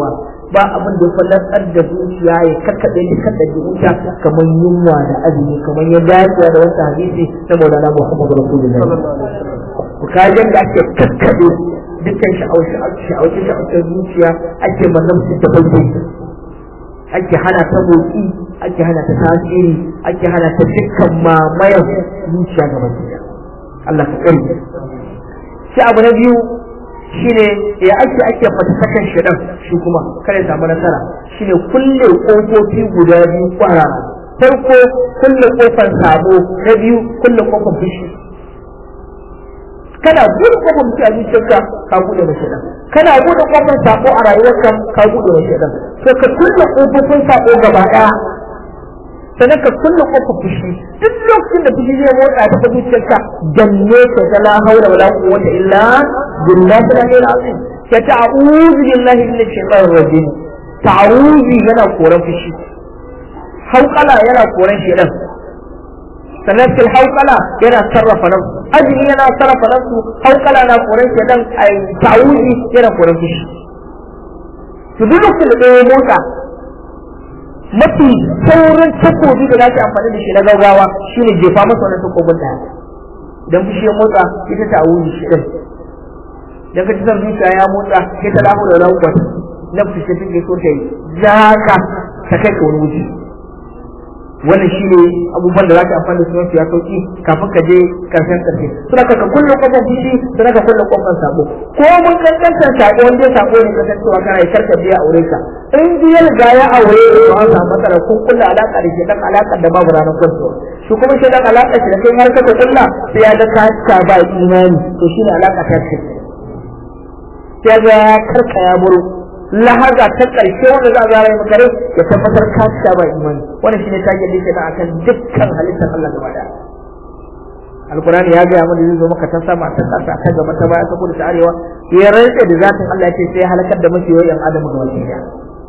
ba abin da fallatsar da zuciya ya kakkaɗe ni kakkaɗe zuciya kamar yunwa da azumi kamar ya dace da wata hadisi na Maulana Muhammad Rasulullahi ku kajen da ake kakkaɗe dukkan sha'awace sha'awace zuciya ake mannan su ta bai ake hana ta motsi ake hana ta tasiri ake hana ta dukkan mamayan zuciya gaba ɗaya Allah ka kare shi abu na biyu shine ya ake ake fatasakan shedan shi kuma kare samu nasara shine kulle kofofi guda biyu kwara farko kulle kofar sabo na biyu kulle kofar fushi kana buɗe kofar fushi a zuciyarka ka buɗe mai shedan kana buɗe kofar sabo a rayuwarka ka buɗe mai shedan to ka kulle kofofin sabo gaba ɗaya sannan ka kulle kofar fushi duk lokacin da fushi zai motsa ta zuciyarka janne ka ta la haula wala quwwata illa billahi al-aliyyil azim ka ta'awuzu billahi minash shaitanir rajim ta'awuzi yana koran fushi hauƙala yana koran shedan sannan fil hauƙala yana sarrafa nan azumi yana sarrafa nan su hauƙala na koran shedan ai ta'awuzi yana koran fushi to duk lokacin da ɗaya motsa mafi saurin takobi da za ki amfani da shi na gaugawa shine jefa masa wani takobin da idan fushi ya motsa ita ta wuri shi din idan ka ci son zuciya ya motsa sai ta lahu da lahu na fushi take so ta yi zaka ta kai ka wani wuce wannan shi ne abubuwan da za ka amfani da su mafi ya sauki kafin ka je karshen karshe suna ka ka kulle kofar fushi suna ka kulle kofar sabo ko mun kankantar sabo wanda sabo ne kasancewa kana yi karka biya aure ka in biyar ga ya aure to an samu matsala ko kulle alaka da shedan alaka da babu ranar kwanto shi kuma shedan alaka shi da kai har kaka kulla sai ya ga ka ba imani to shine alaka ta ce sai ga karka ya buru lahaza ta ƙarshe wanda za a zara yi maka ya tabbatar ka sha ba imani wannan shine tage da yake da akan dukkan halittar Allah gaba daya alkurani ya gaya mana zai zo maka ta sama ta ƙasa ta gaba ta baya ta kudu ta arewa ya rantsa da zatin Allah ya ce sai ya halakar da mafi yawan adamu ga wani daya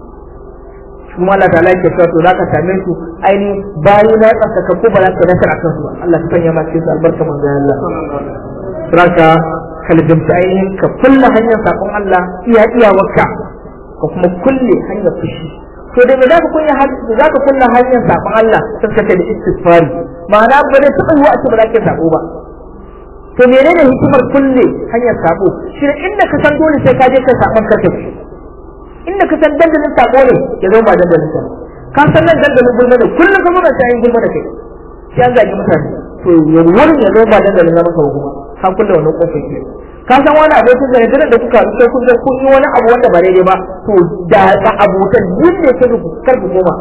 kuma Allah ta yake cewa to zaka same su aini bayi na tsaka ko ba za ka nasara akan su Allah ta sanya ma cikin su albarka manzo Allah saka kalbimta ainihin ka kulla hanyar sakon Allah iya iyawarka ka kuma kulle hanyar fushi to da me zaka kulle zaka kulle hanyar sakon Allah sai ka da istighfari ma'ana ba da taɓa yiwa a ce ba za ka sako ba to menene hikimar kulle hanyar sako shi inda ka san dole sai ka je ka sakon ka tafi inda ka san dandalin sako ne ya zo ba dandalin sa ka san nan dandalin gulma ne kullum ka mura sai gulma da kai sai an zagi mutane to ya wurin ya zo ba dandalin zama ka kuma ka kulle wannan kofar ke ka san wani abokin da yadda da kuka sai kun kun yi wani abu wanda ba daidai ba to da ka abokan duk ne ka ku kar ku koma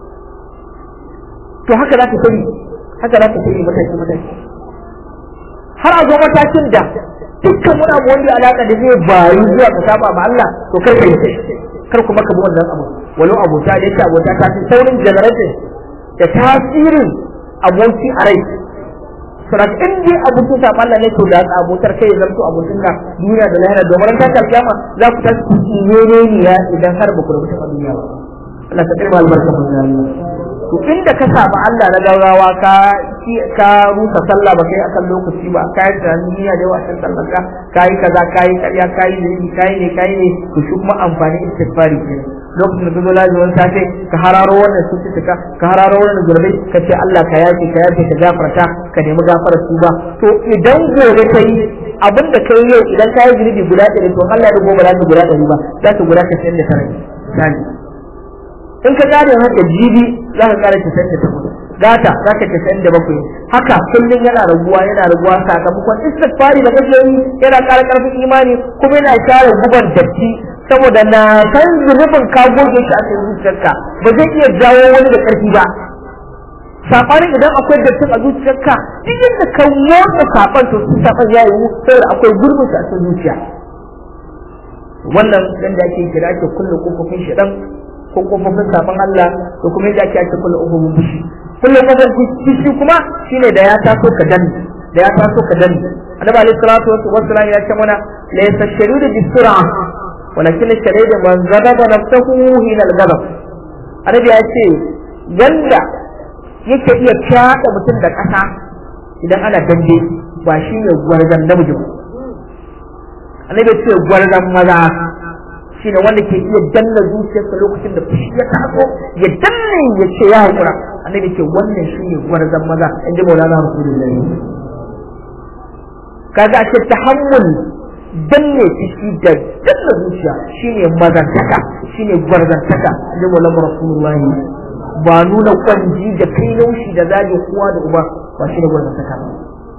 to haka za ka sani haka za ka sani mataki mataki har a zo matakin da dukkan wani abu wanda alaka da zai bayu zuwa ka saba ma Allah to kar ka yi kar kuma ka bi wannan abu walau abota da yake abota ta fi saurin generating da tasirin aboki a rai saboda in dai abokin sa Allah ne to da abotar kai zan to abokin ka duniya da lahira domin ta kalkiyama za ku ta ne ne ya idan har ba ku rubuta a duniya ba Allah ta kirma albarka mun Allah to inda ka saba Allah na gaurawa ka ka rusa sallah ba kai akan lokaci ba ka yi tunanin niyya da yawa a sallar ka ka yi kaza ka yi karya ka yi ne ka yi ne ka yi ne to shi kuma amfani istighfari kenan lokacin da ka zo lazumin safe ka hararo wannan cututtuka ka hararo wannan zurbai ka ce Allah ka yafe ka yafe ka gafarta ka nemi gafarar su ba to idan gobe ka yi abin da ka yi yau idan ka yi zunubi guda ɗari to Allah da gobe za ta guda ɗari ba za ta guda casa'in da tara misali in ka gane haka jibi za ka ƙara casa'in da takwas gata za ka casa'in da bakwai haka kullum yana raguwa yana raguwa sakamakon istighfari da kake yi yana ƙara ƙarfin imani kuma yana share guban datti saboda na san zunubin ka goge shi a cikin zuciyarka ba zai iya jawo wani da ƙarfi ba saɓanin idan akwai dattin a zuciyarka duk yadda ka motsa saɓan to su saɓan ya yiwu saboda akwai gurbin a cikin zuciya wannan dan da ake kira ake kulle kofofin shaɗan ko kofofin saɓan Allah da kuma yadda ake ake kulle kofofin fushi kulle kofofin fushi kuma shine da ya taso ka danne da ya taso ka danne annabi alaihi salatu wassalam ya ce mana la yastashiru bi sur'a walakin shari'a man ghadaba nafsuhu hina al-ghadab annabi ya ce yanda yake iya fyaɗa mutum da ƙasa idan ana dambe ba shi ne gwarzan namiji ba annabi ce gwarzan maza shine wanda ke iya danna zuciyarsa lokacin da fushi ya taso ya danne ya ce ya hakura annabi ce wannan shine gwarzan maza in ji maulana rasulullahi kaga a ce tahammul danne fushi da danna zuciya shine mazantaka shine gwarzantaka in ji maulana rasulullahi ba nuna kwanji da kai laushi da zage kowa da uba ba shi da gwarzantaka ba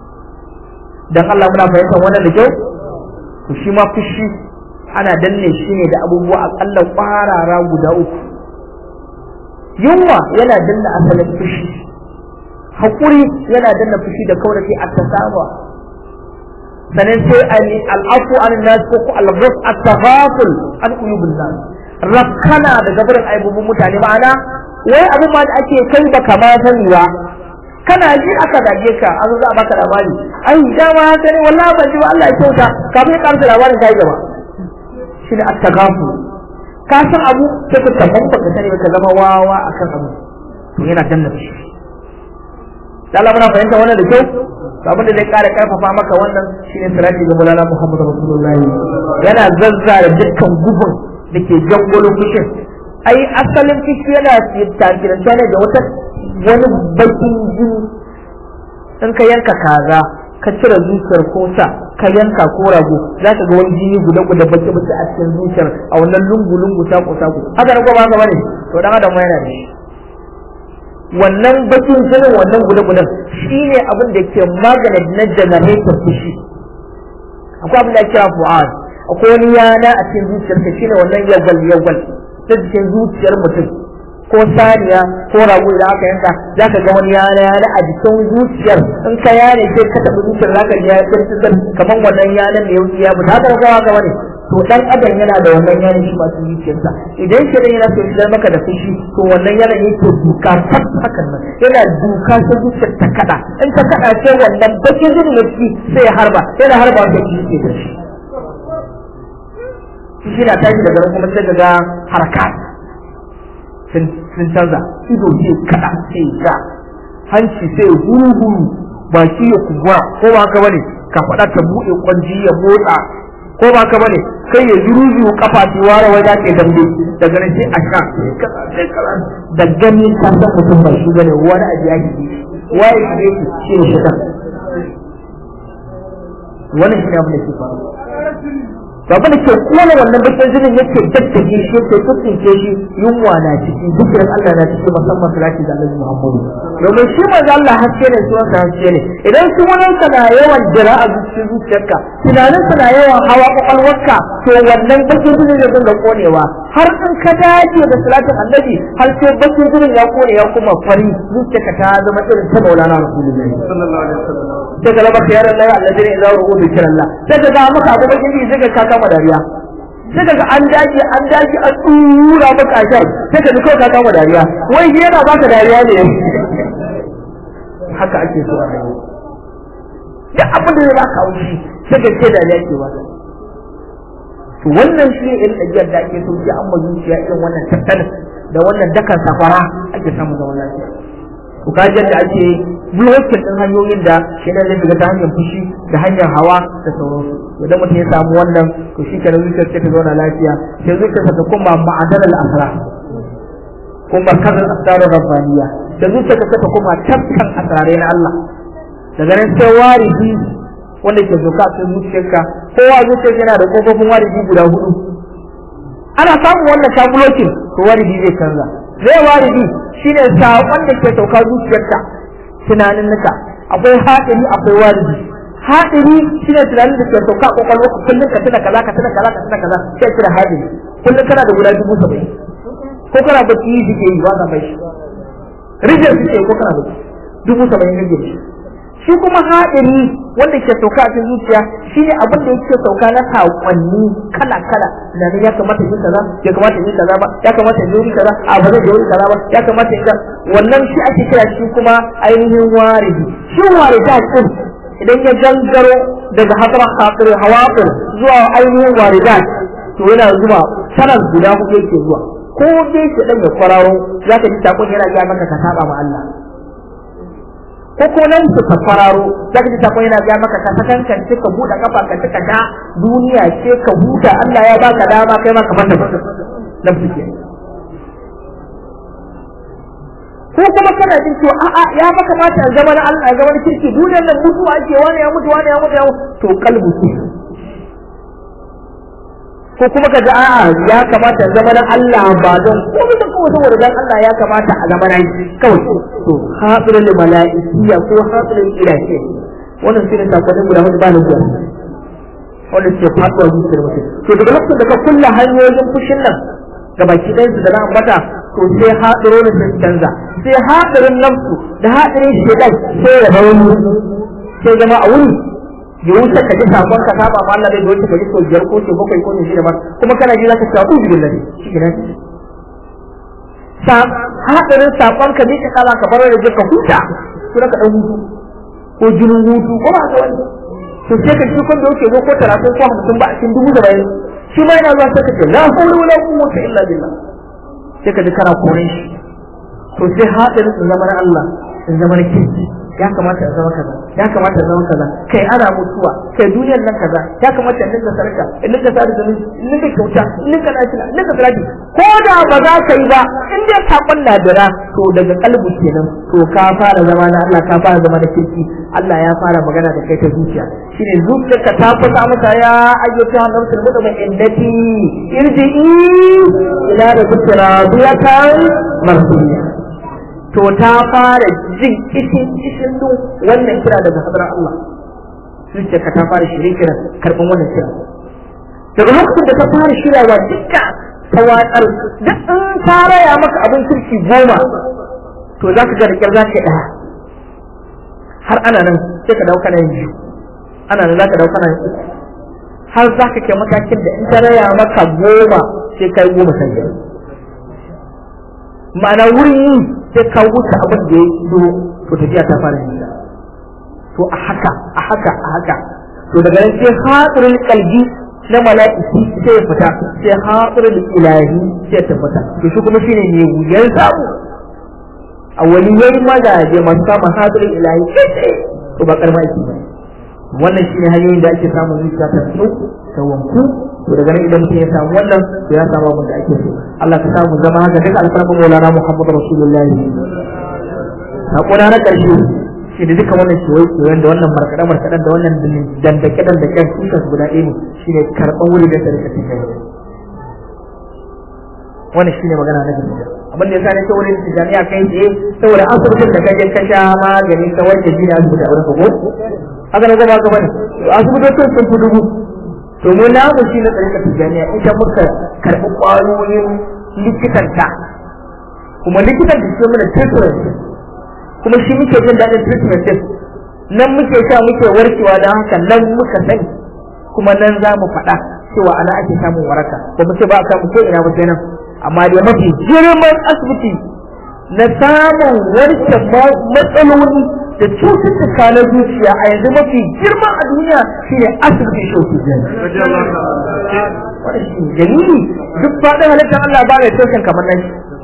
dan Allah muna fahimtar wannan da kyau to shi ma fushi ana danne shi ne da abubuwa akalla kwarara guda uku yunwa yana danna asalin fushi haƙuri yana danna fushi da kawai sai a tasaba sanan sai ani al'afu an nas ko al-ghaf at-taghaful an uyubun nas rakkana da gabarin aibubun mutane ma'ana wai abin ma da ake kai baka ma sani ba kana ji aka zage ka an za a baka labari ai dama haka ne wallahi ban ji ba Allah ya kyauta kafin ya karanta labarin kai gaba shi ne attagafu ka san abu sai ka tabban baka sani ba ka zama wawa akan abu to yana danna shi Allah muna fahimta wannan da kyau to abin da zai kara karfafa maka wannan shine salati ga Maulana Muhammad Rasulullahi yana zazzara dukkan gubun da ke jangolo fushin ai asalin fushi yana tafiranta ne da wata wani bakin jini in ka yanka kaza ka cire zuciyar ko sa ka yanka ko rago za ka ga wani jini guda guda baki baki a cikin zuciyar a wannan lungu lungu sako sako haka na ba haka bane to dan adam yana da shi wannan bakin jinin wannan guda gudan shine abin da ke magana na generator fushi akwai abin da ake kira fu'ad akwai wani yana a cikin zuciyarka shine wannan yawal yawal ta cikin zuciyar mutum ko saniya ko rago idan aka yanka za ka ga wani yana yana a jikin zuciyar in ka yane sai ka taɓa zuciyar za ka ji ya tsirtsir kamar wannan yanan da ya wuce ya fita haka ga haka bane to dan adam yana da wannan yanan shi masu zuciyarsa idan shi yana so shi maka da fushi to wannan yanan yake duka tab hakan nan yana duka sai zuciyar ta kada in ta kada sai wannan bakin jini na ciki sai ya harba yana harba wanda shi ke da shi shi na tashi daga kuma sai ga harkat sun canza ido ce kada sai ga hanci sai huru baki ya kumbura ko ba haka bane ka faɗa ta buɗe kwanji ya motsa ko ba haka bane kai ya zuru kafa ci ware wai da ke dambe daga nan sai a sha sai kaza da gani ka san mutum ba shi bane wani abu ya ji waye shi yake shi ne shaitan wannan shi ne abin da ke faru to abin da ke kona wannan bakin jinin yake daddage shi yake tutsince shi yunwa na ciki zikirin Allah na ciki musamman salati da Annabi Muhammadu domin shi manzo Allah haske ne sunan sa haske ne idan shi wani ka na yawan jira a cikin zuciyarka tunanin sa na yawan hawa kwakwalwarka to wannan bakin jinin zai dinga konewa har in ka dace da salatin Annabi har sai bakin jinin ya kone ya kuma fari zuciyarka ta zama irin ta Maulana Rasulullahi sallallahu alaihi wasallam sai ka laba kiyar Allah alladhi idza ru'u dhikrillah sai ka ga maka abu bakin jini sai ka kama dariya sai ka ga an dace an dace an tura maka ashar sai ka ji kawai ka kama dariya wai shi yana baka dariya ne haka ake so a rayuwa duk abin da zai baka haushi sai ka ce dariya ke baka to wannan shi ne irin ajiyar da ake so sai an ma zuciya irin wannan tattalin da wannan dakan safara ake samun zaman lafiya to ka da ake blocking din hanyoyin da shi ne zai shiga ta hanyar fushi da hanyar hawa da sauransu idan mutum ya samu wannan to shi kenan zuciyar ta zauna lafiya sai zuciyar ta kuma ma'adar al-asra kuma kazan asrar rabbaniya da zuciyar ta ta kuma tafkan asrarai na Allah daga nan sai waridi wanda ke zoka a cikin zuciyarka kowa zuciyar yana da kofofin waridi guda hudu ana samun wannan ta blocking to waridi zai canza zai waridi shine saƙon da ke sauka zuciyarka tunanin nuka akwai haɗari akwai waridi haɗari shine tunanin da ke sauka a kwakwalwa kullum ka tuna kaza ka tuna kaza ka tuna kaza sai kira haɗari kullum kana da guda dubu saba'in ko kana bacci yi suke yi ba ka bai shi rijiyar suke ko kana bacci dubu saba'in rijiyar shi shi kuma haɗari wanda ke sauka a cikin zuciya shine abin da yake sauka na saƙonni kala kala na ne ya kamata yin kaza ya kamata yin kaza ba ya kamata yin wuri kaza a ba zai wuri kaza ba ya kamata yin wannan shi ake kira shi kuma ainihin waridi shi warida din idan ya gangaro daga hadar khatir hawaqir zuwa ainihin waridat to yana zuwa sanar guda hudu yake zuwa ko dai shi dan ya kwararo zaka ji takon yana ga maka ka saba ma Allah ko ko nan su ka fararo zaka ji sakon yana ga maka ka sakankan ka buɗe kafa ka tuka da duniya ce ka huta Allah ya baka dama kai ma ka fata nafsu ke ko kuma kana jin cewa a'a ya fa kamata a zama na Allah a zama na kirki duniyar nan mutuwa ake wani ya mutu wani ya mutu ya mutu to kalbu ce ko kuma ka ji a'a ya kamata a zama na Allah ba don komai da kawai saboda dan Allah ya kamata a zama na kawai to hafirul mala'ikiyya ko hafirul ilahi wannan shine sakonin guda hudu ba na zuwa wanda suke faɗuwa zuciyar mutum to daga lokacin da ka kulla hanyoyin fushin nan ga baki ɗayan su da na ambata to sai haɗarorin sun canza sai haɗarin nafsu da haɗarin shedan sai ya zama sai zama a wuri ya wuce ka ji sakon ka saba ma Allah bai wuce ka ji sau biyar ko sau bakwai ko shida ba kuma kana ji zaka shafu billahi shi kenan sa haɗarin sakon ka mika kala ka bar da ka huta ko ka dan hutu ko jinin hutu ko ba ka wani to sai ka shi kun da yake zo ko 30 ko 50 ba a cikin dubu da bayan shi ma yana zuwa sai ka ce la hawla wala quwwata illa billah sai ka ji kana koren shi to sai haɗarin su zama na Allah su zama na kirki ya kamata ya zama kaza ya kamata ya zama kaza kai ana mutuwa kai duniyar nan kaza ya kamata in dinga sarka in dinga sada da in dinga kyauta in dinga lafiya in dinga salati ko da ba za ka yi ba in dai sakon na dira to daga kalbu kenan to ka fara zama na Allah ka fara zama na kirki Allah ya fara magana da kai ta zuciya shine zuciyarka ta fasa masa ya ayyuka nafsul mutma'innati irji'i ila rabbika radiyatan mardiya to ta fara jin kishin kishin dun wannan kira daga hadar Allah zuciyarka ta fara shirye kira karban wannan kira daga lokacin da ta fara shiryawa dukka ta watsar duk in ta raya maka abin kirki goma to za ka ga da kyar za ka ɗaya har ana nan sai ka dauka nan biyu ana nan za ka dauka nan uku har za ka kai matakin da in ta raya maka goma sai kai goma sai biyar ma'ana wurin yi sai ka wuce abin da ya yi to tafiya ta fara nisa to a haka a haka a haka to daga nan sai hadirin kalbi na mala'iki sai ya fita sai hadirin ilahi sai ya tabbata to shi kuma shine ne wuyan samu a wani yayi mazaje masu samun hadirin ilahi sai to ba karma yake ba wannan shine hanyoyin da ake samun zuciya ta tsu ta wanku to daga nan idan mutum ya samu wannan to ya samu abin da ake so Allah ka samu zama haka duka alfarman Maulana Muhammad Rasulullahi hakuna na karshe shi da duka wannan kewaye kewayen da wannan markaɗe markaɗen da wannan dandake dandaken kusa su guda ɗaya ne shi ne karɓar wuri da sarka cikin wannan shi ne magana na gaskiya abin da ya sa ne ta wurin tijaniya kai tsaye saboda asibitin da kaje ka sha magani ka wanke jini asibiti a wurin ka ko haka na zama gaba ne asibitocin sun fi dubu to mu namu shi na tsarka tijaniya ita muka karɓi ƙwayoyin likitanta kuma likitan da ke mana treatment kuma shi muke jin daɗin treatment din nan muke sha muke warkewa don haka nan muka sani kuma nan za mu faɗa cewa ana ake samun waraka ba mu ce ba a samu ko ina ba sai nan amma dai mafi girman asibiti na samun warke matsaloli da cututtuka na zuciya a yanzu mafi girma a duniya shine asibitin shoki wani shi dalili duk faɗin halittar Allah ba mai toshin kamar nan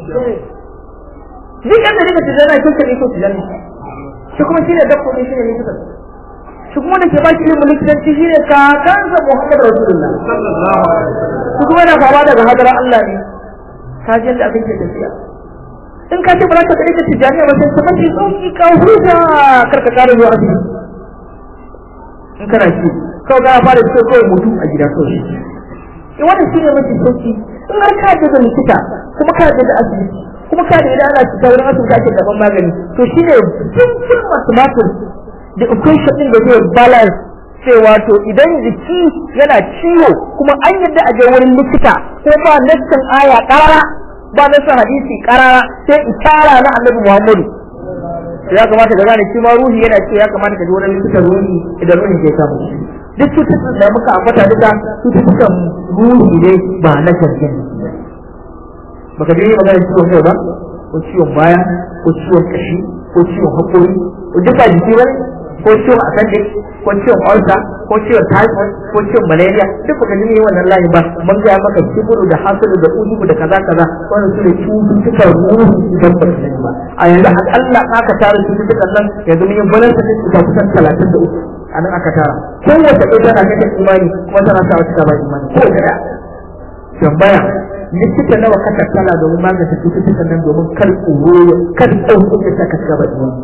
duk yadda nika tijjani na toshin iko tijjani shi kuma shine dakko ne shine likita shi kuma da ke ba shi ilimin likitanci shine kakansa Muhammad Rasulullah shi kuma yana fama daga hadar Allah ne ka ji yadda abin ke tafiya in ka ce ba za ka kare ka tijjani ba sai ka mace sauki ka huta kar ka kare zuwa asibiti in kana ci kawai ka fara ciwo kawai mutu a gida kawai in wannan shine mafi sauki in har ka je da likita kuma ka je da asibiti kuma ka da idan ana cuta wurin asibiti ake karɓar magani to shine simple mathematics da equation din da zai balance cewa to idan jiki yana ciwo kuma an yadda a je wurin likita ko ba nassin aya karara ba nassin hadisi karara sai itara na annabi Muhammadu ya kamata ka gane shi ma ruhi yana ce ya kamata ka je wurin likita ruhi idan ruhi ke samu duk cututtukan da muka ambata duka cututtukan ruhi ne ba na gangan baka je magana ciwon kai ba ko ciwon baya ko ciwon kashi ko ciwon hakori ko duka jiki ba ko ciwon appendix ko ciwon ulcer ko ciwon typhoid ko ciwon malaria duk baka ji wannan layi ba mun ga maka kiburu da hasadu da ujubu da kaza kaza wannan su ne cututtukan ruhu idan ba ka sani ba a yanzu akalla aka tara cututtukan nan yanzu mun yi balance da cuta kusan talatin da uku a nan aka tara kowace ɗaya tana kashe imani kuma tana sa wata ba imani kowace ɗaya tambaya likita nawa ka tattala domin magance cututtukan nan domin kar tsoro kar tsoro ya saka shiga ba imani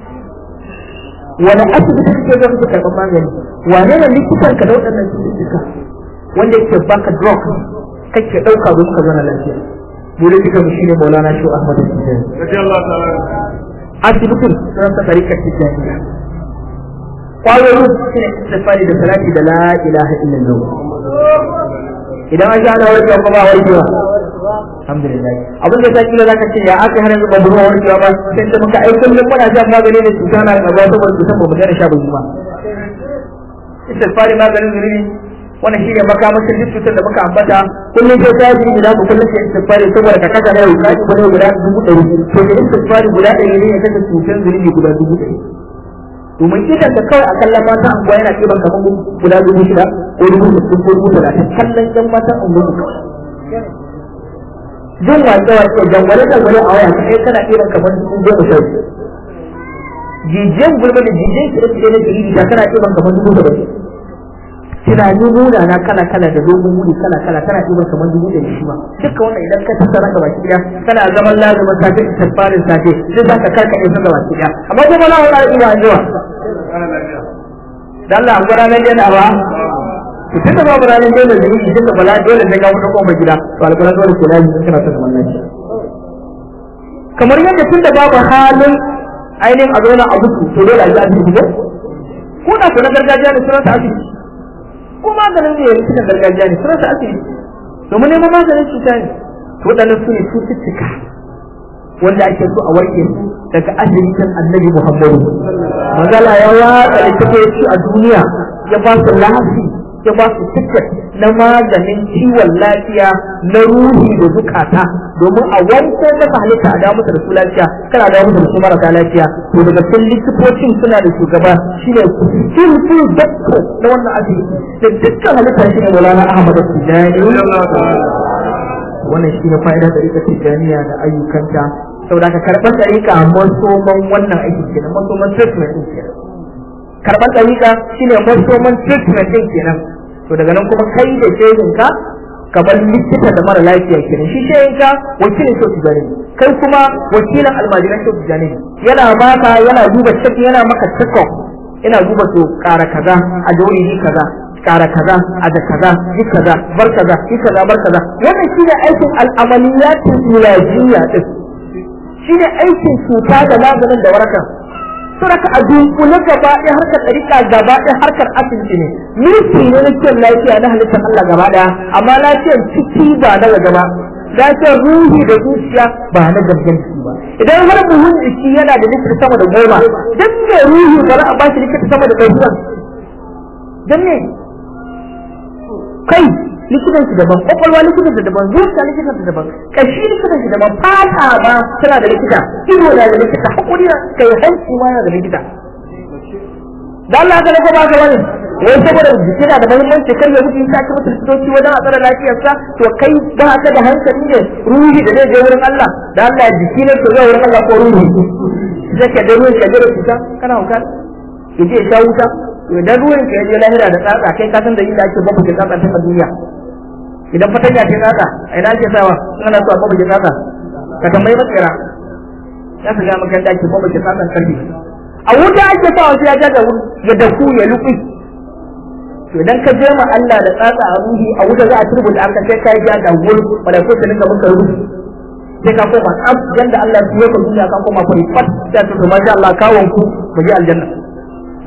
wani asibiti kake zama su karɓar magani wane ne likitan ka da waɗannan cututtuka wanda yake baka drug kake ɗauka domin ka zauna lafiya dole duka mu shine Maulana Shu Ahmad Tijani asibitin sun sa tarikar Tijaniya kwayoyin shi ne istifari da salati da la ilaha illallah idan an ana warkewa kuma ba warkewa alhamdulillah abin da sai kila zaka ce ya aka hana zuba ruwa warkewa ba sai ta maka ai kullum muna shan magani ne cuta na gaba saboda cutan ba mu daina sha ba kuma istifari maganin zuri wannan shi ne makamashin duk cutar da muka ambata kullum sai ta yi guda ku kullum sai istifari saboda ka kasa da yau ka ci guda guda dubu ɗari to da istifari guda ɗari ne ya kashe cutar zuri guda dubu ɗari domin idan da kawai a kallon mata anguwa yana ɗiban kamar guda dubu shida ko dubu sittin ko dubu talatin kallon ƴan matan anguwa kawai jin wace wace jangwale jangwale a waya kai kana ɗiban kamar dubu goma sha biyu jijiyan gulma da jijiyan kiɗa kiɗa na jirgi ta kana ɗiban kamar dubu saba'in tunani nuna na kala kala da dogon wuri kala kala tana ɗiban kamar dubu ɗari shi ma duka wannan idan ka tattara ga baki ɗaya kana zaman lazumin safe istighfarin safe zai za ka karka ɗaya ga baki ɗaya amma kuma na wani ina zuwa da Allah an gudanar yana ba to tun da babu ranar dole da yi tun da bala dole da ga wani kofar gida to alƙur'an dole ke lafi kana son zaman lafiya kamar yadda tun da babu halin ainihin a zauna a mutu to dole a ji asibiti ko ko da ku na gargajiya ne sunan asibiti ko maganin ne likitan gargajiya ne sunan asibiti domin neman maganin cuta ne to waɗannan su ne cututtuka wanda ake so a warke su daga asibitin annabi Muhammadu. Magala ya watsa littafi a duniya ya ba su lafi ya ba su tiket na maganin ciwon lafiya na ruhi da zukata domin a wanko masa halitta a dawo da su lafiya kana dawo da su marasa lafiya to daga cikin likitocin suna da shugaba shine full doctor na wannan asibiti da dukkan halitta shine Maulana Ahmad Tijani wannan shine fa'ida da ita Tijaniya da ayyukanta saboda ka karɓar ɗariƙa masoman wannan aiki kenan masoman treatment ɗin kenan karɓar ɗariƙa shine masoman treatment ɗin kenan to daga nan kuma kai da shehinka kamar likita da mara lafiya kenan shi shehinka wakilin shau tijani kai kuma wakilin almajiran shau tijani yana baka yana duba cek yana maka check yana duba to ƙara kaza a jauri kaza ƙara kaza a da kaza yi kaza bar kaza yi kaza bar kaza wannan shine aikin al'amaliyatin ilajiyya din shi ne aikin cuta da maganin da warakan suraka a dunkule gaba ɗaya harkar ɗariƙa gaba ɗaya harkar asibiti ne mulki ne na kiyon lafiya na halittar Allah gaba ɗaya amma lafiyar ciki ba na waje ba lafiyar ruhi da zuciya ba na gangan jiki ba idan har buhun jiki yana da likita sama da goma dan me ruhi ba za a ba shi likita sama da ɗari ba dan me kai likitan shi daban kwakwalwa likitan shi daban zuciya likitan shi daban kashi likitan shi daban fata ba tana da likita ido na da likita hakuri kai hanci ma yana da likita da Allah ka lafa ba ka wani wai saboda jiki na da muhimmanci kar ya mutu ta ci mutu likitoci wajen a tsara lafiyarsa to kai ba ka da hankali ne ruhi da zai je wurin Allah da Allah jiki ne to zai wurin Allah ko ruhi zai ka da ruhi ka je da cuta kana hauka ya je ya sha wuta idan ruwan ka ya je lahira da tsatsa kai ka san da inda ake babu ke tsatsa ta duniya idan fatanya ce tsatsa a ina ake sawa in ana so a babu ke tsatsa ka tambayi matsira ya su ga maka ake babu ke tsatsan karfi a wuta ake sawa sai ya ja da ya daku ya luƙi to idan ka je ma Allah da tsatsa a ruhi a wuta za a turbuta aka sai ka ja da wuri malaiku su dinga maka ruhi sai ka koma tsaf yanda Allah ya yi ka duniya ka koma fari fat sai ka to masha Allah kawon ku mu je aljanna